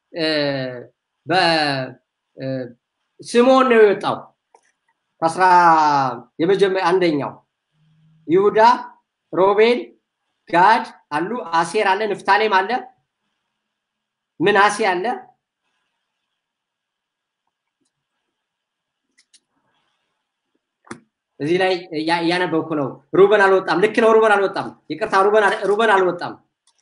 ስምዖን ነው የወጣው ከአስራ የመጀመሪያ አንደኛው ይሁዳ፣ ሮቤል፣ ጋድ አሉ፣ አሴር አለ፣ ንፍታሌም አለ፣ ምናሴ አለ። እዚህ ላይ እያነበብኩ ነው። ሩበን አልወጣም። ልክ ነው። ሩበን አልወጣም። ይቅርታ፣ ሩበን አልወጣም።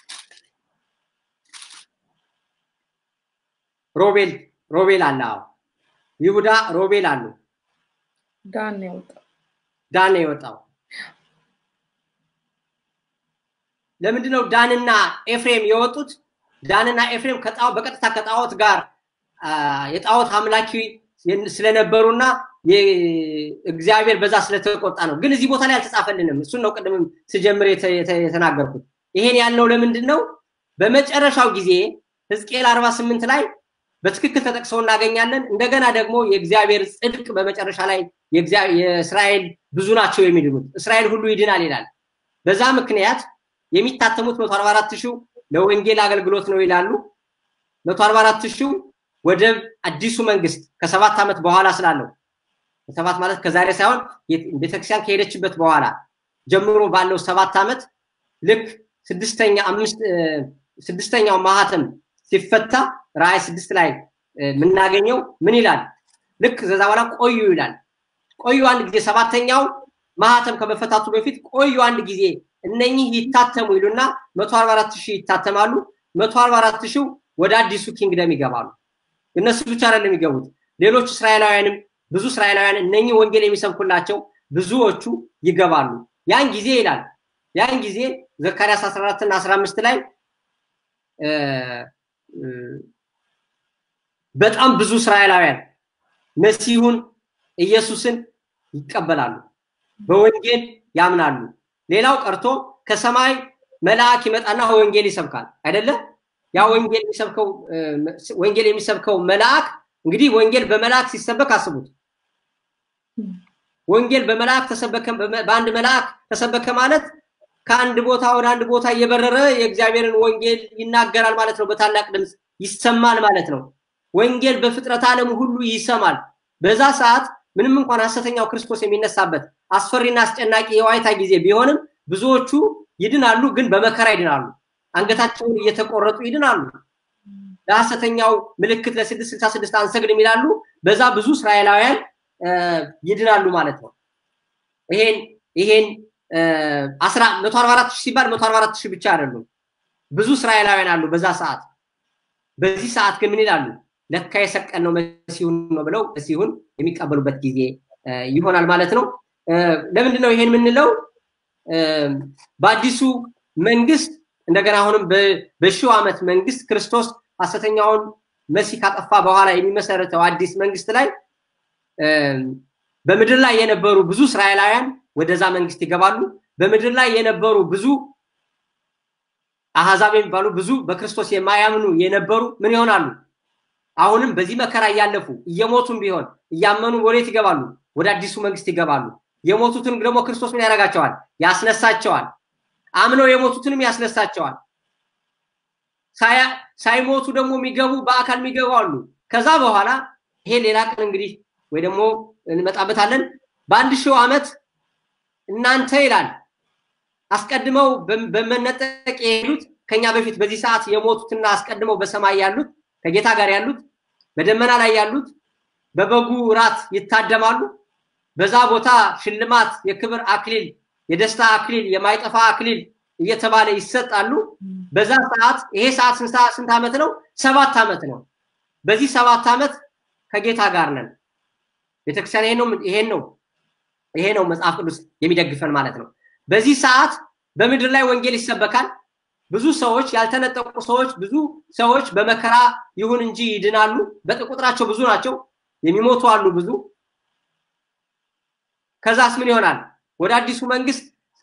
ሮቤል ሮቤል አለ። አዎ ይሁዳ፣ ሮቤል አሉ። ዳን ነው የወጣው። ዳን ነው የወጣው። ለምንድን ነው ዳንና ኤፍሬም የወጡት? ዳንና ኤፍሬም በቀጥታ ከጣዖት ጋር የጣዖት አምላኪ ስለነበሩና እግዚአብሔር በዛ ስለተቆጣ ነው። ግን እዚህ ቦታ ላይ አልተጻፈልንም። እሱን ነው ቅድምም ስጀምር የተናገርኩት። ይሄን ያልነው ለምንድን ነው? በመጨረሻው ጊዜ ሕዝቅኤል 48 ላይ በትክክል ተጠቅሰው እናገኛለን። እንደገና ደግሞ የእግዚአብሔር ጽድቅ በመጨረሻ ላይ የእስራኤል ብዙ ናቸው የሚድኑት፣ እስራኤል ሁሉ ይድናል ይላል። በዛ ምክንያት የሚታተሙት 144 ሺው ለወንጌል አገልግሎት ነው ይላሉ። 144 ሺው ወደ አዲሱ መንግስት ከሰባት ዓመት በኋላ ስላለው ሰባት ማለት ከዛሬ ሳይሆን ቤተክርስቲያን ከሄደችበት በኋላ ጀምሮ ባለው ሰባት ዓመት ልክ ስድስተኛ አምስት ስድስተኛው ማህተም ሲፈታ ራእይ ስድስት ላይ የምናገኘው ምን ይላል? ልክ ከዛ በኋላ ቆዩ ይላል። ቆዩ አንድ ጊዜ ሰባተኛው ማህተም ከመፈታቱ በፊት ቆዩ አንድ ጊዜ እነኚህ ይታተሙ ይሉና መቶ አርባ አራት ሺህ ይታተማሉ። መቶ አርባ አራት ሺው ወደ አዲሱ ኪንግደም ይገባሉ። እነሱ ብቻ አይደለም የሚገቡት፣ ሌሎች እስራኤላውያንም ብዙ እስራኤላውያን እነኚህ ወንጌል የሚሰብኩላቸው ብዙዎቹ ይገባሉ። ያን ጊዜ ይላል ያን ጊዜ ዘካርያስ 14 እና 15 ላይ በጣም ብዙ እስራኤላውያን መሲሁን ኢየሱስን ይቀበላሉ፣ በወንጌል ያምናሉ። ሌላው ቀርቶ ከሰማይ መልአክ ይመጣና ወንጌል ይሰብካል አይደለ? ያ ወንጌል የሚሰብከው ወንጌል የሚሰብከው መልአክ እንግዲህ ወንጌል በመልአክ ሲሰበክ አስቡት። ወንጌል በመልአክ ተሰበከ፣ በአንድ መልአክ ተሰበከ ማለት ከአንድ ቦታ ወደ አንድ ቦታ እየበረረ የእግዚአብሔርን ወንጌል ይናገራል ማለት ነው። በታላቅ ድምፅ ይሰማል ማለት ነው። ወንጌል በፍጥረት ዓለም ሁሉ ይሰማል። በዛ ሰዓት ምንም እንኳን ሐሰተኛው ክርስቶስ የሚነሳበት አስፈሪና አስጨናቂ የዋይታ ጊዜ ቢሆንም ብዙዎቹ ይድናሉ፣ ግን በመከራ ይድናሉ። አንገታቸውን እየተቆረጡ ይድናሉ። ለሐሰተኛው ምልክት ለስድስት ስልሳ ስድስት አንሰግድም ይላሉ። በዛ ብዙ እስራኤላውያን ይድናሉ ማለት ነው። ይሄን ይሄን አስራ መቶ አርባ አራት ሺህ ሲባል መቶ አርባ አራት ሺህ ብቻ አይደሉም። ብዙ እስራኤላውያን አሉ በዛ ሰዓት። በዚህ ሰዓት ግን ምን ይላሉ? ለካ የሰቀልነው መሲሁን ነው ብለው መሲሁን የሚቀበሉበት ጊዜ ይሆናል ማለት ነው። ለምንድን ነው ይሄን የምንለው? በአዲሱ መንግስት እንደገና አሁንም በሺው ዓመት መንግስት ክርስቶስ ሐሰተኛውን መሲህ ካጠፋ በኋላ የሚመሰረተው አዲስ መንግስት ላይ በምድር ላይ የነበሩ ብዙ እስራኤላውያን ወደዛ መንግስት ይገባሉ። በምድር ላይ የነበሩ ብዙ አህዛብ የሚባሉ ብዙ በክርስቶስ የማያምኑ የነበሩ ምን ይሆናሉ? አሁንም በዚህ መከራ እያለፉ እየሞቱም ቢሆን እያመኑ ወዴት ይገባሉ? ወደ አዲሱ መንግስት ይገባሉ። የሞቱትን ደግሞ ክርስቶስ ምን ያደርጋቸዋል? ያስነሳቸዋል። አምነው የሞቱትንም ያስነሳቸዋል። ሳይሞቱ ደግሞ የሚገቡ በአካል የሚገቡ አሉ። ከዛ በኋላ ይሄ ሌላ ቀን እንግዲህ ወይ ደግሞ እንመጣበታለን። በአንድ ሺው ዓመት እናንተ ይላል አስቀድመው በመነጠቅ የሄዱት ከኛ በፊት በዚህ ሰዓት የሞቱትና አስቀድመው በሰማይ ያሉት ከጌታ ጋር ያሉት በደመና ላይ ያሉት በበጉ ራት ይታደማሉ። በዛ ቦታ ሽልማት፣ የክብር አክሊል፣ የደስታ አክሊል፣ የማይጠፋ አክሊል እየተባለ ይሰጣሉ። በዛ ሰዓት ይሄ ሰዓት ስንት ዓመት ነው? ሰባት ዓመት ነው። በዚህ ሰባት ዓመት ከጌታ ጋር ነን። ቤተክርስቲያን ይሄን ነው ይሄን ነው ይሄ ነው መጽሐፍ ቅዱስ የሚደግፈን ማለት ነው። በዚህ ሰዓት በምድር ላይ ወንጌል ይሰበካል። ብዙ ሰዎች ያልተነጠቁ ሰዎች ብዙ ሰዎች በመከራ ይሁን እንጂ ይድናሉ። በቁጥራቸው ብዙ ናቸው። የሚሞቱ አሉ ብዙ። ከዛስ ምን ይሆናል? ወደ አዲሱ መንግስት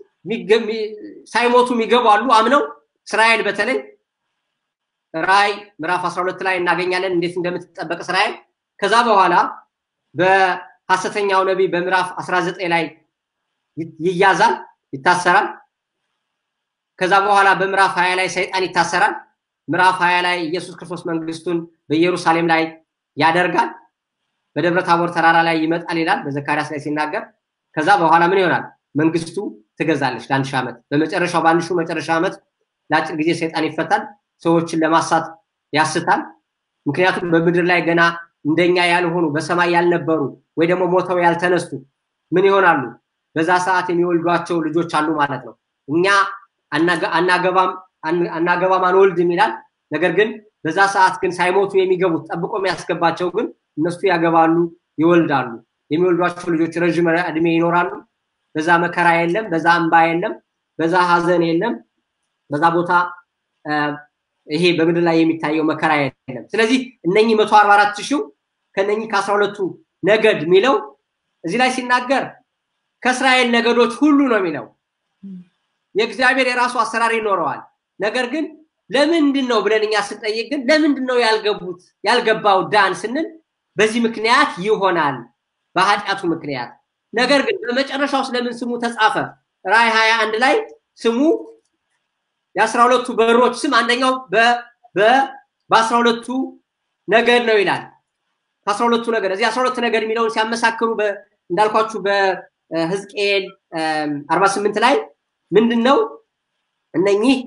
ሳይሞቱ የሚገቡ አሉ አምነው። እስራኤል በተለይ ራእይ ምዕራፍ 12 ላይ እናገኛለን እንዴት እንደምትጠበቅ እስራኤል። ከዛ በኋላ በሐሰተኛው ነቢይ በምዕራፍ 19 ላይ ይያዛል፣ ይታሰራል። ከዛ በኋላ በምዕራፍ 20 ላይ ሰይጣን ይታሰራል። ምዕራፍ 20 ላይ ኢየሱስ ክርስቶስ መንግስቱን በኢየሩሳሌም ላይ ያደርጋል። በደብረ ታቦር ተራራ ላይ ይመጣል ይላል በዘካርያስ ላይ ሲናገር። ከዛ በኋላ ምን ይሆናል? መንግስቱ ትገዛለች ለአንድ ሺህ ዓመት። በመጨረሻው በአንድ ሺህ መጨረሻ ዓመት ለአጭር ጊዜ ሰይጣን ይፈታል። ሰዎችን ለማሳት ያስታል። ምክንያቱም በምድር ላይ ገና እንደኛ ያልሆኑ በሰማይ ያልነበሩ ወይ ደግሞ ሞተው ያልተነሱ ምን ይሆናሉ? በዛ ሰዓት የሚወልዷቸው ልጆች አሉ ማለት ነው። እኛ አናገባም አናገባም አንወልድም ይላል። ነገር ግን በዛ ሰዓት ግን ሳይሞቱ የሚገቡት ጠብቆ የሚያስገባቸው ግን እነሱ ያገባሉ፣ ይወልዳሉ። የሚወልዷቸው ልጆች ረዥም እድሜ ይኖራሉ። በዛ መከራ የለም፣ በዛ እንባ የለም፣ በዛ ሀዘን የለም፣ በዛ ቦታ ይሄ በምድር ላይ የሚታየው መከራ የለም። ስለዚህ እነኚህ መቶ አርባ አራት ሺው ከነኚህ ከአስራ ሁለቱ ነገድ የሚለው እዚህ ላይ ሲናገር ከእስራኤል ነገዶች ሁሉ ነው የሚለው። የእግዚአብሔር የራሱ አሰራር ይኖረዋል። ነገር ግን ለምንድን ነው ብለን እኛ ስንጠይቅ ግን ለምንድን ነው ያልገቡት ያልገባው ዳን ስንል በዚህ ምክንያት ይሆናል በኃጢአቱ ምክንያት። ነገር ግን በመጨረሻው ስለምን ስሙ ተጻፈ? ራእይ ሀያ አንድ ላይ ስሙ የአስራ ሁለቱ በሮች ስም አንደኛው በአስራ ሁለቱ ነገድ ነው ይላል። ከአስራ ሁለቱ ነገድ እዚህ አስራ ሁለት ነገድ የሚለውን ሲያመሳክሩ እንዳልኳችሁ በህዝቅኤል አርባ ስምንት ላይ ምንድን ነው እነኚህ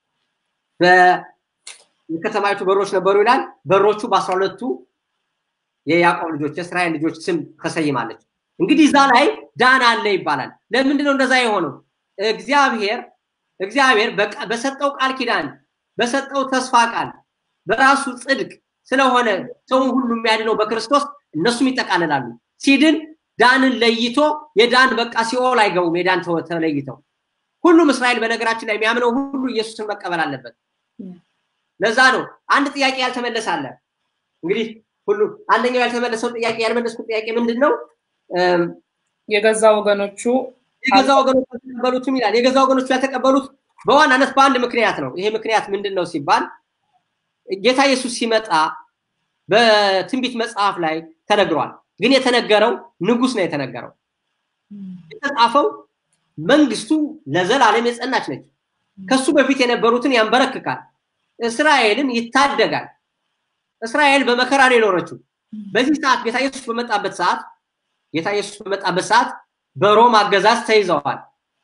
የከተማይቱ በሮች ነበሩ ይላል። በሮቹ በአስራ ሁለቱ የያዕቆብ ልጆች የእስራኤል ልጆች ስም ተሰይማለች። እንግዲህ እዛ ላይ ዳን አለ ይባላል። ለምንድን ነው እንደዛ የሆነው? እግዚአብሔር እግዚአብሔር በሰጠው ቃል ኪዳን በሰጠው ተስፋ ቃል በራሱ ጽድቅ ስለሆነ ሰውን ሁሉ የሚያድነው በክርስቶስ እነሱም ይጠቃልላሉ። ሲድን ዳንን ለይቶ የዳን በቃ ሲኦል አይገቡም። የዳን ተለይተው ሁሉም እስራኤል በነገራችን ላይ የሚያምነው ሁሉ ኢየሱስን መቀበል አለበት። ለዛ ነው አንድ ጥያቄ ያልተመለሰ አለ። እንግዲህ ሁሉ አንደኛው ያልተመለሰው ጥያቄ ያልመለስኩት ጥያቄ ምንድን ነው? የገዛ ወገኖቹ የገዛ ወገኖቹ ያልተቀበሉትም ይላል። የገዛ ወገኖቹ ያልተቀበሉት በዋናነት በአንድ ምክንያት ነው። ይሄ ምክንያት ምንድን ነው ሲባል ጌታ ኢየሱስ ሲመጣ በትንቢት መጽሐፍ ላይ ተነግሯል። ግን የተነገረው ንጉስ ነው የተነገረው። የተጻፈው መንግስቱ ለዘላለም የጸናች ነች። ከሱ በፊት የነበሩትን ያንበረክካል፣ እስራኤልን ይታደጋል። እስራኤል በመከራ ነው የኖረችው። በዚህ ሰዓት ጌታ ኢየሱስ በመጣበት ሰዓት ጌታ ኢየሱስ በመጣበት ሰዓት በሮም አገዛዝ ተይዘዋል።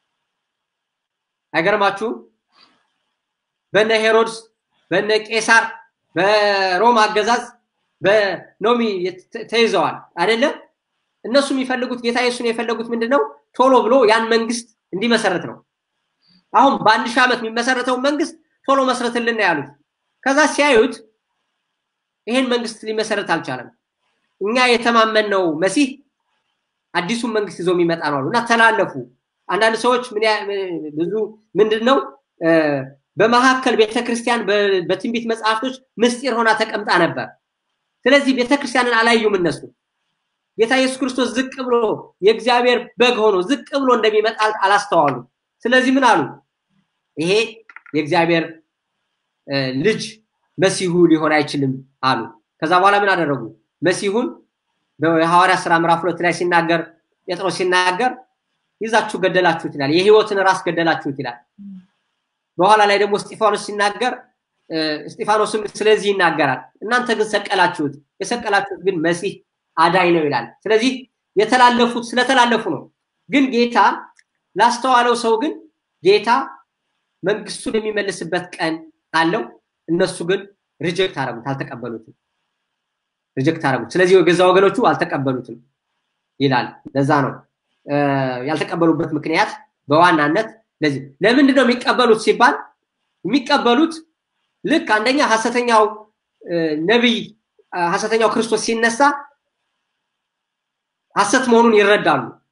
አይገርማችሁም? በነ ሄሮድስ፣ በነ ቄሳር፣ በሮም አገዛዝ በኖሚ ተይዘዋል አይደለም? እነሱ የሚፈልጉት ጌታ ኢየሱስን የፈለጉት ምንድነው? ቶሎ ብሎ ያን መንግስት እንዲመሰረት ነው። አሁን በአንድ ሺህ ዓመት የሚመሰረተውን መንግስት ቶሎ መስረትልን ነው ያሉት። ከዛ ሲያዩት ይሄን መንግስት ሊመሰረት አልቻለም። እኛ የተማመንነው መሲህ አዲሱን መንግስት ይዞ የሚመጣ ነው አሉ እና ተላለፉ። አንዳንድ ሰዎች ብዙ ምንድን ነው በመካከል ቤተክርስቲያን በትንቢት መጽሐፍቶች ምስጢር ሆና ተቀምጣ ነበር። ስለዚህ ቤተክርስቲያንን አላዩም እነሱ። ጌታ ኢየሱስ ክርስቶስ ዝቅ ብሎ የእግዚአብሔር በግ ሆኖ ዝቅ ብሎ እንደሚመጣ አላስተዋሉ። ስለዚህ ምን አሉ? ይሄ የእግዚአብሔር ልጅ መሲሁ ሊሆን አይችልም አሉ። ከዛ በኋላ ምን አደረጉ? መሲሁን በሐዋርያ ስራ ምዕራፍ ሁለት ላይ ሲናገር ጴጥሮስ ሲናገር ይዛችሁ ገደላችሁት ይላል። የህይወትን ራስ ገደላችሁት ይላል። በኋላ ላይ ደግሞ እስጢፋኖስ ሲናገር እስጢፋኖስም ስለዚህ ይናገራል። እናንተ ግን ሰቀላችሁት፣ የሰቀላችሁት ግን መሲህ አዳኝ ነው ይላል። ስለዚህ የተላለፉት ስለተላለፉ ነው። ግን ጌታ ላስተዋለው ሰው ግን ጌታ መንግስቱን የሚመልስበት ቀን አለው። እነሱ ግን ሪጀክት አረጉት፣ አልተቀበሉትም። ሪጀክት አረጉት። ስለዚህ የገዛ ወገኖቹ አልተቀበሉትም ይላል። ለዛ ነው ያልተቀበሉበት ምክንያት በዋናነት ለዚህ ለምንድን ነው የሚቀበሉት ሲባል የሚቀበሉት ልክ አንደኛ ሐሰተኛው ነቢይ ሐሰተኛው ክርስቶስ ሲነሳ ሐሰት መሆኑን ይረዳሉ።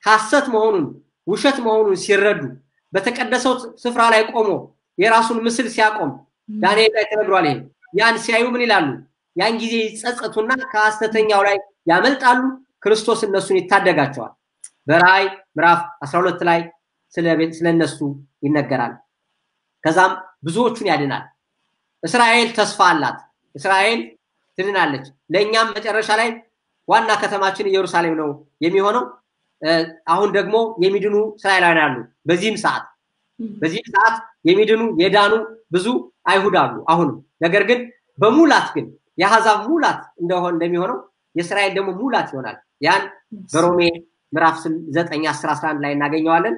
ሐሰት መሆኑን ውሸት መሆኑን ሲረዱ በተቀደሰው ስፍራ ላይ ቆሞ የራሱን ምስል ሲያቆም ዳንኤል ላይ ተነግሯል። ይሄ ያን ሲያዩ ምን ይላሉ? ያን ጊዜ ይጸጸቱና ከሐሰተኛው ላይ ያመልጣሉ። ክርስቶስ እነሱን ይታደጋቸዋል። በራእይ ምዕራፍ 12 ላይ ስለ እነሱ ይነገራል። ከዛም ብዙዎቹን ያድናል። እስራኤል ተስፋ አላት። እስራኤል ትድናለች። ለእኛም መጨረሻ ላይ ዋና ከተማችን ኢየሩሳሌም ነው የሚሆነው። አሁን ደግሞ የሚድኑ እስራኤላውያን አሉ። በዚህም ሰዓት በዚህም ሰዓት የሚድኑ የዳኑ ብዙ አይሁድ አሉ አሁንም። ነገር ግን በሙላት ግን የአሕዛብ ሙላት እንደሆን እንደሚሆነው የእስራኤል ደግሞ ሙላት ይሆናል። ያን በሮሜ ምዕራፍ ዘጠኝ አስር አስራ አንድ ላይ እናገኘዋለን።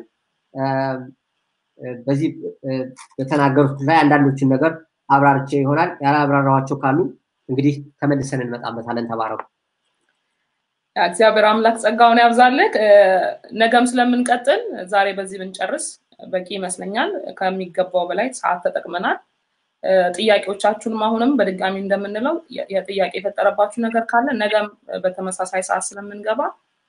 በዚህ በተናገሩት ላይ አንዳንዶችን ነገር አብራርቼ ይሆናል። ያላብራራኋቸው ካሉ እንግዲህ ተመልሰን እንመጣበታለን። ተባረኩ። እግዚአብሔር አምላክ ጸጋውን ያብዛልህ። ነገም ስለምንቀጥል ዛሬ በዚህ ብንጨርስ በቂ ይመስለኛል። ከሚገባው በላይ ሰዓት ተጠቅመናል። ጥያቄዎቻችሁንም አሁንም በድጋሚ እንደምንለው የጥያቄ የፈጠረባችሁ ነገር ካለ ነገም በተመሳሳይ ሰዓት ስለምንገባ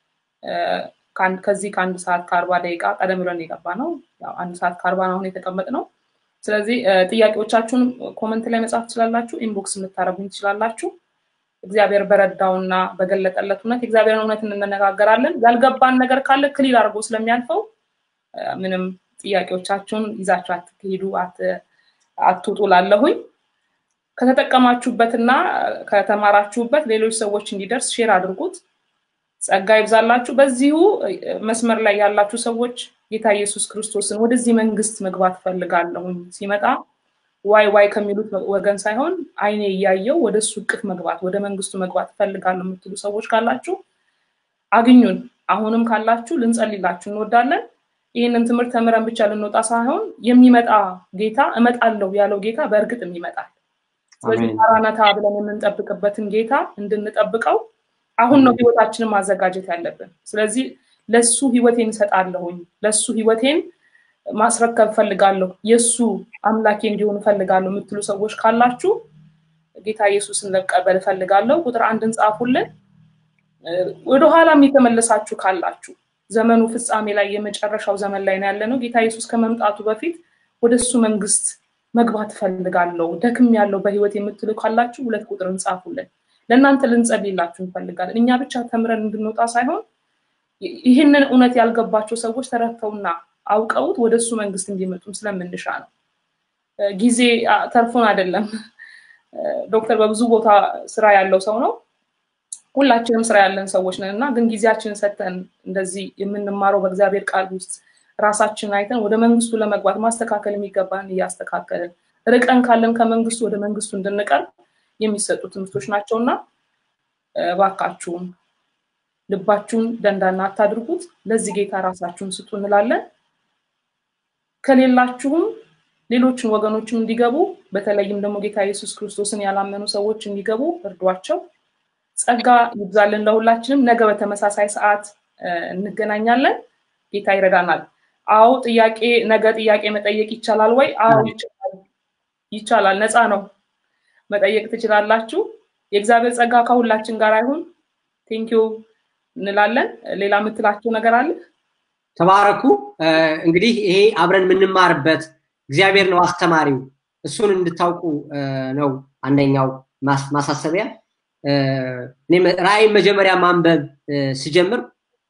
ከዚህ ከአንድ ሰዓት ከአርባ ደቂቃ ቀደም ብለን የገባ ነው። አንድ ሰዓት ከአርባ አሁን የተቀመጥ ነው። ስለዚህ ጥያቄዎቻችሁን ኮመንት ላይ መጻፍ ትችላላችሁ፣ ኢንቦክስ የምታደረጉኝ ትችላላችሁ። እግዚአብሔር በረዳውና በገለጠለት እውነት የእግዚአብሔርን እውነት እንነጋገራለን። ያልገባን ነገር ካለ ክሊል አድርጎ ስለሚያልፈው ምንም ጥያቄዎቻችሁን ይዛችሁ አትሄዱ፣ አትውጡ ላለሁኝ ከተጠቀማችሁበትና ከተማራችሁበት ሌሎች ሰዎች እንዲደርስ ሼር አድርጉት። ጸጋ ይብዛላችሁ። በዚሁ መስመር ላይ ያላችሁ ሰዎች ጌታ ኢየሱስ ክርስቶስን ወደዚህ መንግስት መግባት ፈልጋለሁኝ ሲመጣ ዋይ ዋይ ከሚሉት ወገን ሳይሆን አይኔ እያየው ወደ እሱ እቅፍ መግባት ወደ መንግስቱ መግባት እፈልጋለሁ የምትሉ ሰዎች ካላችሁ አግኙን። አሁንም ካላችሁ ልንጸልላችሁ እንወዳለን። ይህንን ትምህርት ተምረን ብቻ ልንወጣ ሳይሆን የሚመጣ ጌታ እመጣለሁ ያለው ጌታ በእርግጥም ይመጣል። ስለዚህ ማራናታ ብለን የምንጠብቅበትን ጌታ እንድንጠብቀው አሁን ነው ህይወታችንን ማዘጋጀት ያለብን። ስለዚህ ለሱ ህይወቴን እሰጣለሁኝ፣ ለሱ ህይወቴን ማስረከብ ፈልጋለሁ፣ የእሱ አምላኬ እንዲሆን እፈልጋለሁ የምትሉ ሰዎች ካላችሁ ጌታ ኢየሱስን ለቀበል እፈልጋለሁ ቁጥር አንድን ጻፉልን። ወደኋላም የተመለሳችሁ ካላችሁ ዘመኑ ፍጻሜ ላይ የመጨረሻው ዘመን ላይ ነው ያለ ነው። ጌታ ኢየሱስ ከመምጣቱ በፊት ወደ እሱ መንግስት መግባት እፈልጋለሁ ደክም ያለው በህይወት የምትሉ ካላችሁ ሁለት ቁጥር እንጻፉልን። ለእናንተ ልንጸልይላችሁ እንፈልጋለን። እኛ ብቻ ተምረን እንድንወጣ ሳይሆን ይህንን እውነት ያልገባቸው ሰዎች ተረድተውና አውቀውት ወደ እሱ መንግስት እንዲመጡም ስለምንሻ ነው። ጊዜ ተርፎን አይደለም። ዶክተር በብዙ ቦታ ስራ ያለው ሰው ነው። ሁላችንም ስራ ያለን ሰዎች ነን እና ግን ጊዜያችንን ሰጥተን እንደዚህ የምንማረው በእግዚአብሔር ቃል ውስጥ ራሳችንን አይተን ወደ መንግስቱ ለመግባት ማስተካከል የሚገባን እያስተካከልን ርቀን ካለን ከመንግስቱ ወደ መንግስቱ እንድንቀርብ የሚሰጡ ትምህርቶች ናቸው እና እባካችሁም ልባችሁን ደንዳና አታድርጉት። ለዚህ ጌታ ራሳችሁን ስጡ እንላለን። ከሌላችሁም ሌሎችን ወገኖችም እንዲገቡ በተለይም ደግሞ ጌታ ኢየሱስ ክርስቶስን ያላመኑ ሰዎች እንዲገቡ እርዷቸው። ጸጋ ይብዛልን ለሁላችንም። ነገ በተመሳሳይ ሰዓት እንገናኛለን። ጌታ ይረዳናል። አዎ ጥያቄ ነገ ጥያቄ መጠየቅ ይቻላል ወይ? አዎ ይቻላል። ይቻላል። ነፃ ነው። መጠየቅ ትችላላችሁ። የእግዚአብሔር ጸጋ ከሁላችን ጋር አይሁን። ቴንኪዩ እንላለን። ሌላ የምትላቸው ነገር አለ? ተባረኩ። እንግዲህ ይሄ አብረን የምንማርበት እግዚአብሔር ነው አስተማሪው። እሱን እንድታውቁ ነው አንደኛው ማሳሰቢያ። ራእይን መጀመሪያ ማንበብ ስጀምር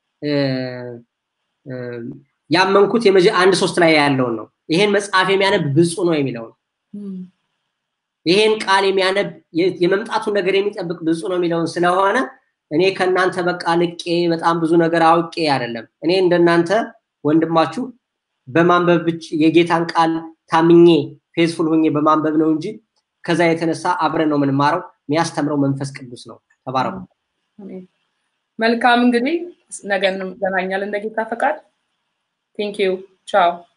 ያመንኩት አንድ ሶስት ላይ ያለውን ነው። ይሄን መጽሐፍ የሚያነብ ብፁ ነው የሚለውን ይሄን ቃል የሚያነብ የመምጣቱን ነገር የሚጠብቅ ብፁ ነው የሚለውን ስለሆነ እኔ ከእናንተ በቃ ልቄ በጣም ብዙ ነገር አውቄ አይደለም። እኔ እንደናንተ ወንድማችሁ በማንበብ የጌታን ቃል ታምኜ ፌዝፉል ሆኜ በማንበብ ነው እንጂ ከዛ የተነሳ አብረን ነው የምንማረው። የሚያስተምረው መንፈስ ቅዱስ ነው። ተባረኩ። መልካም እንግዲህ ነገ እንገናኛለን እንደ ጌታ ፈቃድ። ቴንኪዩ ቻው።